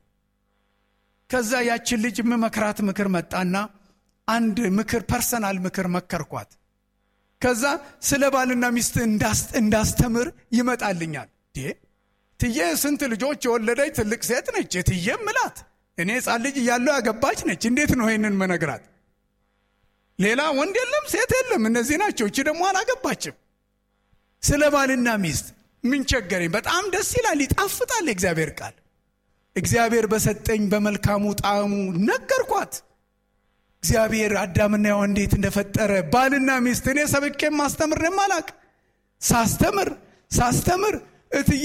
ከዛ ያችን ልጅ የምመክራት ምክር መጣና አንድ ምክር ፐርሰናል ምክር መከርኳት። ከዛ ስለ ባልና ሚስት እንዳስተምር ይመጣልኛል። ትዬ ስንት ልጆች የወለደች ትልቅ ሴት ነች። የትዬ ምላት እኔ ሕፃን ልጅ እያለው ያገባች ነች። እንዴት ነው ይህንን መነግራት? ሌላ ወንድ የለም ሴት የለም፣ እነዚህ ናቸው። እቺ ደግሞ አላገባችም። ስለ ባልና ሚስት ምን ቸገረኝ? በጣም ደስ ይላል፣ ይጣፍጣል የእግዚአብሔር ቃል። እግዚአብሔር በሰጠኝ በመልካሙ ጣዕሙ ነገርኳት። እግዚአብሔር አዳምና ሔዋን እንዴት እንደፈጠረ ባልና ሚስት እኔ ሰብኬም ማስተምር ነው ማላቅ ሳስተምር ሳስተምር እትዬ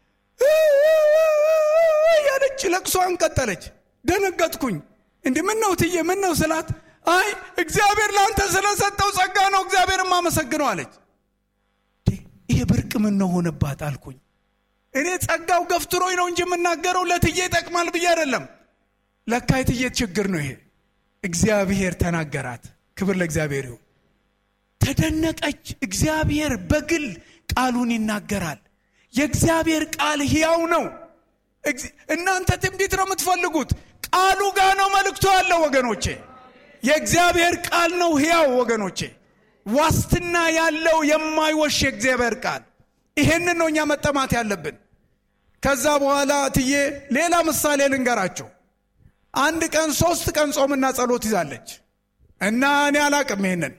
ያለች ለቅሷን ቀጠለች። ደነገጥኩኝ። እንዲህ ምን ነው እትዬ ምን ነው ስላት፣ አይ እግዚአብሔር ለአንተ ስለሰጠው ጸጋ ነው እግዚአብሔር ማመሰግነው አለች። ይሄ ብርቅ ምን ነው ሆነባት አልኩኝ። እኔ ጸጋው ገፍትሮኝ ነው እንጂ የምናገረው ለትዬ ይጠቅማል ብዬ አይደለም። ለካ የትዬ ችግር ነው ይሄ። እግዚአብሔር ተናገራት። ክብር ለእግዚአብሔር ይሁን። ተደነቀች። እግዚአብሔር በግል ቃሉን ይናገራል። የእግዚአብሔር ቃል ሕያው ነው። እናንተ ትንቢት ነው የምትፈልጉት፣ ቃሉ ጋር ነው መልእክቱ ያለው ወገኖቼ። የእግዚአብሔር ቃል ነው ሕያው ወገኖቼ፣ ዋስትና ያለው የማይወሽ የእግዚአብሔር ቃል። ይሄንን ነው እኛ መጠማት ያለብን። ከዛ በኋላ ትዬ ሌላ ምሳሌ ልንገራቸው። አንድ ቀን ሶስት ቀን ጾምና ጸሎት ይዛለች እና እኔ አላቅም ይሄንን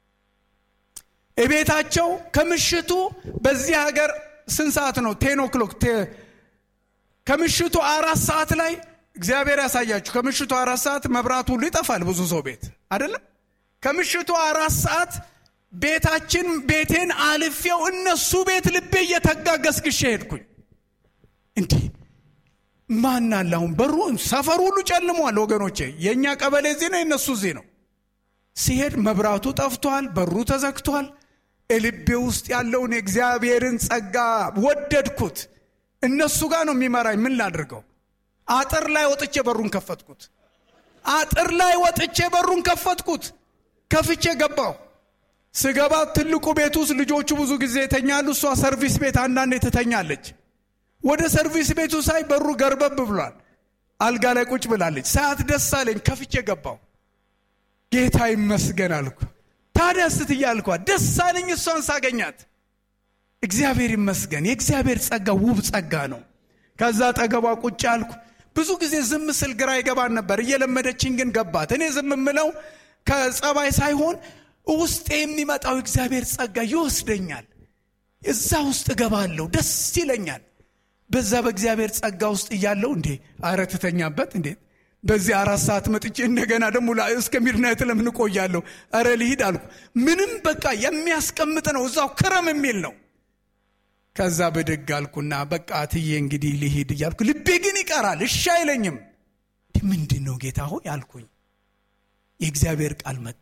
እቤታቸው ከምሽቱ በዚህ ሀገር ስንት ሰዓት ነው? ቴን ኦክሎክ ከምሽቱ አራት ሰዓት ላይ እግዚአብሔር ያሳያችሁ። ከምሽቱ አራት ሰዓት መብራት ሁሉ ይጠፋል ብዙ ሰው ቤት አይደለም። ከምሽቱ አራት ሰዓት ቤታችን ቤቴን አልፌው እነሱ ቤት ልቤ እየተጋገስግሼ ሄድኩኝ። እንዲህ ማን አለ አሁን? በሩ ሰፈሩ ሁሉ ጨልሟል ወገኖቼ። የእኛ ቀበሌ እዚህ ነው፣ የእነሱ እዚህ ነው። ሲሄድ መብራቱ ጠፍቷል፣ በሩ ተዘግቷል። ልቤ ውስጥ ያለውን የእግዚአብሔርን ጸጋ ወደድኩት። እነሱ ጋር ነው የሚመራኝ። ምን ላድርገው? አጥር ላይ ወጥቼ በሩን ከፈትኩት። አጥር ላይ ወጥቼ በሩን ከፈትኩት። ከፍቼ ገባሁ። ስገባ ትልቁ ቤት ውስጥ ልጆቹ ብዙ ጊዜ ይተኛሉ። እሷ ሰርቪስ ቤት አንዳንዴ ትተኛለች። ወደ ሰርቪስ ቤቱ ሳይ በሩ ገርበብ ብሏል። አልጋ ላይ ቁጭ ብላለች። ሰዓት ደስ አለኝ። ከፍቼ ገባሁ። ጌታ ይመስገን አልኩ። ታዲያ ስትያ አልኳት። ደስ አለኝ እሷን ሳገኛት። እግዚአብሔር ይመስገን። የእግዚአብሔር ጸጋ ውብ ጸጋ ነው። ከዛ ጠገቧ ቁጭ አልኩ። ብዙ ጊዜ ዝም ስል ግራ ይገባን ነበር። እየለመደችኝ ግን ገባት። እኔ ዝም የምለው ከጸባይ ሳይሆን ውስጥ የሚመጣው እግዚአብሔር ጸጋ ይወስደኛል። እዛ ውስጥ እገባለሁ፣ ደስ ይለኛል። በዛ በእግዚአብሔር ጸጋ ውስጥ እያለው እንዴ አረ ትተኛበት እንዴ በዚህ አራት ሰዓት መጥቼ እንደገና ደግሞ እስከ ሚድናይት ለምን እቆያለሁ? ኧረ ልሂድ አልኩ። ምንም በቃ የሚያስቀምጥ ነው፣ እዛው ክረም የሚል ነው። ከዛ ብድግ አልኩና በቃ ትዬ እንግዲህ ልሂድ እያልኩ ልቤ ግን ይቀራል፣ እሺ አይለኝም። ምንድን ነው ጌታ ሆይ አልኩኝ። የእግዚአብሔር ቃል መጣ።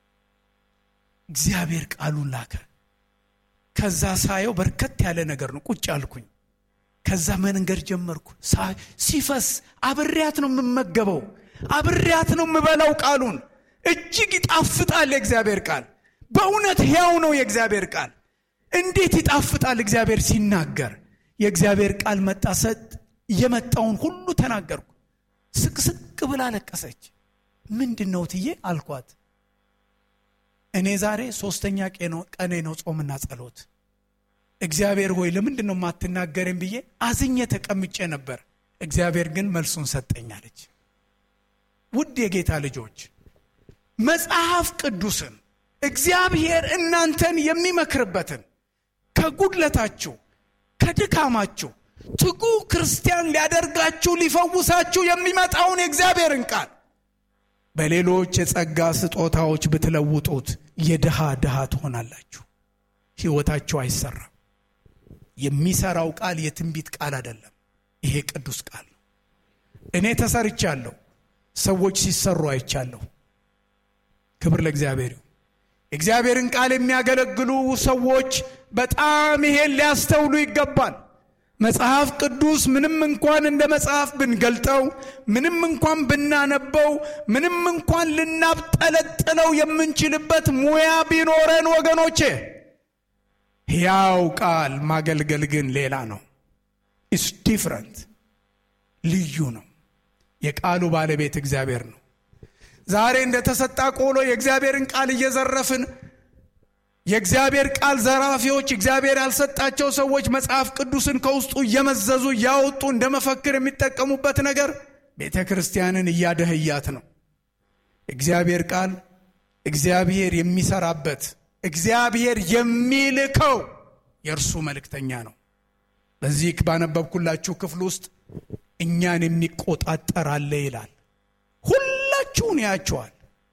እግዚአብሔር ቃሉን ላከ። ከዛ ሳየው በርከት ያለ ነገር ነው። ቁጭ አልኩኝ። ከዛ መንገድ ጀመርኩ። ሲፈስ አብሬያት ነው የምመገበው፣ አብሬያት ነው የምበላው። ቃሉን እጅግ ይጣፍጣል የእግዚአብሔር ቃል። በእውነት ሕያው ነው የእግዚአብሔር ቃል። እንዴት ይጣፍጣል እግዚአብሔር ሲናገር። የእግዚአብሔር ቃል መጣ። ሰጥ የመጣውን ሁሉ ተናገርኩ። ስቅስቅ ብላ ለቀሰች። ምንድን ነው ትዬ አልኳት። እኔ ዛሬ ሶስተኛ ቀኔ ነው ጾምና ጸሎት። እግዚአብሔር ሆይ ለምንድን ነው የማትናገረኝ ብዬ አዝኜ ተቀምጬ ነበር። እግዚአብሔር ግን መልሱን ሰጠኛለች። ውድ የጌታ ልጆች መጽሐፍ ቅዱስን እግዚአብሔር እናንተን የሚመክርበትን ከጉድለታችሁ ከድካማችሁ ትጉ ክርስቲያን ሊያደርጋችሁ ሊፈውሳችሁ የሚመጣውን የእግዚአብሔርን ቃል በሌሎች የጸጋ ስጦታዎች ብትለውጡት የድሃ ድሃ ትሆናላችሁ። ሕይወታችሁ አይሰራም። የሚሰራው ቃል የትንቢት ቃል አይደለም። ይሄ ቅዱስ ቃል ነው። እኔ ተሰርቻለሁ፣ ሰዎች ሲሰሩ አይቻለሁ። ክብር ለእግዚአብሔር ይሁን። እግዚአብሔርን ቃል የሚያገለግሉ ሰዎች በጣም ይሄን ሊያስተውሉ ይገባል። መጽሐፍ ቅዱስ ምንም እንኳን እንደ መጽሐፍ ብንገልጠው፣ ምንም እንኳን ብናነበው፣ ምንም እንኳን ልናብጠለጥለው የምንችልበት ሙያ ቢኖረን ወገኖቼ፣ ሕያው ቃል ማገልገል ግን ሌላ ነው። ኢስ ዲፍረንት ልዩ ነው። የቃሉ ባለቤት እግዚአብሔር ነው። ዛሬ እንደተሰጣ ቆሎ የእግዚአብሔርን ቃል እየዘረፍን የእግዚአብሔር ቃል ዘራፊዎች፣ እግዚአብሔር ያልሰጣቸው ሰዎች መጽሐፍ ቅዱስን ከውስጡ እየመዘዙ እያወጡ እንደ መፈክር የሚጠቀሙበት ነገር ቤተ ክርስቲያንን እያደህያት ነው። እግዚአብሔር ቃል እግዚአብሔር የሚሰራበት እግዚአብሔር የሚልከው የእርሱ መልእክተኛ ነው። በዚህ ባነበብኩላችሁ ክፍል ውስጥ እኛን የሚቆጣጠር አለ ይላል። ሁላችሁን ያቸዋል።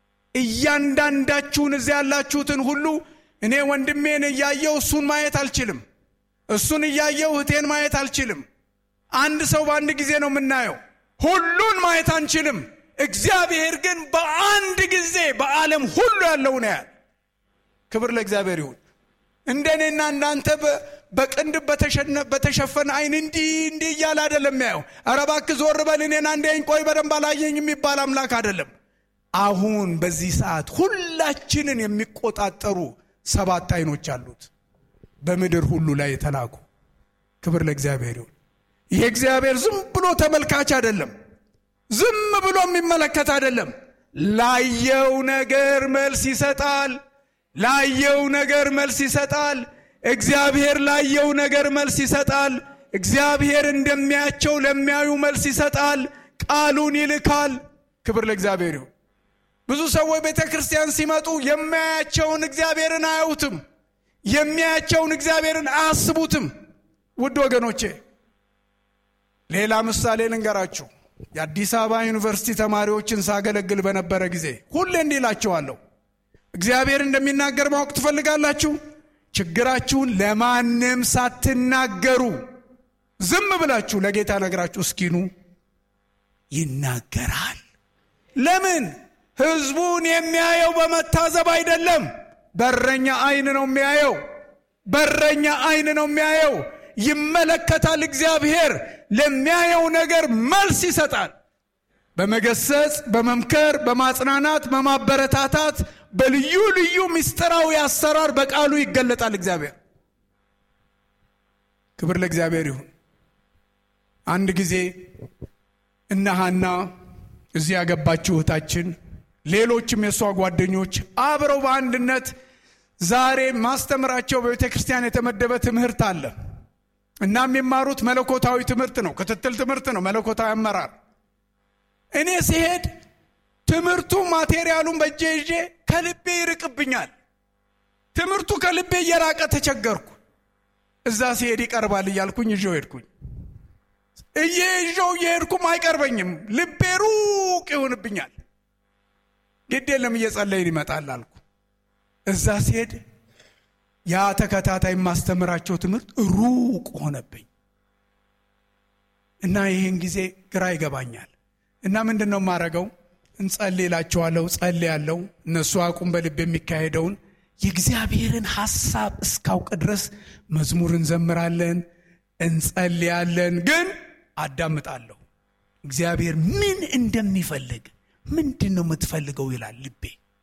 እያንዳንዳችሁን እዚያ ያላችሁትን ሁሉ እኔ ወንድሜን እያየው እሱን ማየት አልችልም። እሱን እያየው እህቴን ማየት አልችልም። አንድ ሰው በአንድ ጊዜ ነው የምናየው። ሁሉን ማየት አንችልም። እግዚአብሔር ግን በአንድ ጊዜ በዓለም ሁሉ ያለውን ያያል። ክብር ለእግዚአብሔር ይሁን። እንደኔና እናንተ በቅንድብ በተሸፈነ አይን እንዲህ እንዲህ እያለ አይደለም ያየው። ኧረ እባክህ ዞር በል እኔን አንዴ ቆይ በደንብ አላየኝ የሚባል አምላክ አይደለም። አሁን በዚህ ሰዓት ሁላችንን የሚቆጣጠሩ ሰባት አይኖች አሉት በምድር ሁሉ ላይ የተላኩ። ክብር ለእግዚአብሔር ይሁን። ይሄ እግዚአብሔር ዝም ብሎ ተመልካች አይደለም። ዝም ብሎ የሚመለከት አይደለም። ላየው ነገር መልስ ይሰጣል። ላየው ነገር መልስ ይሰጣል። እግዚአብሔር ላየው ነገር መልስ ይሰጣል። እግዚአብሔር እንደሚያቸው ለሚያዩ መልስ ይሰጣል። ቃሉን ይልካል። ክብር ለእግዚአብሔር ይሁን። ብዙ ሰዎች ቤተ ክርስቲያን ሲመጡ የሚያያቸውን እግዚአብሔርን አያዩትም። የሚያያቸውን እግዚአብሔርን አያስቡትም። ውድ ወገኖቼ ሌላ ምሳሌ ልንገራችሁ። የአዲስ አበባ ዩኒቨርሲቲ ተማሪዎችን ሳገለግል በነበረ ጊዜ ሁሌ እንዲህ እላቸዋለሁ፣ እግዚአብሔር እንደሚናገር ማወቅ ትፈልጋላችሁ? ችግራችሁን ለማንም ሳትናገሩ ዝም ብላችሁ ለጌታ ነግራችሁ እስኪኑ ይናገራል። ለምን? ህዝቡን የሚያየው በመታዘብ አይደለም። በረኛ አይን ነው የሚያየው። በረኛ አይን ነው የሚያየው። ይመለከታል። እግዚአብሔር ለሚያየው ነገር መልስ ይሰጣል። በመገሰጽ፣ በመምከር፣ በማጽናናት፣ በማበረታታት በልዩ ልዩ ምስጢራዊ አሰራር በቃሉ ይገለጣል እግዚአብሔር። ክብር ለእግዚአብሔር ይሁን። አንድ ጊዜ እነ ሐና እዚህ ያገባችው እህታችን ሌሎችም የእሷ ጓደኞች አብረው በአንድነት ዛሬ ማስተምራቸው በቤተ ክርስቲያን የተመደበ ትምህርት አለ እና የሚማሩት መለኮታዊ ትምህርት ነው። ክትትል ትምህርት ነው። መለኮታዊ አመራር። እኔ ሲሄድ ትምህርቱ ማቴሪያሉን በእጄ ይዤ ከልቤ ይርቅብኛል። ትምህርቱ ከልቤ እየራቀ ተቸገርኩ። እዛ ሲሄድ ይቀርባል እያልኩኝ ይዤው ሄድኩኝ። እየይዤው እየሄድኩም አይቀርበኝም። ልቤ ሩቅ ሩቅ ይሆንብኛል። ግድ የለም እየጸለይን ይመጣል አልኩ። እዛ ሲሄድ ያ ተከታታይ የማስተምራቸው ትምህርት ሩቅ ሆነብኝ እና ይህን ጊዜ ግራ ይገባኛል። እና ምንድን ነው የማደርገው? እንጸልይላቸዋለሁ፣ ጸልያለሁ። እነሱ አቁም በልብ የሚካሄደውን የእግዚአብሔርን ሐሳብ እስካውቅ ድረስ መዝሙር እንዘምራለን፣ እንጸልያለን። ግን አዳምጣለሁ። እግዚአብሔር ምን እንደሚፈልግ ምንድን ነው የምትፈልገው ይላል ልቤ።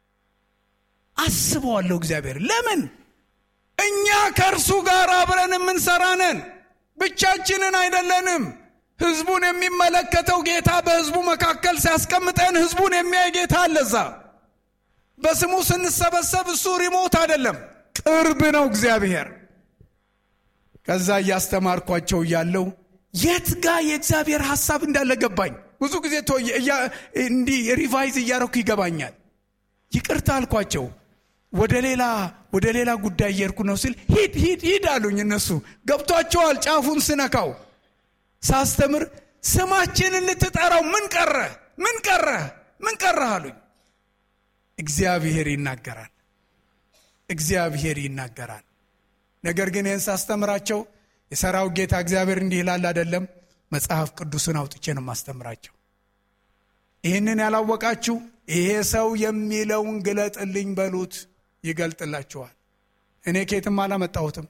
አስበዋለሁ። እግዚአብሔር ለምን እኛ ከእርሱ ጋር አብረን የምንሰራ ነን፣ ብቻችንን አይደለንም። ህዝቡን የሚመለከተው ጌታ በህዝቡ መካከል ሲያስቀምጠን ህዝቡን የሚያይ ጌታ አለዛ። በስሙ ስንሰበሰብ እሱ ሪሞት አይደለም፣ ቅርብ ነው እግዚአብሔር። ከዛ እያስተማርኳቸው እያለው የት ጋ የእግዚአብሔር ሐሳብ እንዳለ ገባኝ። ብዙ ጊዜ እንዲህ ሪቫይዝ እያረኩ ይገባኛል። ይቅርታ አልኳቸው። ወደ ሌላ ወደ ሌላ ጉዳይ እየሄድኩ ነው ሲል ሂድ ሂድ ሂድ አሉኝ። እነሱ ገብቷቸዋል። ጫፉን ስነካው ሳስተምር ስማችንን ልትጠራው ምን ቀረ ምን ቀረ ምን ቀረ አሉኝ። እግዚአብሔር ይናገራል፣ እግዚአብሔር ይናገራል። ነገር ግን ይህን ሳስተምራቸው የሰራው ጌታ እግዚአብሔር እንዲህ ይላል አይደለም፣ መጽሐፍ ቅዱስን አውጥቼ ነው ማስተምራቸው። ይህንን ያላወቃችሁ ይሄ ሰው የሚለውን ግለጥልኝ በሉት፣ ይገልጥላችኋል። እኔ ከየትም አላመጣሁትም።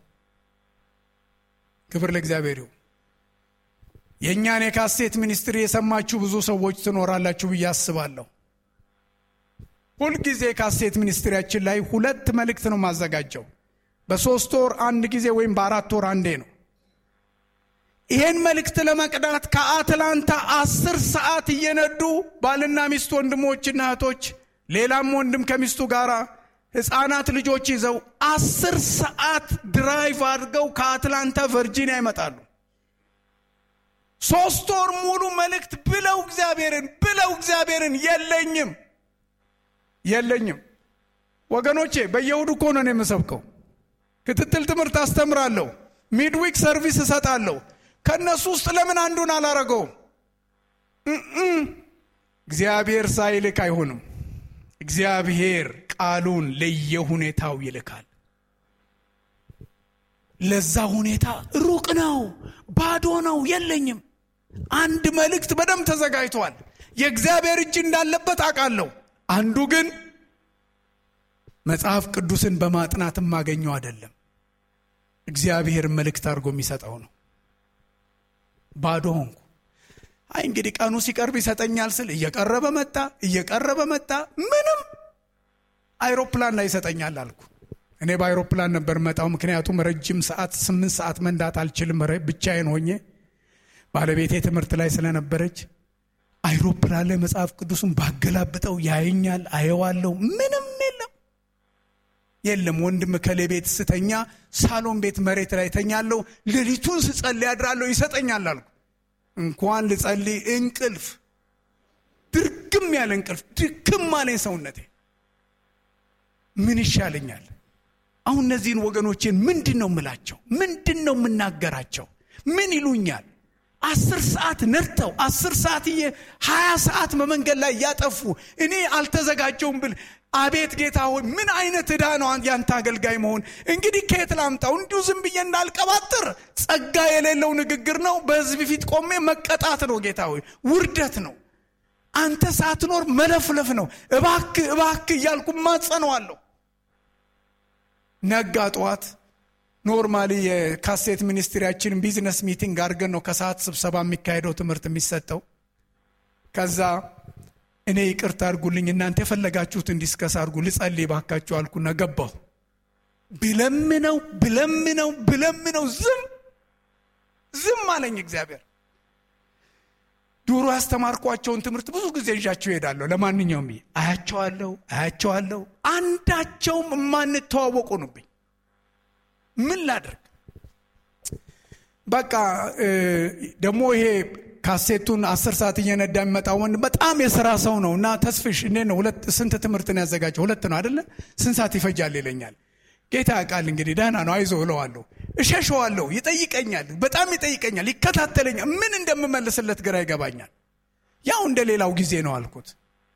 ክብር ለእግዚአብሔር ይሁን። የእኛን የካሴት ሚኒስትሪ የሰማችሁ ብዙ ሰዎች ትኖራላችሁ ብዬ አስባለሁ። ሁልጊዜ ካሴት ሚኒስትሪያችን ላይ ሁለት መልእክት ነው ማዘጋጀው። በሶስት ወር አንድ ጊዜ ወይም በአራት ወር አንዴ ነው። ይሄን መልእክት ለመቅዳት ከአትላንታ አስር ሰዓት እየነዱ ባልና ሚስት ወንድሞችና እህቶች፣ ሌላም ወንድም ከሚስቱ ጋር ሕፃናት ልጆች ይዘው አስር ሰዓት ድራይቭ አድርገው ከአትላንታ ቨርጂኒያ ይመጣሉ። ሶስት ወር ሙሉ መልእክት ብለው እግዚአብሔርን ብለው እግዚአብሔርን የለኝም የለኝም። ወገኖቼ በየእሁዱ እኮ ነው የምሰብከው። ክትትል ትምህርት አስተምራለሁ። ሚድዊክ ሰርቪስ እሰጣለሁ። ከእነሱ ውስጥ ለምን አንዱን አላረገውም? እግዚአብሔር ሳይልክ አይሆንም። እግዚአብሔር ቃሉን ለየሁኔታው ይልካል። ለዛ ሁኔታ ሩቅ ነው፣ ባዶ ነው፣ የለኝም። አንድ መልእክት በደንብ ተዘጋጅቷል። የእግዚአብሔር እጅ እንዳለበት አውቃለሁ። አንዱ ግን መጽሐፍ ቅዱስን በማጥናት የማገኘው አይደለም። እግዚአብሔር መልእክት አድርጎ የሚሰጠው ነው። ባዶ ሆንኩ። አይ እንግዲህ ቀኑ ሲቀርብ ይሰጠኛል ስል እየቀረበ መጣ፣ እየቀረበ መጣ። ምንም አይሮፕላን ላይ ይሰጠኛል አልኩ። እኔ በአይሮፕላን ነበር መጣው፣ ምክንያቱም ረጅም ሰዓት ስምንት ሰዓት መንዳት አልችልም ብቻዬን ሆኜ ባለቤቴ ትምህርት ላይ ስለነበረች አይሮፕላን ላይ መጽሐፍ ቅዱስን ባገላብጠው ያየኛል፣ አየዋለሁ። ምንም የለም የለም። ወንድም ከሌ ቤት ስተኛ ሳሎን ቤት መሬት ላይ ተኛለሁ። ሌሊቱን ስጸልይ አድራለሁ፣ ይሰጠኛል አልኩ። እንኳን ልጸልይ እንቅልፍ ድርግም ያለ እንቅልፍ ድክም አለኝ ሰውነቴ። ምን ይሻለኛል? አሁን እነዚህን ወገኖቼን ምንድን ነው የምላቸው? ምንድን ነው የምናገራቸው? ምን ይሉኛል? አስር ሰዓት ነድተው አስር ሰዓት እየ ሀያ ሰዓት በመንገድ ላይ እያጠፉ እኔ አልተዘጋጀውም ብል አቤት ጌታ ሆይ ምን አይነት ዕዳ ነው ያንተ አገልጋይ መሆን። እንግዲህ ከየት ላምጣው? እንዲሁ ዝም ብዬ እንዳልቀባጥር ጸጋ የሌለው ንግግር ነው። በሕዝብ ፊት ቆሜ መቀጣት ነው። ጌታ ሆይ ውርደት ነው። አንተ ሳትኖር መለፍለፍ ነው። እባክ እባክ እያልኩ ማጸነዋለሁ። ነጋ ጠዋት ኖርማሊ የካሴት ሚኒስትሪያችን ቢዝነስ ሚቲንግ አድርገን ነው ከሰዓት ስብሰባ የሚካሄደው ትምህርት የሚሰጠው። ከዛ እኔ ይቅርታ አድርጉልኝ እናንተ የፈለጋችሁትን ዲስከስ አድርጉ ልጸልይ ባካችሁ አልኩና ገባሁ። ብለምነው ብለምነው ብለምነው ዝም ዝም አለኝ እግዚአብሔር። ድሮ ያስተማርኳቸውን ትምህርት ብዙ ጊዜ ይዣቸው እሄዳለሁ። ለማንኛውም አያቸዋለሁ አያቸዋለሁ አንዳቸውም የማንተዋወቁ ነብኝ። ምን ላድርግ? በቃ ደግሞ ይሄ ካሴቱን አስር ሰዓት እየነዳ የሚመጣ ወንድ በጣም የስራ ሰው ነው እና ተስፍሽ እንዴት ነው ሁለት ስንት ትምህርትን ያዘጋጀው? ሁለት ነው አደለ? ስንት ሰዓት ይፈጃል ይለኛል። ጌታ ያውቃል እንግዲህ ደህና ነው አይዞህ እለዋለሁ። እሸሸዋለሁ። ይጠይቀኛል፣ በጣም ይጠይቀኛል፣ ይከታተለኛል። ምን እንደምመልስለት ግራ ይገባኛል። ያው እንደ ሌላው ጊዜ ነው አልኩት።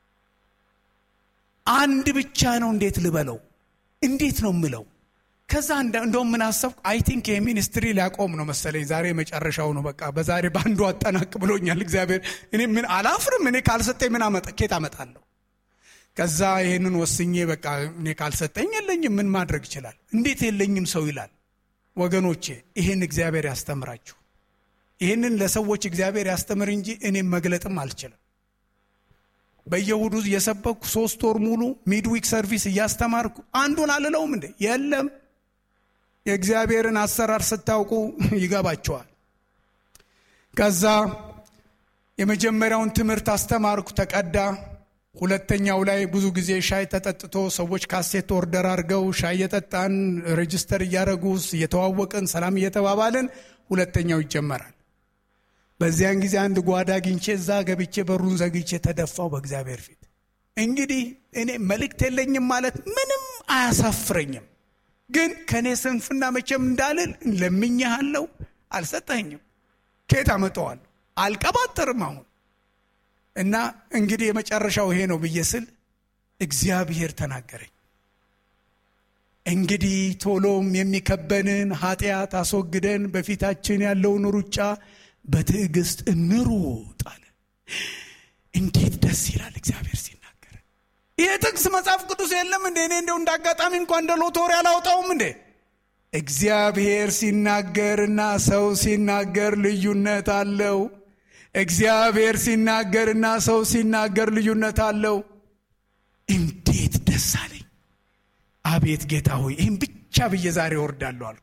አንድ ብቻ ነው እንዴት ልበለው? እንዴት ነው ምለው? ከዛ እንደውም ምን አሰብኩ፣ አይ ቲንክ ይህ ሚኒስትሪ ሊያቆም ነው መሰለኝ። ዛሬ መጨረሻው ነው በቃ በዛሬ በአንዱ አጠናቅ ብሎኛል እግዚአብሔር። እኔ ምን አላፍርም። እኔ ካልሰጠኝ ምን አመጣ ኬት አመጣለሁ? ከዛ ይህንን ወስኜ በቃ እኔ ካልሰጠኝ የለኝም ምን ማድረግ ይችላል? እንዴት የለኝም ሰው ይላል። ወገኖቼ ይህን እግዚአብሔር ያስተምራችሁ። ይህንን ለሰዎች እግዚአብሔር ያስተምር እንጂ እኔም መግለጥም አልችልም። በየሁዱ እየሰበኩ ሶስት ወር ሙሉ ሚድዊክ ሰርቪስ እያስተማርኩ አንዱን አልለውም እንዴ? የለም የእግዚአብሔርን አሰራር ስታውቁ ይገባቸዋል። ከዛ የመጀመሪያውን ትምህርት አስተማርኩ፣ ተቀዳ። ሁለተኛው ላይ ብዙ ጊዜ ሻይ ተጠጥቶ ሰዎች ካሴት ኦርደር አድርገው ሻይ እየጠጣን ሬጅስተር እያደረጉ እየተዋወቅን ሰላም እየተባባልን ሁለተኛው ይጀመራል። በዚያን ጊዜ አንድ ጓዳ አግኝቼ እዛ ገብቼ በሩን ዘግቼ ተደፋው በእግዚአብሔር ፊት። እንግዲህ እኔ መልእክት የለኝም ማለት ምንም አያሳፍረኝም። ግን ከእኔ ስንፍና መቼም እንዳልል ለምኜሃለሁ፣ አልሰጠኝም። ከየት አመጣዋለሁ? አልቀባጠርም አሁን እና እንግዲህ የመጨረሻው ይሄ ነው ብዬ ስል እግዚአብሔር ተናገረኝ። እንግዲህ ቶሎም የሚከበንን ኃጢአት አስወግደን በፊታችን ያለውን ሩጫ በትዕግስት እንሩጥ አለ። እንዴት ደስ ይላል እግዚአብሔር ሲናገር። ይሄ ጥቅስ መጽሐፍ ቅዱስ የለም እንዴ? እኔ እንደው እንደ አጋጣሚ እንኳ እንደ ሎቶሪ አላውጣውም እንዴ? እግዚአብሔር ሲናገርና ሰው ሲናገር ልዩነት አለው። እግዚአብሔር ሲናገርና ሰው ሲናገር ልዩነት አለው። እንዴት ደስ አለኝ! አቤት ጌታ ሆይ ይህም ብቻ ብዬ ዛሬ ወርዳለሁ አልኩ።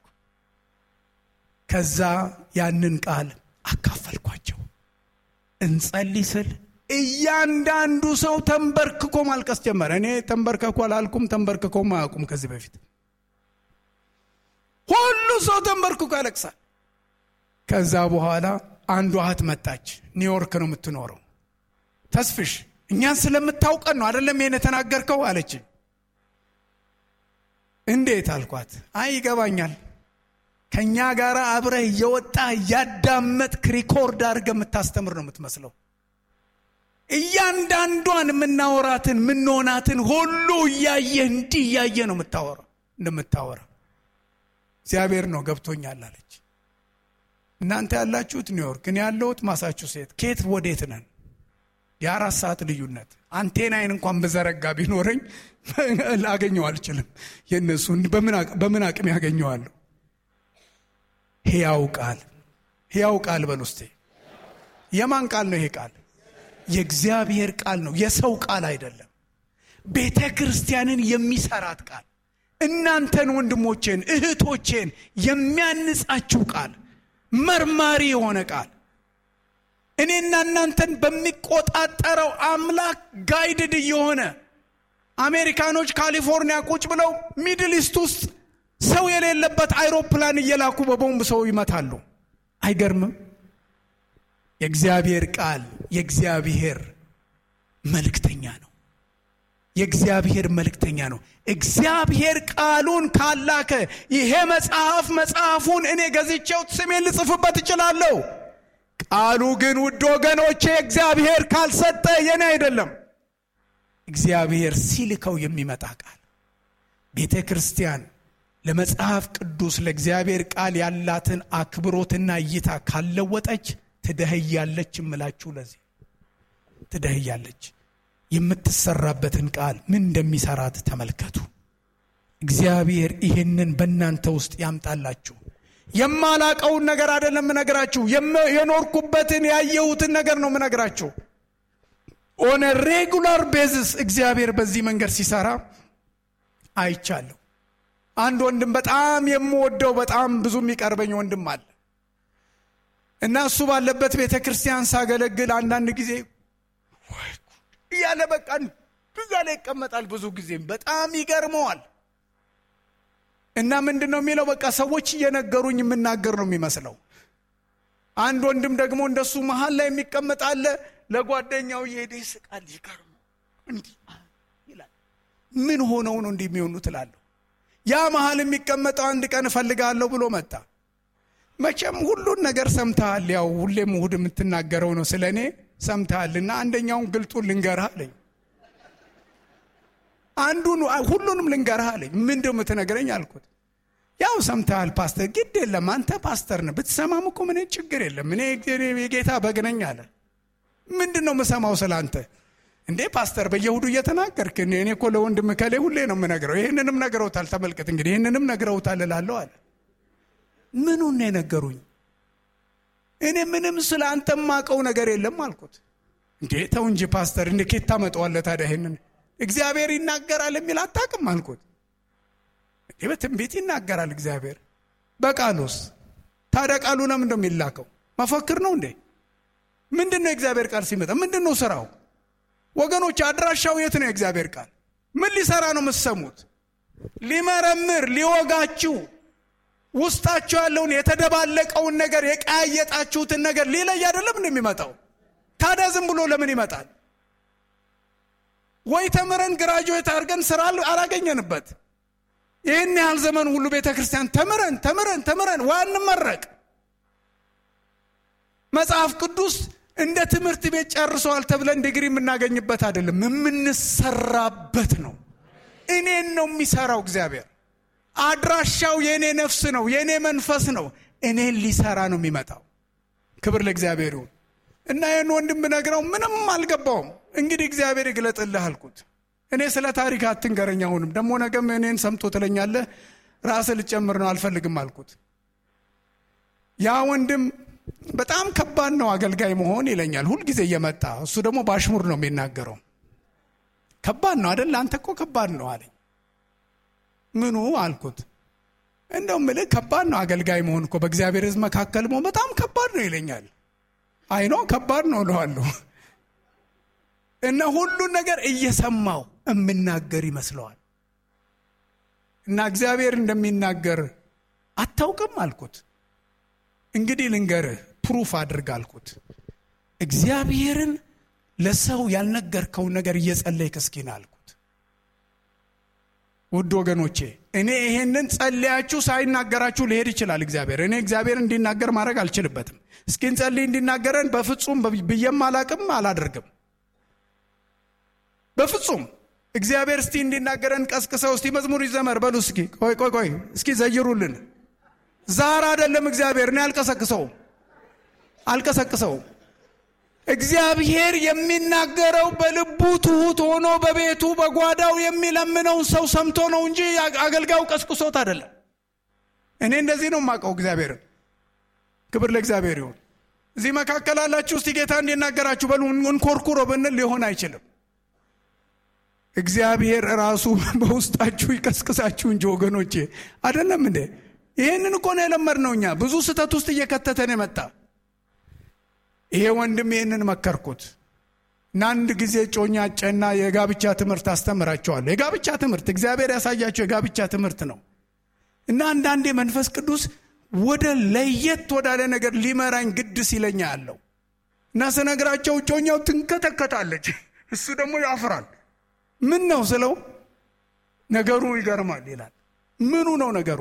ከዛ ያንን ቃል አካፈልኳቸው። እንጸልይ ስል እያንዳንዱ ሰው ተንበርክኮ ማልቀስ ጀመረ። እኔ ተንበርከኮ አላልኩም፣ ተንበርክኮም አያውቁም ከዚህ በፊት። ሁሉ ሰው ተንበርክኮ ያለቅሳል። ከዛ በኋላ አንዷ እህት መጣች። ኒውዮርክ ነው የምትኖረው። ተስፍሽ እኛን ስለምታውቀን ነው አይደለም ይሄን የተናገርከው አለችኝ። እንዴት አልኳት። አይ ይገባኛል ከእኛ ጋር አብረህ እየወጣ እያዳመጥክ ሪኮርድ አድርገህ የምታስተምር ነው የምትመስለው። እያንዳንዷን የምናወራትን የምንሆናትን ሁሉ እያየህ እንዲህ እያየህ ነው የምታወራ እንደምታወራ እግዚአብሔር ነው ገብቶኛል አለች። እናንተ ያላችሁት ኒውዮርክ፣ እኔ ያለሁት ማሳቹሴት። ከየት ወዴት ነን? የአራት ሰዓት ልዩነት። አንቴናይን እንኳን በዘረጋ ቢኖረኝ ላገኘው አልችልም። የእነሱ በምን አቅም ያገኘዋለሁ? ሕያው ቃል ሕያው ቃል በል ውስጤ። የማን ቃል ነው ይሄ ቃል? የእግዚአብሔር ቃል ነው፣ የሰው ቃል አይደለም። ቤተ ክርስቲያንን የሚሰራት ቃል፣ እናንተን ወንድሞቼን እህቶቼን የሚያንጻችሁ ቃል፣ መርማሪ የሆነ ቃል እኔና እናንተን በሚቆጣጠረው አምላክ ጋይድድ እየሆነ አሜሪካኖች ካሊፎርኒያ ቁጭ ብለው ሚድል ኢስት ውስጥ ሰው የሌለበት አይሮፕላን እየላኩ በቦምብ ሰው ይመታሉ። አይገርምም? የእግዚአብሔር ቃል የእግዚአብሔር መልእክተኛ ነው። የእግዚአብሔር መልእክተኛ ነው። እግዚአብሔር ቃሉን ካላከ ይሄ መጽሐፍ መጽሐፉን እኔ ገዝቼው ስሜን ልጽፍበት እችላለሁ። ቃሉ ግን ውድ ወገኖቼ እግዚአብሔር ካልሰጠ የኔ አይደለም። እግዚአብሔር ሲልከው የሚመጣ ቃል ቤተ ክርስቲያን ለመጽሐፍ ቅዱስ ለእግዚአብሔር ቃል ያላትን አክብሮትና እይታ ካለወጠች ትደህያለች። እምላችሁ ለዚህ ትደህያለች። የምትሰራበትን ቃል ምን እንደሚሰራት ተመልከቱ። እግዚአብሔር ይህንን በእናንተ ውስጥ ያምጣላችሁ። የማላቀውን ነገር አይደለም ምነግራችሁ፣ የኖርኩበትን ያየሁትን ነገር ነው ምነግራችሁ። ኦነ ሬጉላር ቤዝስ እግዚአብሔር በዚህ መንገድ ሲሰራ አይቻለሁ። አንድ ወንድም በጣም የምወደው በጣም ብዙ የሚቀርበኝ ወንድም አለ እና እሱ ባለበት ቤተ ክርስቲያን ሳገለግል አንዳንድ ጊዜ እያለ በቃ እዛ ላይ ይቀመጣል። ብዙ ጊዜም በጣም ይገርመዋል። እና ምንድን ነው የሚለው በቃ ሰዎች እየነገሩኝ የምናገር ነው የሚመስለው። አንድ ወንድም ደግሞ እንደሱ መሀል ላይ የሚቀመጥ አለ። ለጓደኛው እየሄደ ይስቃል። ይገርሙ እንዲህ ይላል። ምን ሆነው ነው እንዲህ የሚሆኑ ትላለሁ። ያ መሀል የሚቀመጠው አንድ ቀን እፈልጋለሁ ብሎ መጣ። መቼም ሁሉን ነገር ሰምተሃል። ያው ሁሌም እሑድ የምትናገረው ነው ስለ እኔ ሰምተሃልና አንደኛውን ግልጡን ልንገርህ አለኝ። አንዱን ሁሉንም ልንገርህ አለኝ። ምንድን ነው የምትነግረኝ አልኩት። ያው ሰምተሃል ፓስተር፣ ግድ የለም አንተ ፓስተር ነህ፣ ብትሰማም እኮ ምን ችግር የለም እኔ የጌታ በግ ነኝ አለ። ምንድን ነው የምሰማው ስለ አንተ እንዴ ፓስተር? በየሁዱ እየተናገርክ እኔ እኮ ለወንድም ከሌ ሁሌ ነው የምነግረው። ይህንንም ነግረውታል፣ ተመልከት እንግዲህ ይህንንም ነግረውታል እላለሁ አለ። ምኑን ነው የነገሩኝ? እኔ ምንም ስለ አንተ የማውቀው ነገር የለም አልኩት። እንዴ ተው እንጂ ፓስተር፣ እንዴ ኬት ታመጣዋለህ ታዲያ? ይህንን እግዚአብሔር ይናገራል የሚል አታውቅም አልኩት። ይህ በትንቢት ይናገራል እግዚአብሔር። በቃሉስ ታዲያ ቃሉ ለምን ነው የሚላከው? መፈክር ነው እንዴ? ምንድን ነው የእግዚአብሔር ቃል ሲመጣ ምንድን ነው ስራው? ወገኖች አድራሻው የት ነው? የእግዚአብሔር ቃል ምን ሊሰራ ነው የምትሰሙት? ሊመረምር ሊወጋችሁ፣ ውስጣችሁ ያለውን የተደባለቀውን ነገር የቀያየጣችሁትን ነገር ሊለይ አይደለም ነው የሚመጣው። ታዲያ ዝም ብሎ ለምን ይመጣል? ወይ ተምረን ግራጁዌት አድርገን ስራ አላገኘንበት ይህን ያህል ዘመን ሁሉ ቤተ ክርስቲያን ተምረን ተምረን ተምረን ዋንመረቅ መጽሐፍ ቅዱስ እንደ ትምህርት ቤት ጨርሰዋል ተብለን ዲግሪ የምናገኝበት አይደለም፣ የምንሰራበት ነው። እኔን ነው የሚሰራው እግዚአብሔር። አድራሻው የእኔ ነፍስ ነው፣ የእኔ መንፈስ ነው። እኔን ሊሰራ ነው የሚመጣው። ክብር ለእግዚአብሔር ይሁን እና ይህን ወንድም ብነግረው ምንም አልገባውም። እንግዲህ እግዚአብሔር ይግለጥልህ አልኩት። እኔ ስለ ታሪክ አትንገረኝ። አሁንም ደግሞ ነገም እኔን ሰምቶ ትለኛለህ፣ ራስህ ልጨምር ነው አልፈልግም አልኩት። ያ ወንድም በጣም ከባድ ነው አገልጋይ መሆን ይለኛል ሁልጊዜ እየመጣ እሱ ደግሞ በአሽሙር ነው የሚናገረው። ከባድ ነው አደለ? አንተ እኮ ከባድ ነው አለኝ። ምኑ አልኩት። እንደው ምልህ ከባድ ነው አገልጋይ መሆን እኮ በእግዚአብሔር ሕዝብ መካከል መሆን በጣም ከባድ ነው ይለኛል። አይኖ ከባድ ነው እለዋለሁ። እና ሁሉን ነገር እየሰማው የምናገር ይመስለዋል። እና እግዚአብሔር እንደሚናገር አታውቅም አልኩት። እንግዲህ ልንገርህ ፕሩፍ አድርግ አልኩት። እግዚአብሔርን ለሰው ያልነገርከውን ነገር እየጸለይክ እስኪን አልኩት። ውድ ወገኖቼ እኔ ይሄንን ጸልያችሁ ሳይናገራችሁ ሊሄድ ይችላል እግዚአብሔር። እኔ እግዚአብሔር እንዲናገር ማድረግ አልችልበትም። እስኪን ጸልይ እንዲናገረን በፍጹም ብዬም አላቅም አላደርግም። በፍጹም እግዚአብሔር እስቲ እንዲናገረን ቀስቅሰው እስቲ መዝሙር ይዘመር በሉ እስኪ ቆይ ቆይ ቆይ እስኪ ዘይሩልን ዛር አይደለም እግዚአብሔር እኔ አልቀሰቅሰውም አልቀሰቅሰውም እግዚአብሔር የሚናገረው በልቡ ትሁት ሆኖ በቤቱ በጓዳው የሚለምነውን ሰው ሰምቶ ነው እንጂ አገልጋዩ ቀስቅሶት አይደለም እኔ እንደዚህ ነው የማውቀው እግዚአብሔርን ክብር ለእግዚአብሔር ይሁን እዚህ መካከል አላችሁ እስቲ ጌታ እንዲናገራችሁ በሉ እንኮርኩሮ ብንል ሊሆን አይችልም እግዚአብሔር ራሱ በውስጣችሁ ይቀስቅሳችሁ እንጂ ወገኖቼ አይደለም እንዴ ይህንን እኮ ነው የለመድነው እኛ ብዙ ስህተት ውስጥ እየከተተን የመጣ ይሄ ወንድም ይህንን መከርኩት እና አንድ ጊዜ ጮኛ ጨና የጋብቻ ትምህርት አስተምራቸዋለሁ የጋብቻ ትምህርት እግዚአብሔር ያሳያቸው የጋብቻ ትምህርት ነው እና አንዳንዴ መንፈስ ቅዱስ ወደ ለየት ወዳለ ነገር ሊመራኝ ግድ ሲለኛ ያለው እና ስነግራቸው ጮኛው ትንከተከታለች እሱ ደግሞ ያፍራል ምን ነው ስለው ነገሩ ይገርማል ይላል ምኑ ነው ነገሩ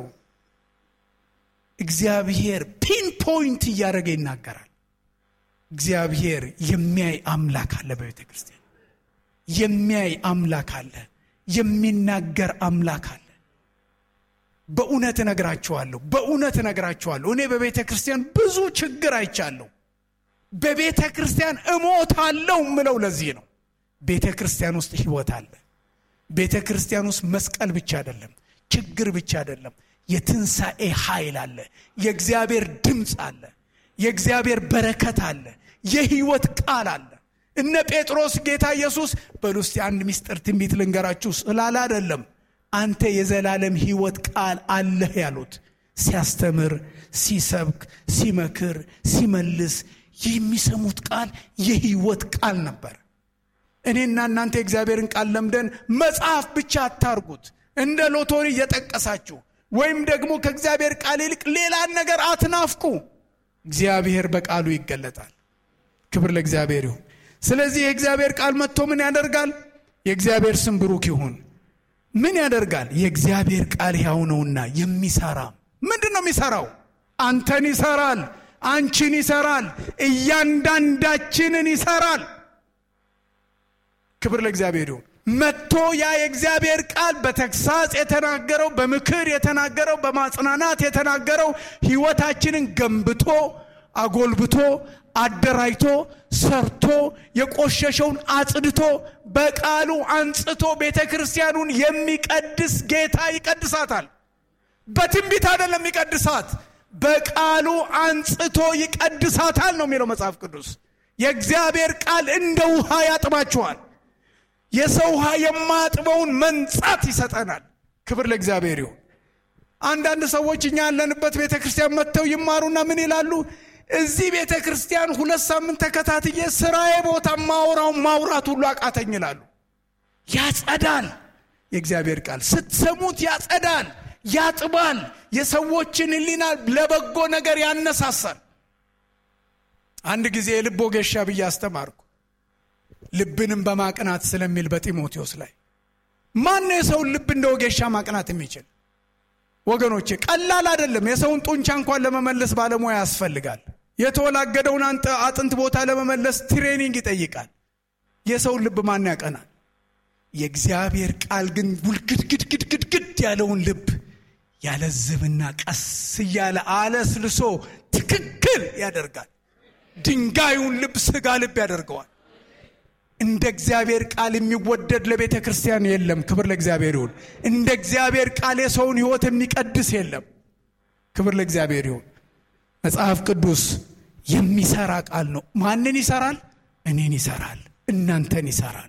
እግዚአብሔር ፒን ፖይንት እያደረገ ይናገራል እግዚአብሔር የሚያይ አምላክ አለ በቤተ ክርስቲያን የሚያይ አምላክ አለ የሚናገር አምላክ አለ በእውነት እነግራችኋለሁ በእውነት እነግራችኋለሁ እኔ በቤተ ክርስቲያን ብዙ ችግር አይቻለሁ በቤተ ክርስቲያን እሞታለሁ ምለው ለዚህ ነው ቤተ ክርስቲያን ውስጥ ህይወት አለ ቤተ ክርስቲያን ውስጥ መስቀል ብቻ አይደለም ችግር ብቻ አይደለም የትንሣኤ ኃይል አለ የእግዚአብሔር ድምፅ አለ የእግዚአብሔር በረከት አለ የህይወት ቃል አለ እነ ጴጥሮስ ጌታ ኢየሱስ በሉ እስቲ አንድ ሚስጥር ትንቢት ልንገራችሁ ስላለ አይደለም አንተ የዘላለም ህይወት ቃል አለህ ያሉት ሲያስተምር ሲሰብክ ሲመክር ሲመልስ የሚሰሙት ቃል የህይወት ቃል ነበር እኔና እናንተ የእግዚአብሔርን ቃል ለምደን መጽሐፍ ብቻ አታርጉት እንደ ሎቶሪ እየጠቀሳችሁ ወይም ደግሞ ከእግዚአብሔር ቃል ይልቅ ሌላን ነገር አትናፍቁ እግዚአብሔር በቃሉ ይገለጣል ክብር ለእግዚአብሔር ይሁን ስለዚህ የእግዚአብሔር ቃል መጥቶ ምን ያደርጋል የእግዚአብሔር ስም ብሩክ ይሁን ምን ያደርጋል የእግዚአብሔር ቃል ያው ነውና የሚሰራ ምንድን ነው የሚሰራው አንተን ይሰራል አንቺን ይሰራል፣ እያንዳንዳችንን ይሰራል። ክብር ለእግዚአብሔር ይሁን። መጥቶ ያ የእግዚአብሔር ቃል በተግሳጽ የተናገረው በምክር የተናገረው በማጽናናት የተናገረው ሕይወታችንን ገንብቶ አጎልብቶ አደራጅቶ ሰርቶ የቆሸሸውን አጽድቶ በቃሉ አንጽቶ ቤተ ክርስቲያኑን የሚቀድስ ጌታ ይቀድሳታል። በትንቢት አይደለም የሚቀድሳት፣ በቃሉ አንጽቶ ይቀድሳታል ነው የሚለው መጽሐፍ ቅዱስ። የእግዚአብሔር ቃል እንደ ውሃ ያጥባችኋል። የሰው ውሃ የማያጥበውን መንጻት ይሰጠናል። ክብር ለእግዚአብሔር ይሁን። አንዳንድ ሰዎች እኛ ያለንበት ቤተ ክርስቲያን መጥተው ይማሩና ምን ይላሉ? እዚህ ቤተ ክርስቲያን ሁለት ሳምንት ተከታትዬ ስራዬ ቦታ ማውራው ማውራት ሁሉ አቃተኝ ይላሉ። ያጸዳል። የእግዚአብሔር ቃል ስትሰሙት ያጸዳል፣ ያጥባል፣ የሰዎችን ሕሊና ለበጎ ነገር ያነሳሳል። አንድ ጊዜ የልብ ወጌሻ ብዬ አስተማርኩ። ልብንም በማቅናት ስለሚል በጢሞቴዎስ ላይ ማን ነው የሰውን ልብ እንደ ወጌሻ ማቅናት የሚችል? ወገኖቼ ቀላል አይደለም። የሰውን ጡንቻ እንኳን ለመመለስ ባለሙያ ያስፈልጋል። የተወላገደውን አጥንት ቦታ ለመመለስ ትሬኒንግ ይጠይቃል። የሰውን ልብ ማን ያቀናል? የእግዚአብሔር ቃል ግን ውልግድግድግድግድ ያለውን ልብ ያለዝብና ቀስ እያለ አለስልሶ ትክክል ያደርጋል። ድንጋዩን ልብ ስጋ ልብ ያደርገዋል። እንደ እግዚአብሔር ቃል የሚወደድ ለቤተ ክርስቲያን የለም። ክብር ለእግዚአብሔር ይሁን። እንደ እግዚአብሔር ቃል የሰውን ሕይወት የሚቀድስ የለም። ክብር ለእግዚአብሔር ይሁን። መጽሐፍ ቅዱስ የሚሰራ ቃል ነው። ማንን ይሰራል? እኔን ይሰራል፣ እናንተን ይሰራል።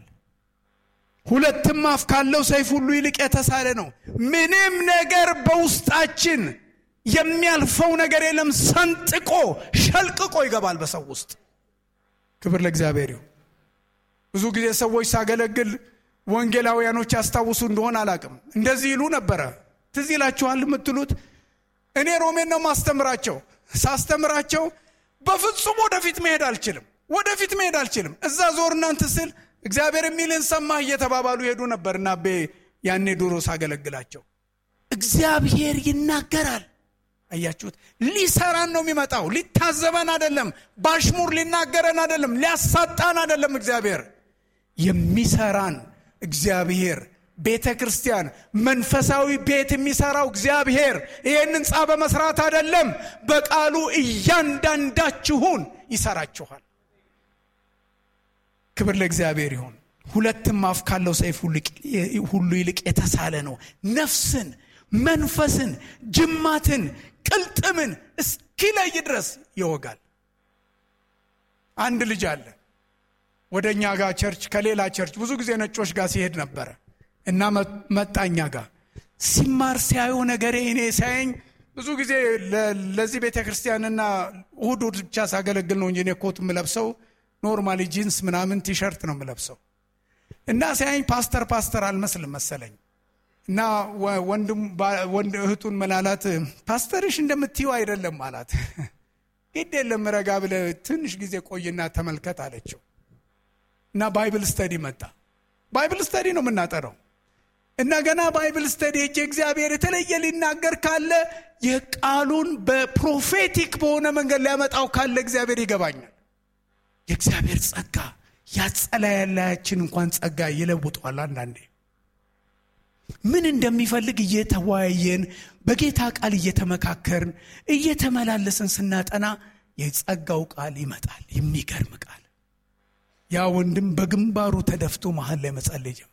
ሁለትም አፍ ካለው ሰይፍ ሁሉ ይልቅ የተሳለ ነው። ምንም ነገር በውስጣችን የሚያልፈው ነገር የለም። ሰንጥቆ ሸልቅቆ ይገባል በሰው ውስጥ። ክብር ለእግዚአብሔር ይሁን። ብዙ ጊዜ ሰዎች ሳገለግል ወንጌላውያኖች ያስታውሱ እንደሆን አላቅም፣ እንደዚህ ይሉ ነበረ። ትዝ ይላችኋል የምትሉት እኔ ሮሜን ነው ማስተምራቸው። ሳስተምራቸው በፍጹም ወደፊት መሄድ አልችልም፣ ወደፊት መሄድ አልችልም። እዛ ዞር እናንት ስል እግዚአብሔር የሚልን ሰማህ እየተባባሉ ሄዱ ነበር እና ቤ ያኔ ድሮ ሳገለግላቸው እግዚአብሔር ይናገራል። አያችሁት? ሊሰራን ነው የሚመጣው። ሊታዘበን አይደለም። ባሽሙር ሊናገረን አይደለም። ሊያሳጣን አይደለም። እግዚአብሔር የሚሰራን እግዚአብሔር ቤተ ክርስቲያን መንፈሳዊ ቤት የሚሰራው እግዚአብሔር ይህን ህንፃ በመስራት አይደለም፣ በቃሉ እያንዳንዳችሁን ይሰራችኋል። ክብር ለእግዚአብሔር ይሁን። ሁለትም አፍ ካለው ሰይፍ ሁሉ ይልቅ የተሳለ ነው፣ ነፍስን፣ መንፈስን፣ ጅማትን፣ ቅልጥምን እስኪለይ ድረስ ይወጋል። አንድ ልጅ አለ ወደ እኛ ጋር ቸርች ከሌላ ቸርች ብዙ ጊዜ ነጮች ጋር ሲሄድ ነበረ እና መጣኛ ጋር ሲማር ሲያዩ ነገሬ እኔ ሳያኝ ብዙ ጊዜ ለዚህ ቤተ ክርስቲያንና እሁድ እሁድ ብቻ ሳገለግል ነው እንጂ እኔ ኮት የምለብሰው ኖርማሊ ጂንስ ምናምን ቲሸርት ነው የምለብሰው እና ሲያኝ ፓስተር ፓስተር አልመስልም መሰለኝ እና ወንድ እህቱን መላላት ፓስተርሽ እንደምትይው አይደለም አላት። ግድ የለም ረጋ ብለህ ትንሽ ጊዜ ቆይና ተመልከት አለችው። እና ባይብል ስተዲ መጣ። ባይብል ስተዲ ነው የምናጠረው እና ገና ባይብል ስተዲ ሄጄ እግዚአብሔር የተለየ ሊናገር ካለ የቃሉን በፕሮፌቲክ በሆነ መንገድ ሊያመጣው ካለ እግዚአብሔር ይገባኛል። የእግዚአብሔር ጸጋ ያጸላያላያችን እንኳን ጸጋ ይለውጠዋል። አንዳንዴ ምን እንደሚፈልግ እየተወያየን በጌታ ቃል እየተመካከርን እየተመላለስን ስናጠና የጸጋው ቃል ይመጣል። የሚገርም ቃል ያ ወንድም በግንባሩ ተደፍቶ መሀል ላይ መጸለይ ጀመረ።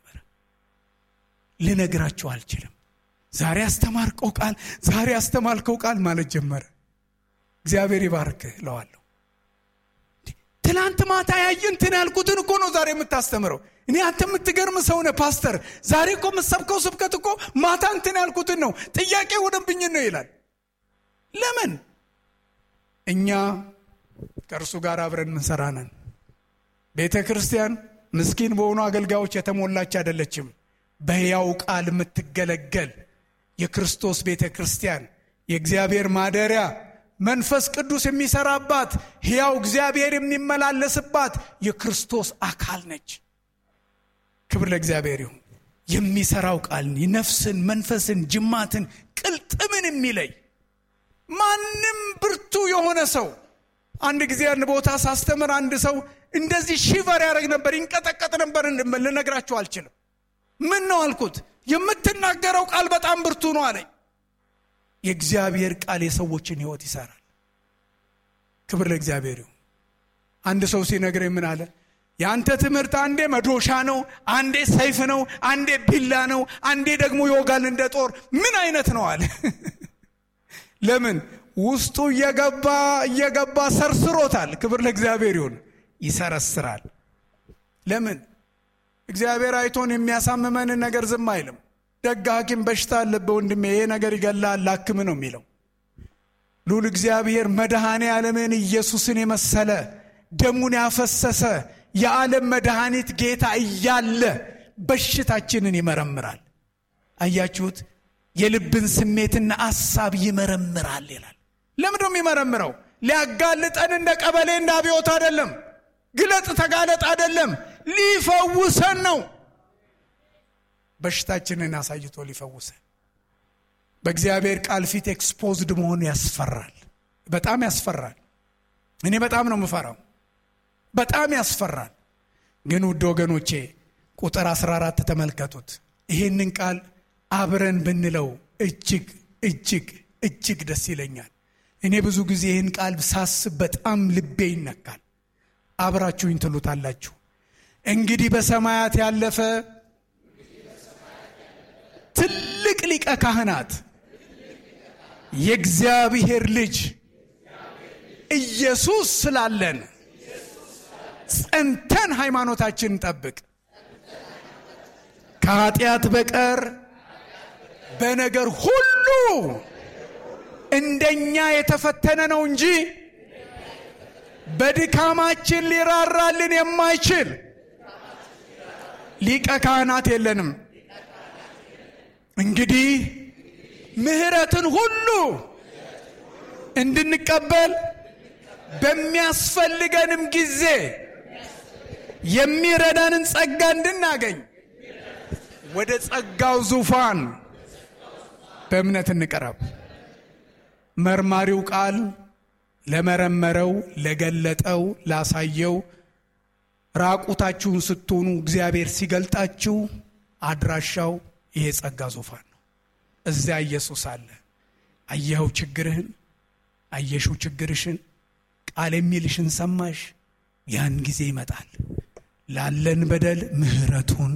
ልነግራችሁ አልችልም። ዛሬ አስተማርከው ቃል ዛሬ አስተማርከው ቃል ማለት ጀመረ። እግዚአብሔር ይባርክህ እለዋለሁ። ትናንት ማታ ያየንትን ያልኩትን እኮ ነው ዛሬ የምታስተምረው። እኔ አንተ የምትገርም ሰው ነህ ፓስተር። ዛሬ እኮ የምትሰብከው ስብከት እኮ ማታ እንትን ያልኩትን ነው። ጥያቄ ወደብኝን ነው ይላል። ለምን እኛ ከእርሱ ጋር አብረን ምንሰራ ነን። ቤተ ክርስቲያን ምስኪን በሆኑ አገልጋዮች የተሞላች አይደለችም። በሕያው ቃል የምትገለገል የክርስቶስ ቤተ ክርስቲያን የእግዚአብሔር ማደሪያ መንፈስ ቅዱስ የሚሰራባት ሕያው እግዚአብሔር የሚመላለስባት የክርስቶስ አካል ነች። ክብር ለእግዚአብሔር ይሁን። የሚሰራው ቃል ነፍስን፣ መንፈስን፣ ጅማትን፣ ቅልጥምን የሚለይ ማንም ብርቱ የሆነ ሰው አንድ ጊዜ አንድ ቦታ ሳስተምር አንድ ሰው እንደዚህ ሺቨር ያደረግ ነበር፣ ይንቀጠቀጥ ነበር። ልነግራችሁ አልችልም። ምን ነው አልኩት። የምትናገረው ቃል በጣም ብርቱ ነው አለኝ። የእግዚአብሔር ቃል የሰዎችን ሕይወት ይሰራል። ክብር ለእግዚአብሔር ይሁን። አንድ ሰው ሲነግረኝ ምን አለ? የአንተ ትምህርት አንዴ መዶሻ ነው፣ አንዴ ሰይፍ ነው፣ አንዴ ቢላ ነው፣ አንዴ ደግሞ ይወጋል እንደ ጦር። ምን አይነት ነው አለ። ለምን ውስጡ እየገባ እየገባ ሰርስሮታል። ክብር ለእግዚአብሔር ይሁን። ይሰረስራል። ለምን እግዚአብሔር አይቶን የሚያሳምመንን ነገር ዝም አይልም። ደግ ሐኪም በሽታ አለብህ ወንድሜ፣ ይሄ ነገር ይገላል፣ ላክም ነው የሚለው። ሉል እግዚአብሔር መድኃኔ ዓለምን ኢየሱስን የመሰለ ደሙን ያፈሰሰ የዓለም መድኃኒት ጌታ እያለ በሽታችንን ይመረምራል። አያችሁት? የልብን ስሜትና አሳብ ይመረምራል ይላል። ለምንድነው የሚመረምረው? ሊያጋልጠን እንደ ቀበሌ እንደ አብዮት አይደለም። ግለጥ ተጋለጥ አይደለም። ሊፈውሰን ነው። በሽታችንን አሳይቶ ሊፈውሰን። በእግዚአብሔር ቃል ፊት ኤክስፖዝድ መሆን ያስፈራል። በጣም ያስፈራል። እኔ በጣም ነው የምፈራው። በጣም ያስፈራል። ግን ውድ ወገኖቼ ቁጥር 14 ተመልከቱት። ይህንን ቃል አብረን ብንለው እጅግ እጅግ እጅግ ደስ ይለኛል። እኔ ብዙ ጊዜ ይህን ቃል ሳስብ በጣም ልቤ ይነካል። አብራችሁኝ ትሉታላችሁ። እንግዲህ በሰማያት ያለፈ ትልቅ ሊቀ ካህናት የእግዚአብሔር ልጅ ኢየሱስ ስላለን ጸንተን ሃይማኖታችንን ጠብቅ። ከኃጢአት በቀር በነገር ሁሉ እንደኛ የተፈተነ ነው እንጂ በድካማችን ሊራራልን የማይችል ሊቀ ካህናት የለንም። እንግዲህ ምሕረትን ሁሉ እንድንቀበል በሚያስፈልገንም ጊዜ የሚረዳንን ጸጋ እንድናገኝ ወደ ጸጋው ዙፋን በእምነት እንቀረብ። መርማሪው ቃል ለመረመረው፣ ለገለጠው፣ ላሳየው ራቁታችሁን ስትሆኑ እግዚአብሔር ሲገልጣችሁ አድራሻው ይሄ ጸጋ ዙፋን ነው። እዚያ ኢየሱስ አለ። አየኸው ችግርህን፣ አየሽው ችግርሽን፣ ቃል የሚልሽን ሰማሽ። ያን ጊዜ ይመጣል ላለን በደል ምሕረቱን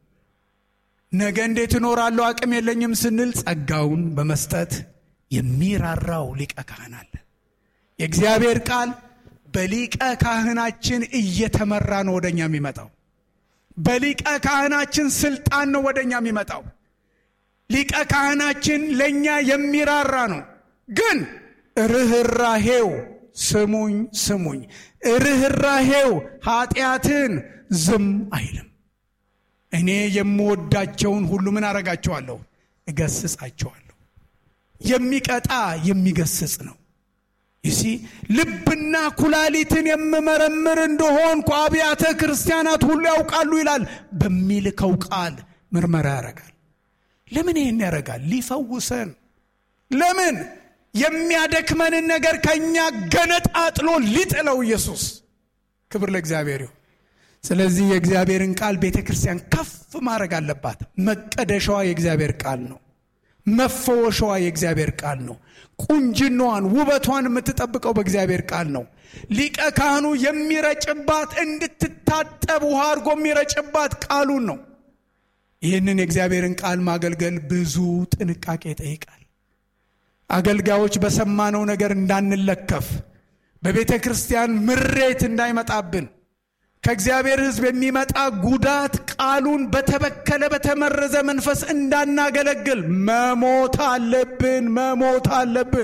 ነገ እንዴት እኖራለሁ አቅም የለኝም ስንል ጸጋውን በመስጠት የሚራራው ሊቀ ካህን አለ። የእግዚአብሔር ቃል በሊቀ ካህናችን እየተመራ ነው ወደኛ የሚመጣው። በሊቀ ካህናችን ስልጣን ነው ወደኛ የሚመጣው። ሊቀ ካህናችን ለእኛ የሚራራ ነው። ግን ርኅራሄው ስሙኝ ስሙኝ፣ ርኅራሄው ኃጢአትን ዝም አይልም። እኔ የምወዳቸውን ሁሉ ምን አረጋቸዋለሁ? እገስጻቸዋለሁ። የሚቀጣ የሚገስጽ ነው። ይሲ ልብና ኩላሊትን የምመረምር እንደሆንኩ አብያተ ክርስቲያናት ሁሉ ያውቃሉ ይላል። በሚልከው ቃል ምርመራ ያደርጋል። ለምን ይህን ያደርጋል? ሊፈውሰን። ለምን የሚያደክመንን ነገር ከእኛ ገነጣጥሎ ሊጥለው ኢየሱስ። ክብር ለእግዚአብሔር ይሁን። ስለዚህ የእግዚአብሔርን ቃል ቤተ ክርስቲያን ከፍ ማድረግ አለባት። መቀደሻዋ የእግዚአብሔር ቃል ነው። መፈወሻዋ የእግዚአብሔር ቃል ነው። ቁንጅናዋን ውበቷን የምትጠብቀው በእግዚአብሔር ቃል ነው። ሊቀ ካህኑ የሚረጭባት እንድትታጠብ ውሃ አድርጎ የሚረጭባት ቃሉን ነው። ይህንን የእግዚአብሔርን ቃል ማገልገል ብዙ ጥንቃቄ ይጠይቃል። አገልጋዮች በሰማነው ነገር እንዳንለከፍ፣ በቤተ ክርስቲያን ምሬት እንዳይመጣብን ከእግዚአብሔር ሕዝብ የሚመጣ ጉዳት ቃሉን በተበከለ በተመረዘ መንፈስ እንዳናገለግል መሞት አለብን፣ መሞት አለብን።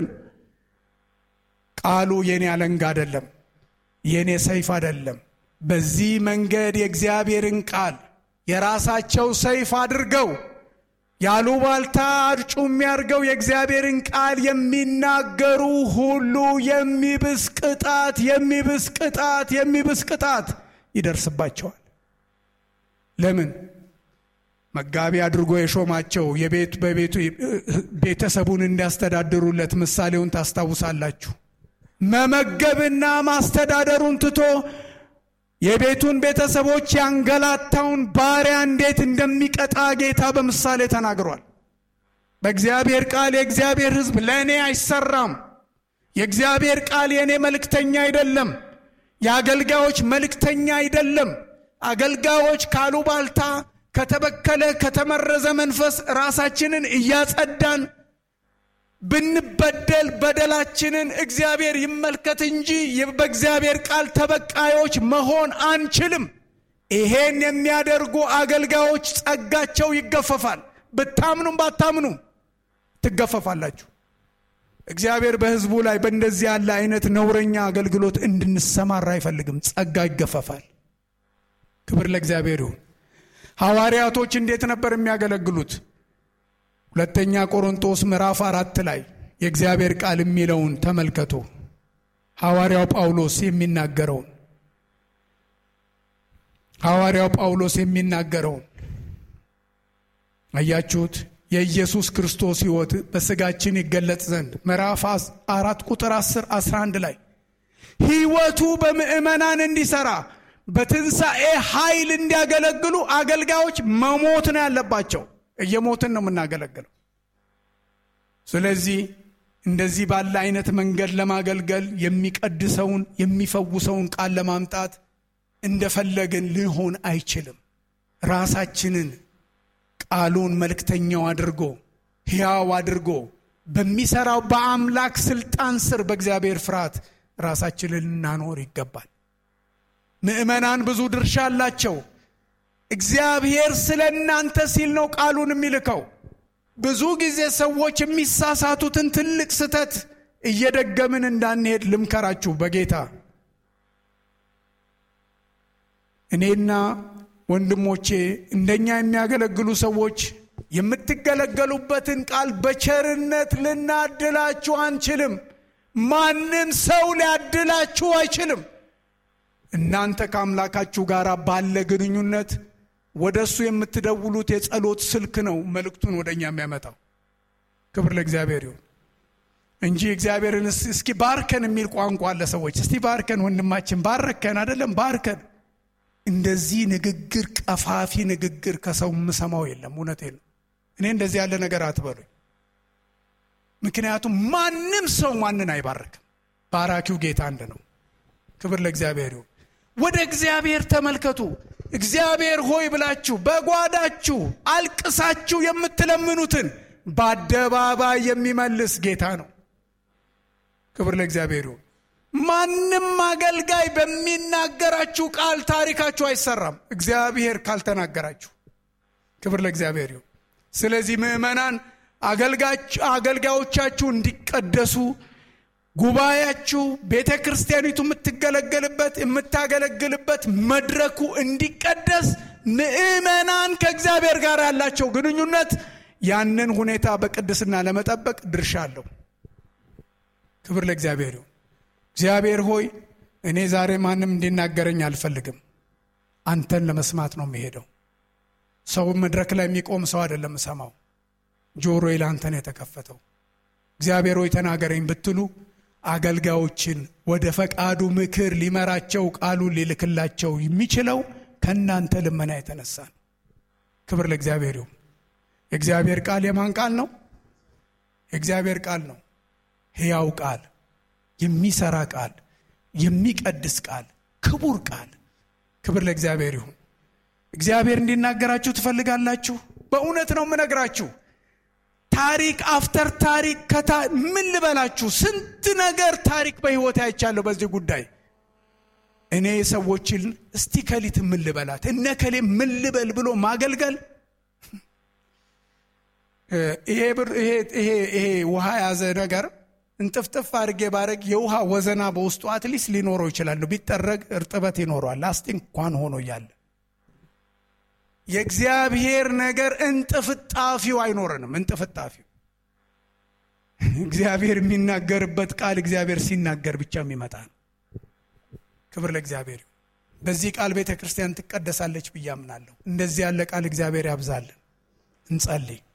ቃሉ የኔ አለንጋ አይደለም፣ የኔ ሰይፍ አይደለም። በዚህ መንገድ የእግዚአብሔርን ቃል የራሳቸው ሰይፍ አድርገው ያሉባልታ አርጩ የሚያርገው የእግዚአብሔርን ቃል የሚናገሩ ሁሉ የሚብስ ቅጣት የሚብስ ቅጣት የሚብስ ቅጣት ይደርስባቸዋል። ለምን? መጋቢ አድርጎ የሾማቸው የቤት በቤቱ ቤተሰቡን እንዲያስተዳድሩለት ምሳሌውን ታስታውሳላችሁ። መመገብና ማስተዳደሩን ትቶ የቤቱን ቤተሰቦች ያንገላታውን ባሪያ እንዴት እንደሚቀጣ ጌታ በምሳሌ ተናግሯል። በእግዚአብሔር ቃል የእግዚአብሔር ሕዝብ ለእኔ አይሰራም። የእግዚአብሔር ቃል የእኔ መልእክተኛ አይደለም። የአገልጋዮች መልእክተኛ አይደለም። አገልጋዮች ካሉባልታ ከተበከለ ከተመረዘ መንፈስ ራሳችንን እያጸዳን ብንበደል በደላችንን እግዚአብሔር ይመልከት እንጂ በእግዚአብሔር ቃል ተበቃዮች መሆን አንችልም። ይሄን የሚያደርጉ አገልጋዮች ጸጋቸው ይገፈፋል። ብታምኑም ባታምኑም ትገፈፋላችሁ። እግዚአብሔር በሕዝቡ ላይ በእንደዚህ ያለ አይነት ነውረኛ አገልግሎት እንድንሰማራ አይፈልግም። ጸጋ ይገፈፋል። ክብር ለእግዚአብሔር ይሁን። ሐዋርያቶች እንዴት ነበር የሚያገለግሉት? ሁለተኛ ቆሮንቶስ ምዕራፍ አራት ላይ የእግዚአብሔር ቃል የሚለውን ተመልከቱ። ሐዋርያው ጳውሎስ የሚናገረውን ሐዋርያው ጳውሎስ የሚናገረውን አያችሁት? የኢየሱስ ክርስቶስ ሕይወት በሥጋችን ይገለጥ ዘንድ ምዕራፍ አራት ቁጥር 10 11 ላይ ሕይወቱ በምዕመናን እንዲሠራ በትንሣኤ ኃይል እንዲያገለግሉ አገልጋዮች መሞት ነው ያለባቸው። እየሞትን ነው የምናገለግለው። ስለዚህ እንደዚህ ባለ አይነት መንገድ ለማገልገል የሚቀድሰውን የሚፈውሰውን ቃል ለማምጣት እንደፈለግን ሊሆን አይችልም። ራሳችንን ቃሉን መልእክተኛው አድርጎ ሕያው አድርጎ በሚሰራው በአምላክ ስልጣን ስር በእግዚአብሔር ፍርሃት ራሳችንን ልናኖር ይገባል። ምዕመናን ብዙ ድርሻ አላቸው። እግዚአብሔር ስለ እናንተ ሲል ነው ቃሉን የሚልከው። ብዙ ጊዜ ሰዎች የሚሳሳቱትን ትልቅ ስህተት እየደገምን እንዳንሄድ ልምከራችሁ በጌታ እኔና ወንድሞቼ እንደኛ የሚያገለግሉ ሰዎች የምትገለገሉበትን ቃል በቸርነት ልናድላችሁ አንችልም። ማንም ሰው ሊያድላችሁ አይችልም። እናንተ ከአምላካችሁ ጋር ባለ ግንኙነት ወደ እሱ የምትደውሉት የጸሎት ስልክ ነው መልእክቱን ወደ እኛ የሚያመጣው። ክብር ለእግዚአብሔር ይሁን እንጂ እግዚአብሔርን እስኪ ባርከን የሚል ቋንቋ አለ። ሰዎች እስቲ ባርከን፣ ወንድማችን ባረከን፣ አይደለም ባርከን። እንደዚህ ንግግር፣ ቀፋፊ ንግግር ከሰው የምሰማው የለም። እውነቴን ነው። እኔ እንደዚህ ያለ ነገር አትበሉኝ። ምክንያቱም ማንም ሰው ማንን አይባርክም። ባራኪው ጌታ አንድ ነው። ክብር ለእግዚአብሔር ይሁን። ወደ እግዚአብሔር ተመልከቱ። እግዚአብሔር ሆይ ብላችሁ በጓዳችሁ አልቅሳችሁ የምትለምኑትን በአደባባይ የሚመልስ ጌታ ነው። ክብር ለእግዚአብሔር ይሁን። ማንም አገልጋይ በሚናገራችሁ ቃል ታሪካችሁ አይሰራም፣ እግዚአብሔር ካልተናገራችሁ። ክብር ለእግዚአብሔር ይሁን። ስለዚህ ምዕመናን አገልጋዮቻችሁ እንዲቀደሱ ጉባኤያችሁ ቤተ ክርስቲያኒቱ የምትገለገልበት የምታገለግልበት መድረኩ እንዲቀደስ ምዕመናን ከእግዚአብሔር ጋር ያላቸው ግንኙነት ያንን ሁኔታ በቅድስና ለመጠበቅ ድርሻ አለው። ክብር ለእግዚአብሔር ይሁን። እግዚአብሔር ሆይ እኔ ዛሬ ማንም እንዲናገረኝ አልፈልግም። አንተን ለመስማት ነው የሚሄደው። ሰው መድረክ ላይ የሚቆም ሰው አይደለም እሰማው። ጆሮዬ ለአንተ ነው የተከፈተው። እግዚአብሔር ሆይ ተናገረኝ ብትሉ አገልጋዮችን ወደ ፈቃዱ ምክር ሊመራቸው ቃሉን ሊልክላቸው የሚችለው ከእናንተ ልመና የተነሳ ነው። ክብር ለእግዚአብሔር ይሁን። የእግዚአብሔር ቃል የማን ቃል ነው? የእግዚአብሔር ቃል ነው። ሕያው ቃል፣ የሚሰራ ቃል፣ የሚቀድስ ቃል፣ ክቡር ቃል። ክብር ለእግዚአብሔር ይሁን። እግዚአብሔር እንዲናገራችሁ ትፈልጋላችሁ? በእውነት ነው የምነግራችሁ። ታሪክ አፍተር ታሪክ ከታ ምን ልበላችሁ፣ ስንት ነገር ታሪክ በሕይወት አይቻለሁ በዚህ ጉዳይ። እኔ ሰዎችን እስቲ ከሊት ምን ልበላት እነ ከሌ ምን ልበል ብሎ ማገልገል ይሄ ውሃ የያዘ ነገር እንጥፍጥፍ አድርጌ ባረግ የውሃ ወዘና በውስጡ አትሊስት ሊኖረው ይችላል። ቢጠረግ እርጥበት ይኖረዋል። ላስቲክ እንኳን ሆኖ እያለ የእግዚአብሔር ነገር እንጥፍጣፊው አይኖረንም። እንጥፍጣፊው እግዚአብሔር የሚናገርበት ቃል እግዚአብሔር ሲናገር ብቻ የሚመጣ ነው። ክብር ለእግዚአብሔር። በዚህ ቃል ቤተ ክርስቲያን ትቀደሳለች ብዬ አምናለሁ። እንደዚህ ያለ ቃል እግዚአብሔር ያብዛልን። እንጸልይ።